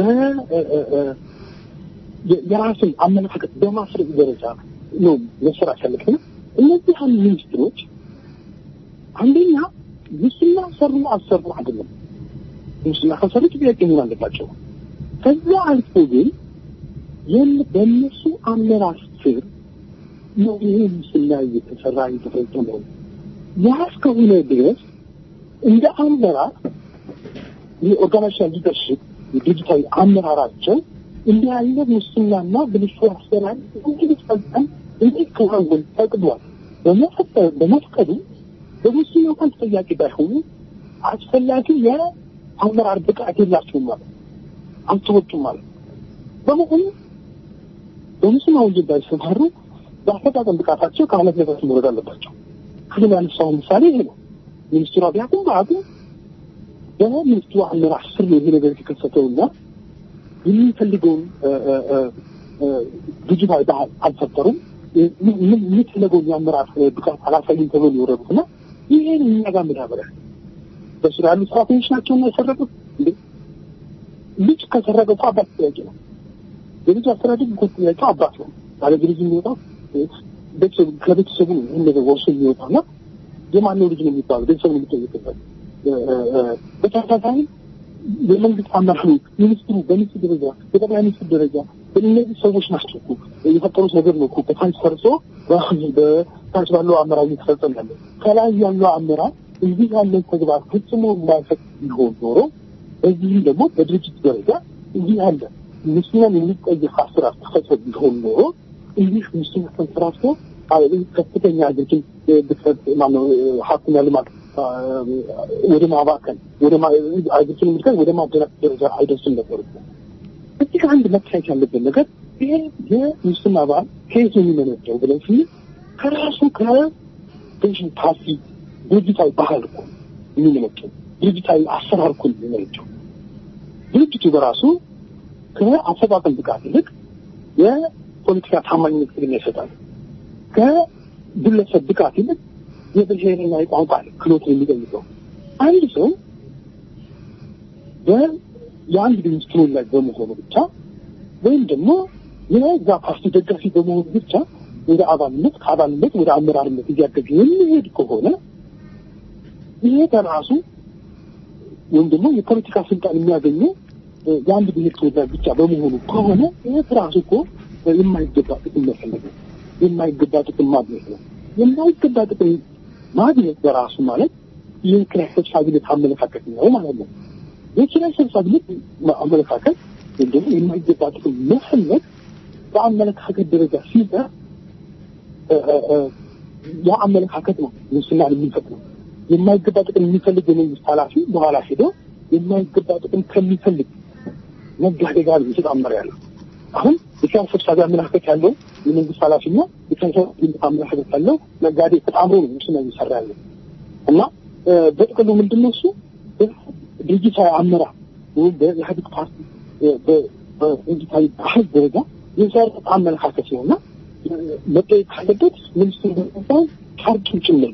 የራስን አመለካከት በማስረጽ ደረጃ ነው መሰራት ያለበት። እነዚህ አንድ ሚኒስትሮች አንደኛ ሙስና ሰሩ አልሰሩ አይደለም። ሙስና ከሰሩ ጥያቄ መሆን አለባቸው። ከዛ አልፎ ግን በእነሱ አመራር ስር ነው ይሄ ሙስና እየተሰራ እየተፈጸመው። ያ እስከሆነ ድረስ እንደ አመራር የኦርጋናይዜሽን ሊደርሽፕ የዲጂታዊ አመራራቸው እንዲህ ያለ ሙስናና ብልሹ አሰራር እንዲፈጸም እንዲከናወን ፈቅዷል። በመፍቀዱ በሙስና እንኳን ተጠያቂ ባይሆኑ አስፈላጊ የአመራር ብቃት የላቸውም ማለት አልተወጡም ማለት በመሆኑ በሙስና ወንጀል ባይሰማሩ በአፈጻጸም ብቃታቸው ከኃላፊነታቸው መውረድ አለባቸው። ክልል ያነሳው ምሳሌ ይሄ ነው። ሚኒስትሯ ቢያውቁም በአቁም በሚኒስትሩ አመራር ስር ነው ይሄ ነገር የተከሰተውና የሚፈልገውን ድርጅታዊ ባህል አልፈጠሩም። የሚፈለገውን የአመራር ብቃት አላሳዩም ተብሎ የወረዱት እና ይሄን እኛ ጋር መዳበሪያ በስራ ያሉ ሰራተኞች ናቸው እና የሰረቁት እንዴ ልጅ ከሰረቀ እኮ አባት ጥያቄ ነው። የልጅ አስተዳደግ እኮ ጥያቄው አባት ነው። ባለ ልጅ የሚወጣው ቤተሰቡ ከቤተሰቡ ነው ይህን ነገር ወርሶ የሚወጣው እና የማነው ልጅ ነው የሚባለው ቤተሰቡ ነው የሚጠየቅበት። በተመሳሳይ የመንግስት አመራሮች ሚኒስትሩ በሚኒስትር ደረጃ በጠቅላይ ሚኒስትር ደረጃ እነዚህ ሰዎች ናቸው እኮ የፈጠሩት ነገር ነው እኮ በታች ፈርሶ በታች ባለው አመራር እየተፈጸመ ያለ ከላይ ያለው አመራር እንዲህ ያለ ተግባር ፍጽሞ የማይፈቅ ቢሆን ኖሮ በዚህም ደግሞ በድርጅት ደረጃ እንዲህ ያለ ሙስናን የሚጠይቅ አሰራር ተፈጽሞ ቢሆን ኖሮ እንዲህ ሙስና ተንሰራፍቶ ከፍተኛ ሀገሪቱን ብክረት ማነው ሀብትና ልማት ወደ ማባከን ወደ ሀገሪቱን ምድከት ወደ ማደናቀፍ ደረጃ አይደርስም ነበሩ። እዚህ ጋር አንድ መታየት ያለበት ነገር ይሄ የሙስና ባህል ከየት ነው የሚመነጨው ብለን ስንል ከራሱ ከፔንሽን ፓርቲ ድርጅታዊ ባህል እኮ የሚመነጨው ድርጅታዊ አሰራር እኮ የሚመነጨው ድርጅቱ በራሱ ከአፈጻጸም ብቃት ይልቅ የፖለቲካ ታማኝነት ቅድሚያ ይሰጣል። ከግለሰብ ብቃት ይልቅ የብሔርና የቋንቋ ክሎት የሚጠይቀው አንድ ሰው የአንድ ሚኒስትሮን ላይ በመሆኑ ብቻ ወይም ደግሞ የዛ ፓርቲ ደጋፊ በመሆኑ ብቻ ወደ አባልነት ከአባልነት ወደ አመራርነት እያደገ የሚሄድ ከሆነ ይሄ በራሱ ወይም ደግሞ የፖለቲካ ስልጣን የሚያገኘው የአንድ ብሔር ተወላጅ ብቻ በመሆኑ ከሆነ ይህ ራሱ እኮ የማይገባ ጥቅም መፈለግ ነው። የማይገባ ጥቅም ማግኘት ነው። የማይገባ ጥቅም ማግኘት በራሱ ማለት የኪራይ ሰብሳቢነት አመለካከት ነው ማለት ነው። የኪራይ ሰብሳቢነት አመለካከት ወይም ደግሞ የማይገባ ጥቅም መፈለግ በአመለካከት ደረጃ ሲዘ ያ አመለካከት ነው ሙስናን የሚፈጥረው። የማይገባ ጥቅም የሚፈልግ የመንግስት ኃላፊ በኋላ ሄዶ የማይገባ ጥቅም ከሚፈልግ ነጋዴ ጋር እየተጣመረ ያለው አሁን የኪራይ ሰብሳቢ አመለካከት ያለው የመንግስት ኃላፊና የኪራይ ሰብሳቢ አመለካከት ያለው ነጋዴ ተጣምሮ ነው ሙስና እየሰራ ያለው እና በጥቅሉ ምንድን ነው እሱ ድርጅታዊ አመራር ወይም በኢህአዴግ ፓርቲ በድርጅታዊ ባህል ደረጃ የሰረጠ አመለካከት ነው እና መጠየቅ ካለበት ሚኒስትሩ ሳይሆን ፓርቲው ጭምር ነው።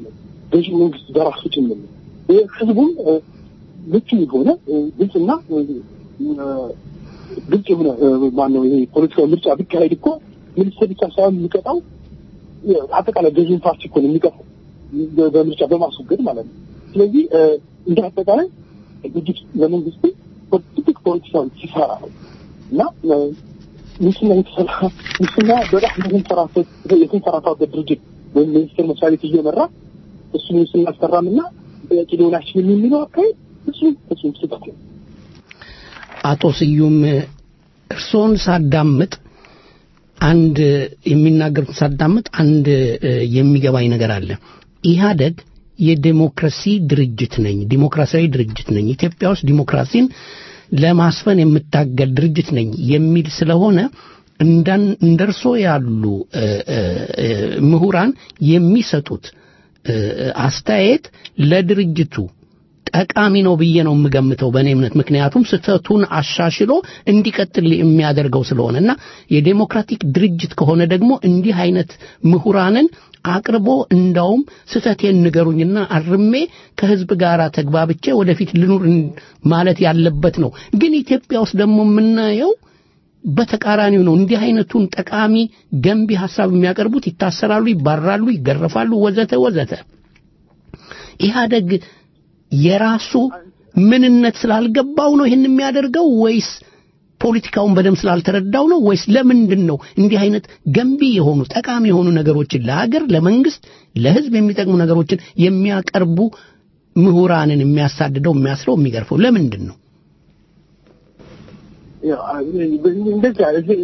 ገዢ መንግስት በራሱ ጭምር ነው። ይህ ህዝቡም እ፣ ምቹ የሆነ እ፣ ግልጽና እ፣ ግልጽ የሆነ እ፣ ማነው ይሄ ፖለቲካዊ ምርጫ ቢካሄድ እኮ ሚኒስትር ብቻ ሳይሆን የሚቀጣው እ፣ አጠቃላይ ገዢውን ፓርቲ እኮ ነው የሚቀጣው በ- በምርጫ በማስወገድ ማለት ነው። ስለዚህ እ፣ እንደ አጠቃላይ ድርጅት ለመንግስት ትልቅ ፖለቲካዊ ሲሰራ ነው እና እ፣ ሙስና የተሰራ ሙስና በጣም የተንሰራፈት የተንሰራፋበት ድርጅት ወይም ሚኒስቴር መስሪያ ቤት እየመራ እሱ ሙስና አሰራም እና ጥያቄ ሊሆን አይችልም የሚለው አካሄድ ፍጹም ፍጹም ስህተት ነው። አቶ ስዩም እርስዎን ሳዳምጥ አንድ የሚናገሩት ሳዳምጥ አንድ እ፣ የሚገባኝ ነገር አለ። ኢህአደግ የዴሞክራሲ ድርጅት ነኝ፣ ዲሞክራሲያዊ ድርጅት ነኝ፣ ኢትዮጵያ ውስጥ ዲሞክራሲን ለማስፈን የምታገል ድርጅት ነኝ የሚል ስለሆነ እንዳን እንደርሶ ያሉ እ፣ እ፣ እ፣ ምሁራን የሚሰጡት እ፣ አስተያየት ለድርጅቱ ጠቃሚ ነው ብዬ ነው የምገምተው በእኔ እምነት። ምክንያቱም ስህተቱን አሻሽሎ እንዲቀጥል የሚያደርገው ስለሆነ እና የዴሞክራቲክ ድርጅት ከሆነ ደግሞ እንዲህ አይነት ምሁራንን አቅርቦ እንዳውም ስህተቴን ንገሩኝና አርሜ ከህዝብ ጋር ተግባብቼ ወደፊት ልኑር ማለት ያለበት ነው። ግን ኢትዮጵያ ውስጥ ደግሞ የምናየው በተቃራኒው ነው። እንዲህ አይነቱን ጠቃሚ ገንቢ ሀሳብ የሚያቀርቡት ይታሰራሉ፣ ይባራሉ፣ ይገረፋሉ፣ ወዘተ ወዘተ። ኢህአደግ የራሱ ምንነት ስላልገባው ነው ይህን የሚያደርገው ወይስ ፖለቲካውን በደንብ ስላልተረዳው ነው ወይስ ለምንድን ነው እንዲህ አይነት ገንቢ የሆኑ ጠቃሚ የሆኑ ነገሮችን ለሀገር፣ ለመንግስት፣ ለህዝብ የሚጠቅሙ ነገሮችን የሚያቀርቡ ምሁራንን የሚያሳድደው፣ የሚያስረው፣ የሚገርፈው ለምንድን ነው? ያው እንደዚህ አይነት ይሄ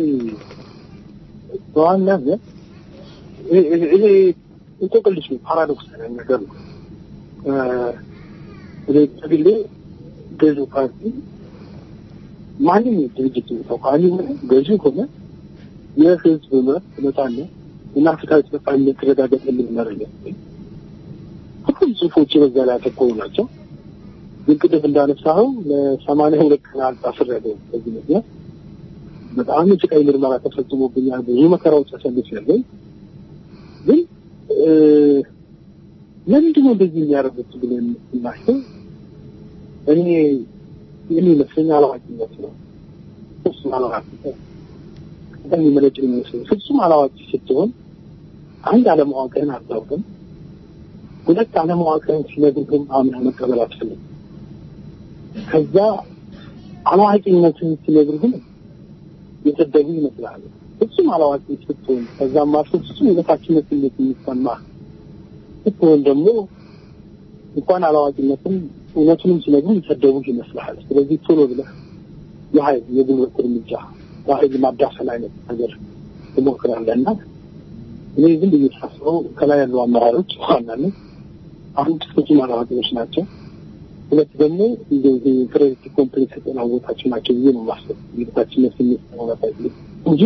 በዋናነት ይሄ- ይሄ- ይሄ እንቆቅልሽ ነው፣ ፓራዶክስ ነገር ነው። እ፣ እኔ በግሌ ገዢው ፓርቲ ማንም ድርጅት ተቃዋሚ ሆነ ገዢ ሆነ የህዝብ መብት ነጻነት እና ፍትሃዊ ተጠቃሚነት ተረጋገጠልን መረጃ ሁሉም ጽሁፎች በዛ ላይ ያተኮሩ ናቸው። ግን ቅድም እንዳነሳኸው ለሰማንያ ሁለት ቀናት ታስሬያለሁ። በዚህ ምክንያት በጣም የስቃይ ምርመራ ተፈጽሞብኛል። ብዙ መከራዎች አሳልፌያለሁ። ግን እ፣ ለምንድን ነው እንደዚህ የሚያደርጉት ብለን ስናስብ እኔ የሚመስለኝ አላዋቂነት ነው። ፍጹም አላዋቂነት በጣም የሚመነጭ የሚመስለኝ ፍጹም አላዋቂ ስትሆን አንድ አለማወቅህን አታውቅም። ሁለት አለማወቅህን ሲነግሩህም አምነህ መቀበል አትፈልግም። ከዛ አላዋቂነትን ሲነግሩህም የሰደቡ ይመስላል። ፍጹም አላዋቂ ስትሆን ከዛም አልፎ ፍጹም የበታችነት ስሜት የሚሰማ ስትሆን ደግሞ እንኳን አላዋቂነትን እውነቱንም ሲነግሩ የሰደቡህ ይመስልሃል። ስለዚህ ቶሎ ብለህ የኃይል የጉልበት እርምጃ በኃይል ማዳፈን አይነት ነገር ትሞክራለህ እና እኔ ዝም ብዬ ሳስበው ከላይ ያሉ አመራሮች ዋናነት አንድ ፍጹም አላዋቂዎች ናቸው። ሁለት ደግሞ እንደዚህ ክሬዲት ኮምፕሌክስ የተናወጣቸው ናቸው ብዬ ነው የማስበው። የበታችነት ስሜት ተሆነታ እንጂ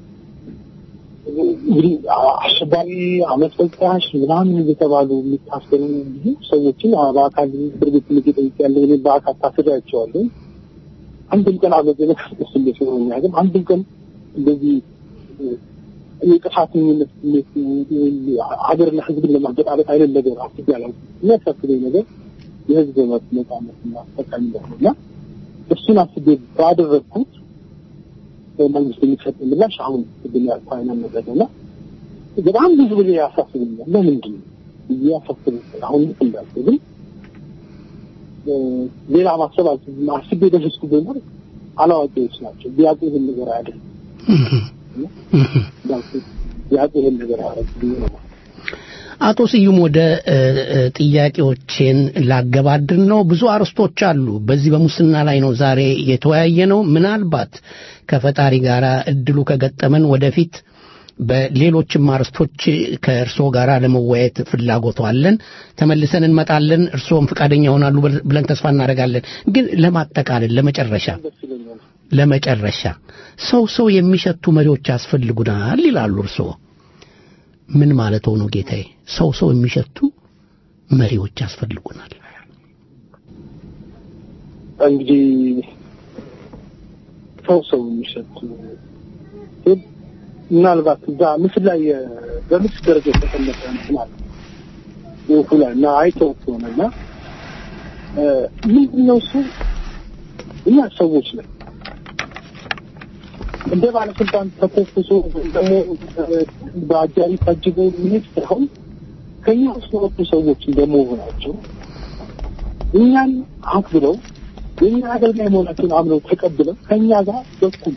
እንግዲህ አሸባሪ አመት በቃሽ ምናምን እየተባሉ የሚታሰሩ ብዙ ሰዎችን በአካል እስር ቤት ጠይቅ ያለው እኔ በአካል ታስሬያቸዋለሁ። አንድም ቀን አመዘነ ስሜት ሆኖኛ ግን አንድም ቀን እንደዚህ የጥፋተኝነት ስሜት ሀገርና ሕዝብን ለማገጣበጥ አይነት ነገር አስቤ አላውቅም። የሚያሳስበኝ ነገር የህዝብ መብት ነጻነትና ተጠቃሚነት ነው እና እሱን አስቤ ባደረግኩት መንግስት የሚሰጥ ምላሽ አሁን ቅድም ያልኩህ አይነት ነገር ነው እና በጣም ብዙ ጊዜ ያሳስበኛል። ለምንድን ነው ብዬ ያሳስበኛል። አሁን ልክ እንዳልኩህ ግን ሌላ ማሰብ አልችልም። አስቤ የደረስኩበት ነገር አላዋቂዎች ናቸው። ቢያውቁ ይህን ነገር አያደርጉም። እንዳልኩህ ቢያውቁ ይህን ነገር አያደርጉም ነው አቶ ስዩም ወደ ጥያቄዎቼን ላገባድር ነው። ብዙ አርስቶች አሉ። በዚህ በሙስና ላይ ነው ዛሬ የተወያየ ነው። ምናልባት ከፈጣሪ ጋር እድሉ ከገጠመን ወደፊት በሌሎችም አርስቶች ከእርስዎ ጋር ለመወያየት ፍላጎቱ አለን። ተመልሰን እንመጣለን። እርስዎም ፈቃደኛ ይሆናሉ ብለን ተስፋ እናደርጋለን። ግን ለማጠቃለል ለመጨረሻ ለመጨረሻ ሰው ሰው የሚሸቱ መሪዎች ያስፈልጉናል ይላሉ እርስዎ። ምን ማለት ሆኖ ጌታዬ? ሰው ሰው የሚሸቱ መሪዎች ያስፈልጉናል። እንግዲህ ሰው ሰው የሚሸቱ ምናልባት እዛ ምስል ላይ በምስል ደረጃ የተቀመጠ እንትን አለ። ጽሁፉ ላይ እና አይተው ከሆነ እና ምንድን ነው እሱ እኛ ሰዎች ነን እንደ ባለስልጣን ተኮፍሶ ደግሞ በአጃቢ ታጅቦ መሄድ ሳይሆን ከኛ ውስጥ የወጡ ሰዎች እንደመሆናቸው እኛን አክብረው የእኛ አገልጋይ መሆናቸውን አምነው ተቀብለው ከእኛ ጋር በኩል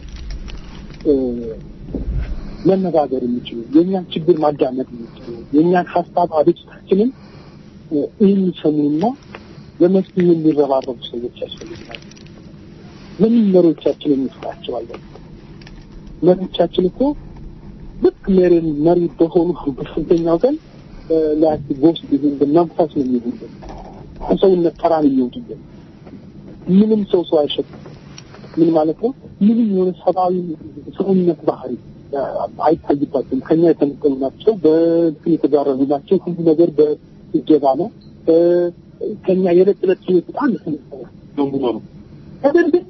መነጋገር የሚችሉ የእኛን ችግር ማዳመጥ የሚችሉ የእኛን ሀሳብ አቤቱታችንን የሚሰሙና ለመፍትሄ የሚረባረቡ ሰዎች ያስፈልጋሉ። ለምን መሪዎቻችን እንፍራቸዋለን? መሪዎቻችን እኮ ልክ መሪን መሪ በሆኑ በስንተኛው ቀን ላይ ጎስት ይሁን መንፈስ ነው የሚሆንብን ከሰውነት ተራ ነው የሚወጡብን። ምንም ሰው ሰው አይሸጥም። ምን ማለት ነው? ምንም የሆነ ሰብአዊ ሰውነት ባህሪ አይታይባቸውም። ከኛ የተነጠሉ ናቸው። በእንትን የተጋረዱ ናቸው። ሁሉ ነገር በእጀባ ነው። ከኛ የዕለት ዕለት ህይወት በጣም የተነጠለ ነው የሚኖሩ ነገር ግን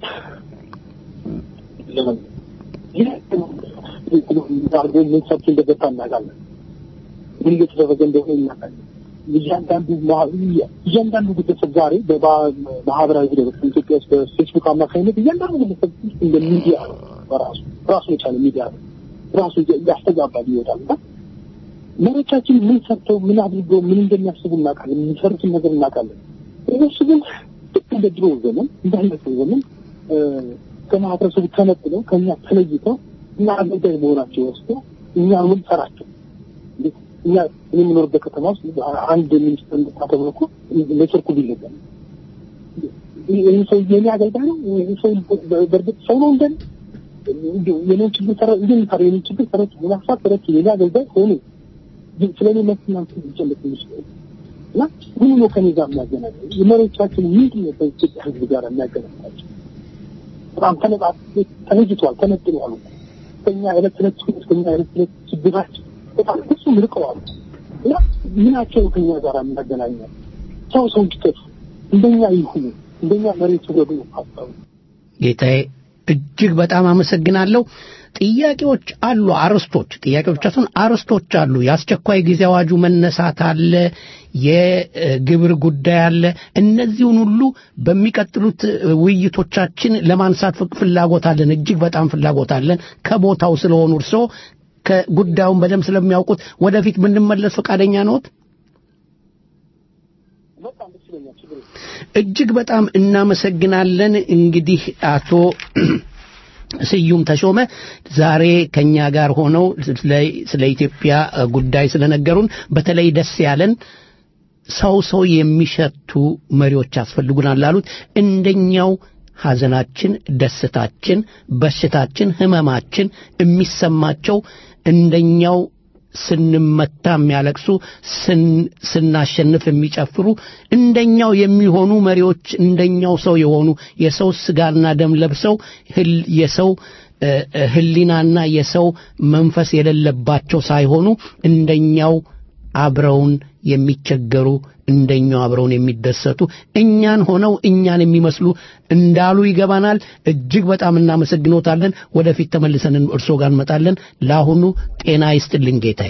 አድርጎ ምን ሰርቶ እንደገባ እናውቃለን። ምን እየተደረገ እንደሆነ እናውቃለን። እያንዳንዱ እያንዳንዱ ግለሰብ ዛሬ በማህበራዊ ድረገጽ ኢትዮጵያ ውስጥ በፌስቡክ አማካኝነት እያንዳንዱ ግለሰብ ውስጥ እንደ ሚዲያ ነው። በራሱ ራሱ የቻለ ሚዲያ ነው። ራሱ ያስተጋባል ይወጣል እና መሪዎቻችን ምን ሰርተው ምን አድርገው ምን እንደሚያስቡ እናውቃለን። የሚሰሩትን ነገር እናውቃለን። እነሱ ግን ልክ እንደ ድሮ ዘመን እንዳለፈው ዘመን ከማህበረሰቡ ተነጥለው ከእኛ ተለይተው እኛ አገልጋይ መሆናቸው ወስዶ እኛ ምን ሰራቸው እኛ እኔ የምኖርበት ከተማ ውስጥ አንድ ሚኒስትር ተብሎ እኮ ኔትወርኩ ቢለቀም ይህ ሰው የኔ አገልጋይ ነው። ይህ ሰው በእርግጥ ሰው ነው እንደን የኔን ችግር ተረ እንደሚሰራ የኔን ችግር ተረ ሀሳብ ተረች የኔ አገልጋይ ሆኑ ስለ እኔ መስና ሊጨልቅ የሚችለው እና ምን ነው ከኔ ጋር የሚያገናኝ የመሪዎቻችን ምንድን ነው ከኢትዮጵያ ሕዝብ ጋር የሚያገናኛቸው? በጣም ተነጣ ተለይቷል፣ ተነጥሏል። ከኛ ዕለት ዕለት ከኛ ዕለት ዕለት ችግራችን በጣም ብዙ ርቀዋል እና ምናቸው ከኛ ጋር የሚያገናኛል? ሰው ሰው እንዲጠፉ እንደኛ ይሁኑ እንደኛ መሬት ውረዱ ሀሳቡ ጌታዬ እጅግ በጣም አመሰግናለሁ። ጥያቄዎች አሉ፣ አርስቶች ጥያቄዎች ሳይሆን አርስቶች አሉ። የአስቸኳይ ጊዜ አዋጁ መነሳት አለ፣ የግብር ጉዳይ አለ። እነዚሁን ሁሉ በሚቀጥሉት ውይይቶቻችን ለማንሳት ፍላጎት አለን፣ እጅግ በጣም ፍላጎት አለን። ከቦታው ስለሆኑ እርስዎ ከጉዳዩን በደንብ ስለሚያውቁት ወደፊት ብንመለስ ፈቃደኛ ነዎት? እጅግ በጣም እናመሰግናለን። እንግዲህ አቶ ስዩም ተሾመ ዛሬ ከኛ ጋር ሆነው ስለ ኢትዮጵያ ጉዳይ ስለነገሩን በተለይ ደስ ያለን ሰው ሰው የሚሸቱ መሪዎች ያስፈልጉናል ላሉት እንደኛው ሐዘናችን፣ ደስታችን፣ በሽታችን፣ ህመማችን የሚሰማቸው እንደኛው ስንመታ የሚያለቅሱ ስናሸንፍ የሚጨፍሩ እንደኛው የሚሆኑ መሪዎች እንደኛው ሰው የሆኑ የሰው ስጋና ደም ለብሰው የሰው ህሊናና የሰው መንፈስ የሌለባቸው ሳይሆኑ እንደኛው አብረውን የሚቸገሩ እንደኛው አብረውን የሚደሰቱ እኛን ሆነው እኛን የሚመስሉ እንዳሉ ይገባናል። እጅግ በጣም እናመሰግኖታለን። ወደፊት ተመልሰን እርስዎ ጋር እንመጣለን። ለአሁኑ ጤና ይስጥልኝ ጌታዬ።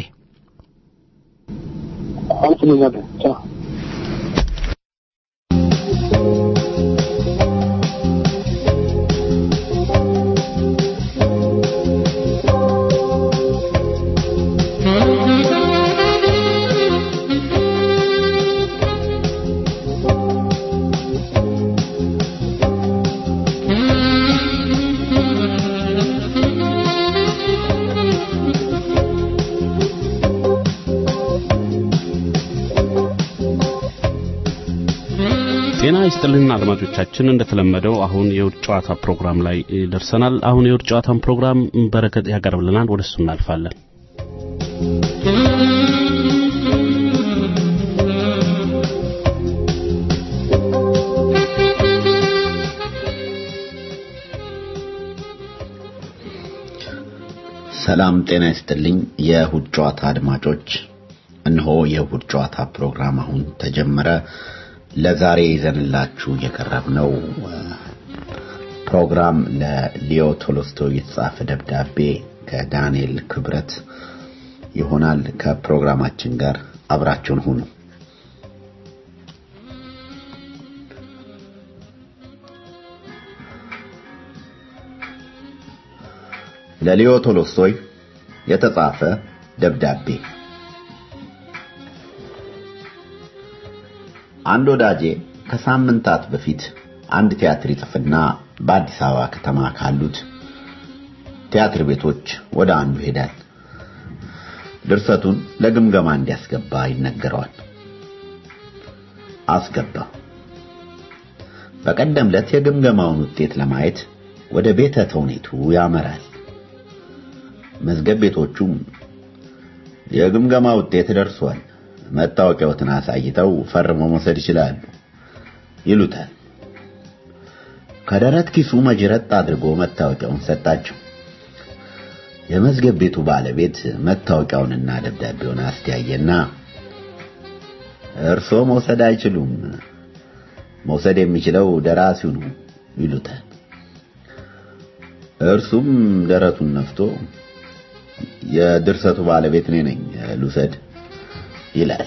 ጤና ይስጥልን አድማጮቻችን፣ እንደተለመደው አሁን የውድ ጨዋታ ፕሮግራም ላይ ደርሰናል። አሁን የውድ ጨዋታን ፕሮግራም በረከት ያቀርብልናል። ወደ እሱ እናልፋለን። ሰላም ጤና ይስጥልኝ የእሁድ ጨዋታ አድማጮች፣ እነሆ የእሁድ ጨዋታ ፕሮግራም አሁን ተጀመረ። ለዛሬ ይዘንላችሁ የቀረብነው ፕሮግራም ለሊዮ ቶሎስቶይ የተጻፈ ደብዳቤ ከዳንኤል ክብረት ይሆናል። ከፕሮግራማችን ጋር አብራችሁን ሁኑ። ለሊዮ ቶሎስቶይ የተጻፈ ደብዳቤ። አንድ ወዳጄ ከሳምንታት በፊት አንድ ቲያትር ይጽፍና በአዲስ አበባ ከተማ ካሉት ቲያትር ቤቶች ወደ አንዱ ይሄዳል። ድርሰቱን ለግምገማ እንዲያስገባ ይነገረዋል። አስገባ። በቀደም ዕለት የግምገማውን ውጤት ለማየት ወደ ቤተ ተውኔቱ ያመራል። መዝገብ ቤቶቹም የግምገማ ውጤት ደርሷል፣ መታወቂያዎትን አሳይተው ፈርመው መውሰድ ይችላሉ ይሉታል። ከደረት ኪሱ መጅረጥ አድርጎ መታወቂያውን ሰጣቸው። የመዝገብ ቤቱ ባለቤት መታወቂያውንና ደብዳቤውን አስተያየና እርሶ መውሰድ አይችሉም፣ መውሰድ የሚችለው ደራሲው ነው ይሉታል። እርሱም ደረቱን ነፍቶ የድርሰቱ ባለቤት እኔ ነኝ ልውሰድ ይላል።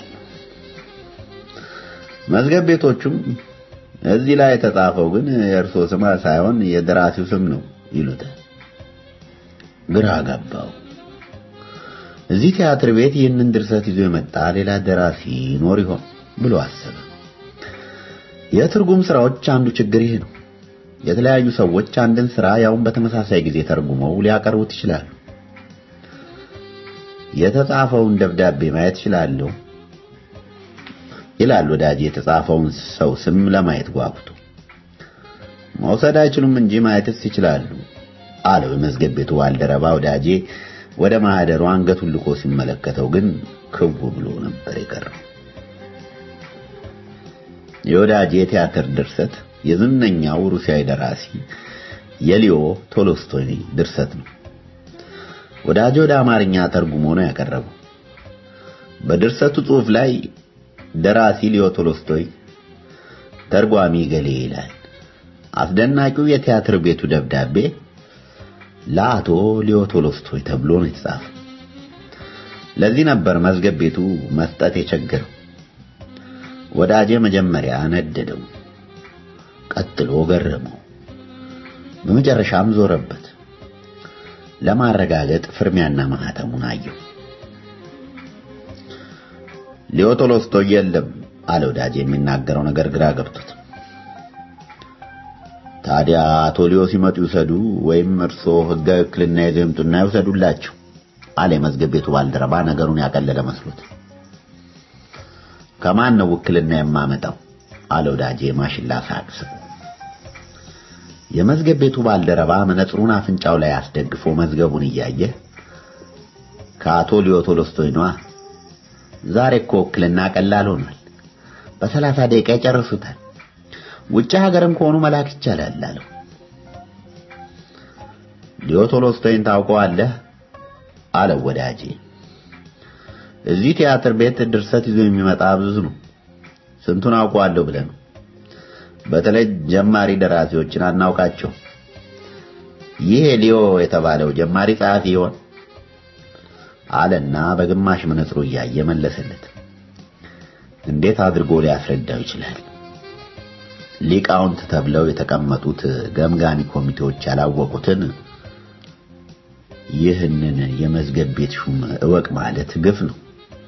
መዝገብ ቤቶቹም እዚህ ላይ የተጻፈው ግን የእርሶ ስም ሳይሆን የደራሲው ስም ነው ይሉታል። ግራ ገባው። እዚህ ቲያትር ቤት ይህንን ድርሰት ይዞ የመጣ ሌላ ደራሲ ይኖር ይሆን ብሎ አሰበ። የትርጉም ስራዎች አንዱ ችግር ይህ ነው። የተለያዩ ሰዎች አንድን ስራ ያውን በተመሳሳይ ጊዜ ተርጉመው ሊያቀርቡት ይችላሉ። የተጻፈውን ደብዳቤ ማየት ይችላለሁ ይላል ወዳጅ የተጻፈውን ሰው ስም ለማየት ጓጉቶ። መውሰድ አይችሉም እንጂ ማየትስ ይችላሉ አለው የመዝገብ ቤቱ ባልደረባ ወዳጄ ወደ ማህደሩ አንገቱን ልኮ ሲመለከተው ግን ክው ብሎ ነበር የቀረው። የወዳጄ የቲያትር ድርሰት የዝነኛው ሩሲያዊ ደራሲ የሊዮ ቶሎስቶይ ድርሰት ነው። ወዳጄ ወደ አማርኛ ተርጉሞ ነው ያቀረበው። በድርሰቱ ጽሑፍ ላይ ደራሲ ሊዮ ቶሎስቶይ፣ ተርጓሚ ገሌ ይላል። አስደናቂው የቲያትር ቤቱ ደብዳቤ ለአቶ ሊዮ ቶሎስቶይ ተብሎ ነው የተጻፈው። ለዚህ ነበር መዝገብ ቤቱ መስጠት የቸገረው። ወዳጄ መጀመሪያ ነደደው፣ ቀጥሎ ገረመው፣ በመጨረሻም ዞረበት። ለማረጋገጥ ፍርሚያና ማህተሙን አየው። ሊዮ ቶሎስቶይ የለም አለ ወዳጄ የሚናገረው ነገር ግራ ገብቶት። ታዲያ አቶ ሊዮ ሲመጡ ይውሰዱ ወይም እርሶ ህጋዊ ውክልና ይዘው ይምጡና ይውሰዱላቸው አለ የመዝገብ ቤቱ ባልደረባ ነገሩን ያቀለለ መስሎት። ከማን ነው ውክልና የማመጣው አለ ወዳጄ ማሽላ ሳቅስቦ። የመዝገብ ቤቱ ባልደረባ መነጽሩን አፍንጫው ላይ አስደግፎ መዝገቡን እያየ ከአቶ ሊዮ ቶሎስቶይ ነዋ። ዛሬ እኮ ውክልና ቀላል ሆኗል። በሰላሳ ደቂቃ ይጨርሱታል። ውጭ ሀገርም ከሆኑ መላክ ይቻላል አለው። ሊዮ ቶሎስቶይን ታውቀዋለህ? አለው ወዳጄ። እዚህ ቲያትር ቤት ድርሰት ይዞ የሚመጣ ብዙ ነው። ስንቱን አውቀዋለሁ ብለህ ነው? በተለይ ጀማሪ ደራሲዎችን አናውቃቸው። ይሄ ሊዮ የተባለው ጀማሪ ጸሐፊ ይሆን? አለና በግማሽ መነጽሩ እያየ መለሰለት። እንዴት አድርጎ ሊያስረዳው ይችላል? ሊቃውንት ተብለው የተቀመጡት ገምጋሚ ኮሚቴዎች ያላወቁትን ይህንን የመዝገብ ቤት ሹም እወቅ ማለት ግፍ ነው።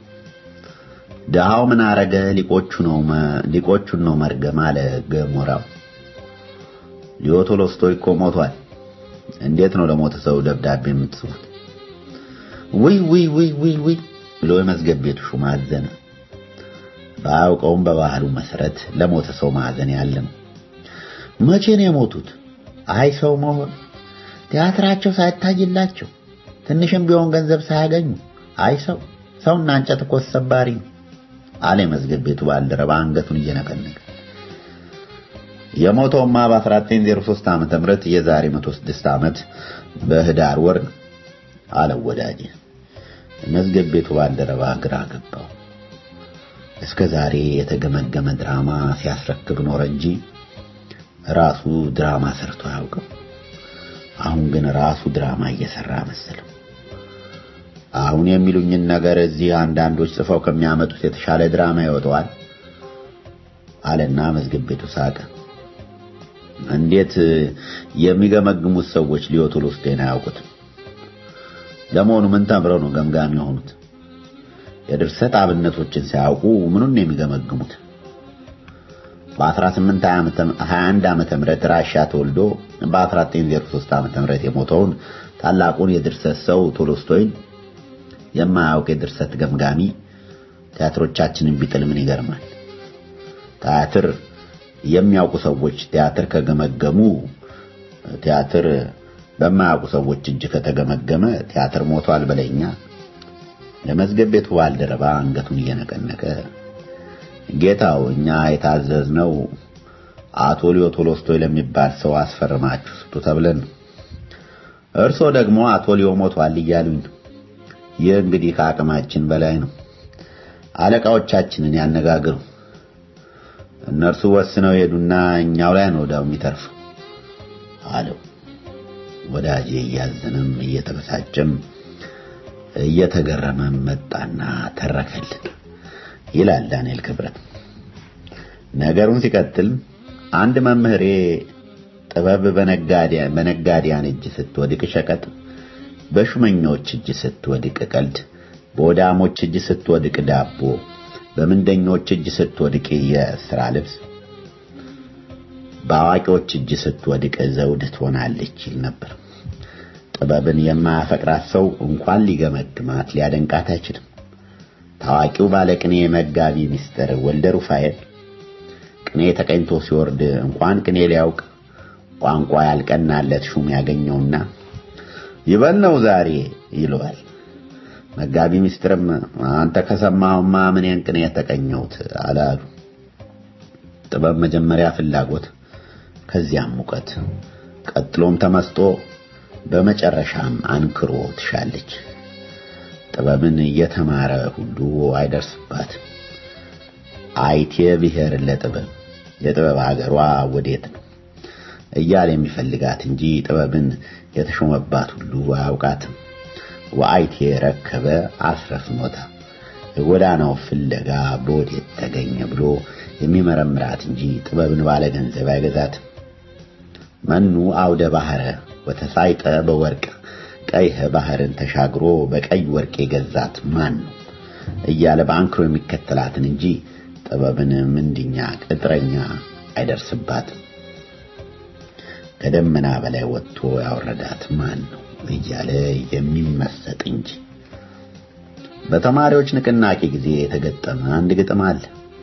ድሃው ምን አረገ? ሊቆቹ ነው ሊቆቹን ነው መርገም አለ ገሞራው። ሊዮ ቶሎስቶይ እኮ ሞቷል። እንዴት ነው ለሞተ ሰው ደብዳቤ የምትጽፉት? ውይ ውይ ውይ ውይ ውይ ብሎ የመዝገብ ቤቱ ሹም አዘነ። ባያውቀውም በባህሉ መሰረት ለሞተ ሰው ማዘን ያለ ነው። መቼ ነው የሞቱት? አይ ሰው መሆን ቲያትራቸው ሳይታይላቸው ትንሽም ቢሆን ገንዘብ ሳያገኙ አይ ሰው ሰውና እንጨት እኮ ሰባሪ ነው አለ የመዝገብ ቤቱ ባልደረባ አንገቱን እየነቀነቀ። የሞተውማ በ1903 ዓመተ ምህረት የዛሬ 106 ዓመት በህዳር ወር ነው አለው ወዳጄ። የመዝገብ ቤቱ ባልደረባ ግራ ገባው። እስከ ዛሬ የተገመገመ ድራማ ሲያስረክብ ኖረ እንጂ ራሱ ድራማ ሰርቶ አያውቅም። አሁን ግን ራሱ ድራማ እየሰራ መሰለው። አሁን የሚሉኝን ነገር እዚህ አንዳንዶች ጽፈው ከሚያመጡት የተሻለ ድራማ ይወጣዋል አለና መዝገብ ቤቱ ሳቀ። እንዴት የሚገመግሙት ሰዎች ሊዮ ቶሎስቶይን አያውቁትም? ለመሆኑ ምን ተምረው ነው ገምጋሚ የሆኑት? የድርሰት አብነቶችን ሳያውቁ ምኑን ነው የሚገመግሙት? በ1821 ዓመተ ምህረት ራሻ ተወልዶ በ1903 ዓመተ ምህረት የሞተውን ታላቁን የድርሰት ሰው ቶሎስቶይን የማያውቅ የድርሰት ገምጋሚ ቲያትሮቻችንን ቢጥል ምን ይገርማል? ቲያትር የሚያውቁ ሰዎች ቲያትር ከገመገሙ ቲያትር በማያውቁ ሰዎች እጅ ከተገመገመ ቲያትር ሞቷል በለኛ። ለመዝገብ ቤቱ ባልደረባ አንገቱን እየነቀነቀ ጌታው፣ እኛ የታዘዝነው አቶ ሊዮ ቶሎስቶይ ለሚባል ሰው አስፈርማችሁ ስጡ ተብለን ነው። እርሶ ደግሞ አቶ ሊዮ ሞቷል እያሉኝ ነው። ይህ እንግዲህ ከአቅማችን በላይ ነው። አለቃዎቻችንን ያነጋግሩ። እነርሱ ወስነው ሄዱና እኛው ላይ ነው ወዲያው የሚተርፈው አለው። ወዳጄ እያዘነም እየተበሳጨም እየተገረመም መጣና ተረከልን ይላል ዳንኤል ክብረት። ነገሩን ሲቀጥል አንድ መምህሬ ጥበብ በነጋዴያን እጅ ስትወድቅ ሸቀጥ፣ በሹመኞች እጅ ስትወድቅ ቀልድ፣ በወዳሞች እጅ ስትወድቅ ዳቦ፣ በምንደኞች እጅ ስትወድቅ የሥራ ልብስ፣ በአዋቂዎች እጅ ስትወድቅ ዘውድ ትሆናለች ይል ነበር። ጥበብን የማያፈቅራት ሰው እንኳን ሊገመግማት ሊያደንቃት አይችልም። ታዋቂው ባለቅኔ መጋቢ ሚስጥር ወልደ ሩፋኤል ቅኔ ተቀኝቶ ሲወርድ እንኳን ቅኔ ሊያውቅ ቋንቋ ያልቀናለት ሹም ያገኘውና ይበል ነው ዛሬ ይለዋል። መጋቢ ሚስጥርም አንተ ከሰማሁማ ምንን ቅኔ ተቀኘሁት አላሉ። ጥበብ መጀመሪያ ፍላጎት፣ ከዚያም ሙቀት፣ ቀጥሎም ተመስጦ፣ በመጨረሻም አንክሮ ትሻለች። ጥበብን እየተማረ ሁሉ አይደርስባትም። አይቴ ብሔር ለጥበብ የጥበብ ሀገሯ ወዴት ነው እያለ የሚፈልጋት እንጂ ጥበብን የተሾመባት ሁሉ አያውቃትም። ወአይቴ ረከበ አስረፍኖታ የጎዳናው ፍለጋ በወዴት ተገኘ ብሎ የሚመረምራት እንጂ ጥበብን ባለ ገንዘብ አይገዛትም። መኑ አውደ ባህረ ወተሳይጠ በወርቅ ቀይህ ባህርን ተሻግሮ በቀይ ወርቅ የገዛት ማን ነው እያለ በአንክሮ የሚከተላትን እንጂ ጥበብን ምንድኛ ቅጥረኛ አይደርስባትም። ከደመና በላይ ወጥቶ ያወረዳት ማን ነው እያለ የሚመሰጥ እንጂ። በተማሪዎች ንቅናቄ ጊዜ የተገጠመ አንድ ግጥም አለ።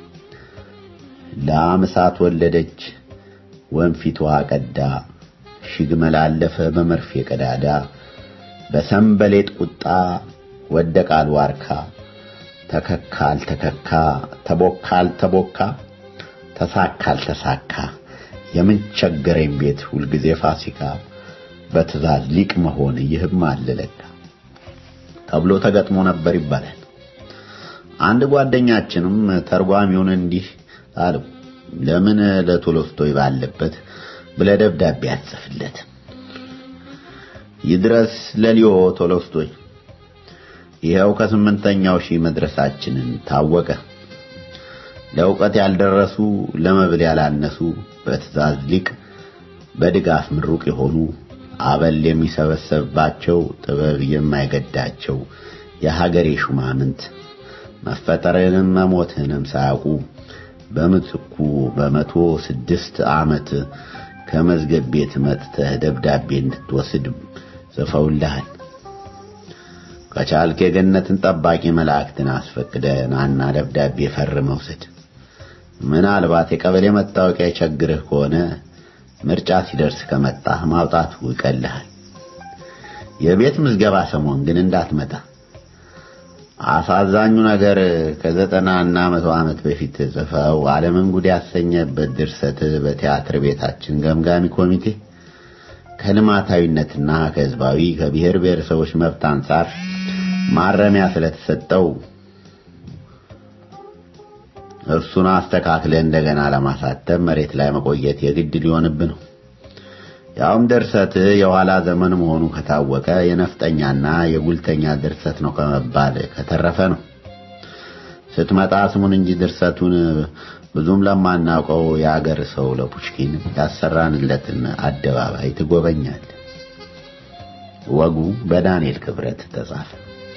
ላም እሳት ወለደች ወንፊቷ ቀዳ ሺህ ግመል አለፈ በመርፌ ቀዳዳ በሰንበሌጥ ቁጣ ወደቃል ዋርካ ተከካል ተከካ ተቦካል ተቦካ ተሳካል ተሳካ የምን ቸገረኝ ቤት ሁልጊዜ ፋሲካ በትእዛዝ ሊቅ መሆን ይህም አለለካ ተብሎ ተገጥሞ ነበር ይባላል። አንድ ጓደኛችንም ተርጓሚውን እንዲህ አለው፣ ለምን ለቶሎስቶይ ባለበት ብለህ ደብዳቤ አትጽፍለት? ይድረስ ለሊዮ ቶሎስቶይ ይኸው ከስምንተኛው ሺህ መድረሳችንን ታወቀ። ለእውቀት ያልደረሱ ለመብል ያላነሱ በትእዛዝ ሊቅ በድጋፍ ምሩቅ የሆኑ አበል የሚሰበሰብባቸው ጥበብ የማይገዳቸው የሀገሬ ሹማምንት መፈጠርንም መሞትንም ሳያውቁ በምትኩ በመቶ ስድስት ዓመት ከመዝገብ ቤት መጥተህ ደብዳቤ እንድትወስድ ጽፈውልሃል። ከቻልክ የገነትን ጠባቂ መላእክትን አስፈቅደ ናና ደብዳቤ ፈርመህ ውሰድ። ምናልባት የቀበሌ መታወቂያ የቸግርህ ከሆነ ምርጫ ሲደርስ ከመጣህ ማውጣቱ ይቀልሃል። የቤት ምዝገባ ሰሞን ግን እንዳትመጣ። አሳዛኙ ነገር ከዘጠና እና መቶ ዓመት በፊት ጽፈው ዓለምን ጉድ ያሰኘበት ድርሰት በቲያትር ቤታችን ገምጋሚ ኮሚቴ ከልማታዊነትና ከህዝባዊ ከብሔር ብሔረሰቦች መብት አንጻር ማረሚያ ስለተሰጠው እርሱን አስተካክለ እንደገና ለማሳተም መሬት ላይ መቆየት የግድ ሊሆንብህ ነው። ያውም ድርሰት የኋላ ዘመን መሆኑ ከታወቀ የነፍጠኛና የጉልተኛ ድርሰት ነው ከመባል ከተረፈ ነው። ስትመጣ ስሙን እንጂ ድርሰቱን ብዙም ለማናውቀው የአገር ሰው ለፑሽኪን ያሰራንለትን አደባባይ ትጎበኛል። ወጉ በዳንኤል ክብረት ተጻፈ።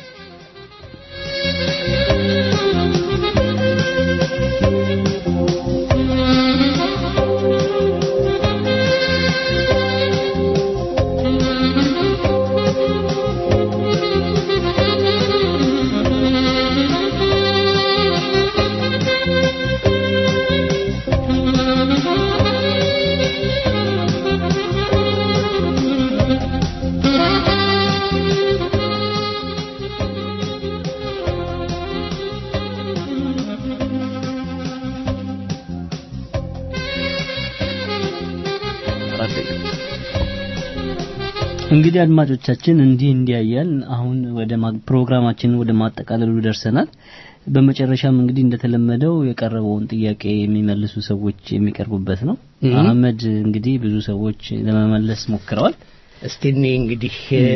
እንግዲህ አድማጮቻችን እንዲህ እንዲያያን አሁን ወደ ማ- ፕሮግራማችንን ወደ ማጠቃለሉ ደርሰናል። በመጨረሻም እንግዲህ እንደተለመደው የቀረበውን ጥያቄ የሚመልሱ ሰዎች የሚቀርቡበት ነው። እም። አህመድ እንግዲህ ብዙ ሰዎች ለመመለስ ሞክረዋል። እስቲ እኔ እንግዲህ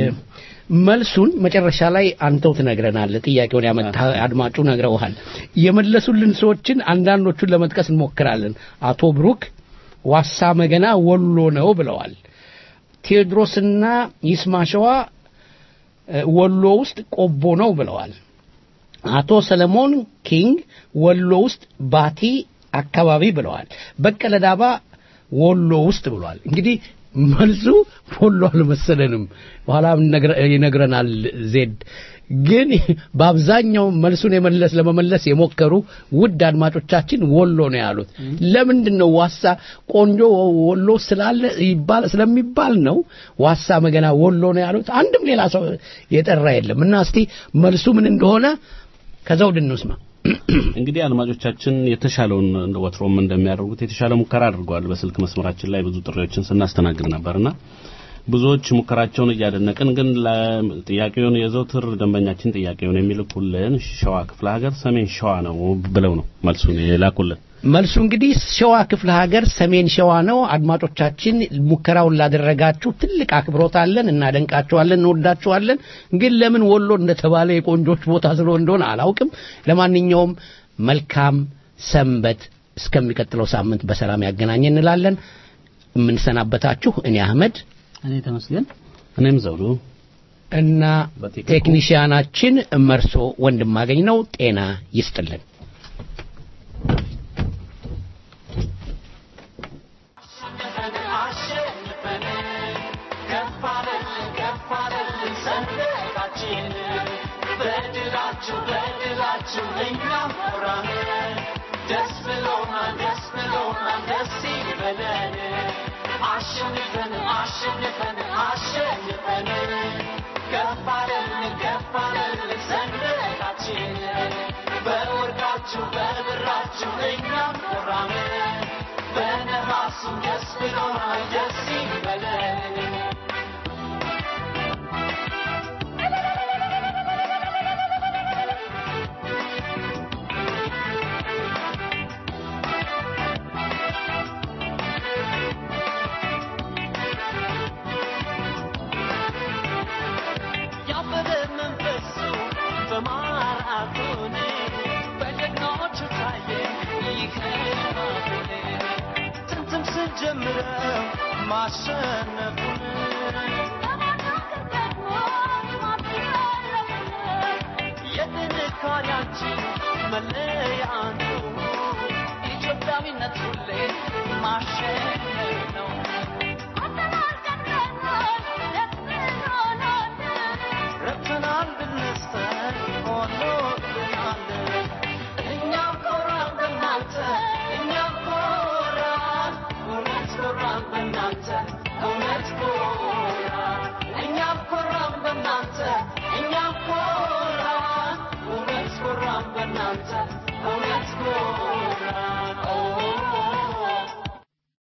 መልሱን መጨረሻ ላይ አንተው ትነግረናለህ። ጥያቄውን ያመጣ አድማጩ ነግረውሃል። የመለሱልን ሰዎችን አንዳንዶቹን ለመጥቀስ እንሞክራለን። አቶ ብሩክ ዋሳ መገና ወሎ ነው ብለዋል። ቴዎድሮስና ይስማሸዋ እ፣ ወሎ ውስጥ ቆቦ ነው ብለዋል። አቶ ሰለሞን ኪንግ ወሎ ውስጥ ባቲ አካባቢ ብለዋል። በቀለ ዳባ ወሎ ውስጥ ብሏል። እንግዲህ መልሱ ወሎ አልመሰለንም። በኋላ ይነግረ- ይነግረናል ዜድ ግን በአብዛኛው መልሱን የመለስ ለመመለስ የሞከሩ ውድ አድማጮቻችን ወሎ ነው ያሉት። ለምንድን ነው ዋሳ ቆንጆ ወሎ ስላለ ይባል ስለሚባል ነው ዋሳ መገና ወሎ ነው ያሉት። አንድም ሌላ ሰው የጠራ የለም እና እስቲ መልሱ ምን እንደሆነ ከዘውድ እንስማ። እንግዲህ አድማጮቻችን የተሻለውን እንደ ወትሮም እንደሚያደርጉት የተሻለ ሙከራ አድርገዋል። በስልክ መስመራችን ላይ ብዙ ጥሪዎችን ስናስተናግድ ነበርና ብዙዎች ሙከራቸውን እያደነቅን ግን ለጥያቄውን የዘውትር ደንበኛችን ጥያቄውን የሚልኩልን ሸዋ ክፍለ ሀገር ሰሜን ሸዋ ነው ብለው ነው መልሱን የላኩልን። መልሱ እንግዲህ ሸዋ ክፍለ ሀገር ሰሜን ሸዋ ነው። አድማጮቻችን ሙከራውን ላደረጋችሁ ትልቅ አክብሮት አለን፣ እናደንቃችኋለን፣ እንወዳችኋለን። ግን ለምን ወሎ እንደተባለ የቆንጆች ቦታ ስለሆነ እንደሆነ አላውቅም። ለማንኛውም መልካም ሰንበት፣ እስከሚቀጥለው ሳምንት በሰላም ያገናኘ እንላለን። የምንሰናበታችሁ እኔ አህመድ እኔ ተመስገን እኔም ዘውዱ እና ቴክኒሽያናችን መርሶ ወንድማገኝ ነው። ጤና ይስጥልን። አሸንፈን አሸንፈን አሸንፈን ገፋለን ገፋለን ሰንደቃችን በወርቃችሁ በብራችሁ እኛም ኮራን በነሐሱ ደስ ብሎናል ደስ ይበለን ያበበ መንፈሱ በማራቶን በጀግናዎቹ ታየ ይከባበል ጥንትም ስንጀምረው ማሸነፉን የጥንካሬያችን መለያ አንዱ ኢትዮጵያዊነት ሁሌ ማሸነፍ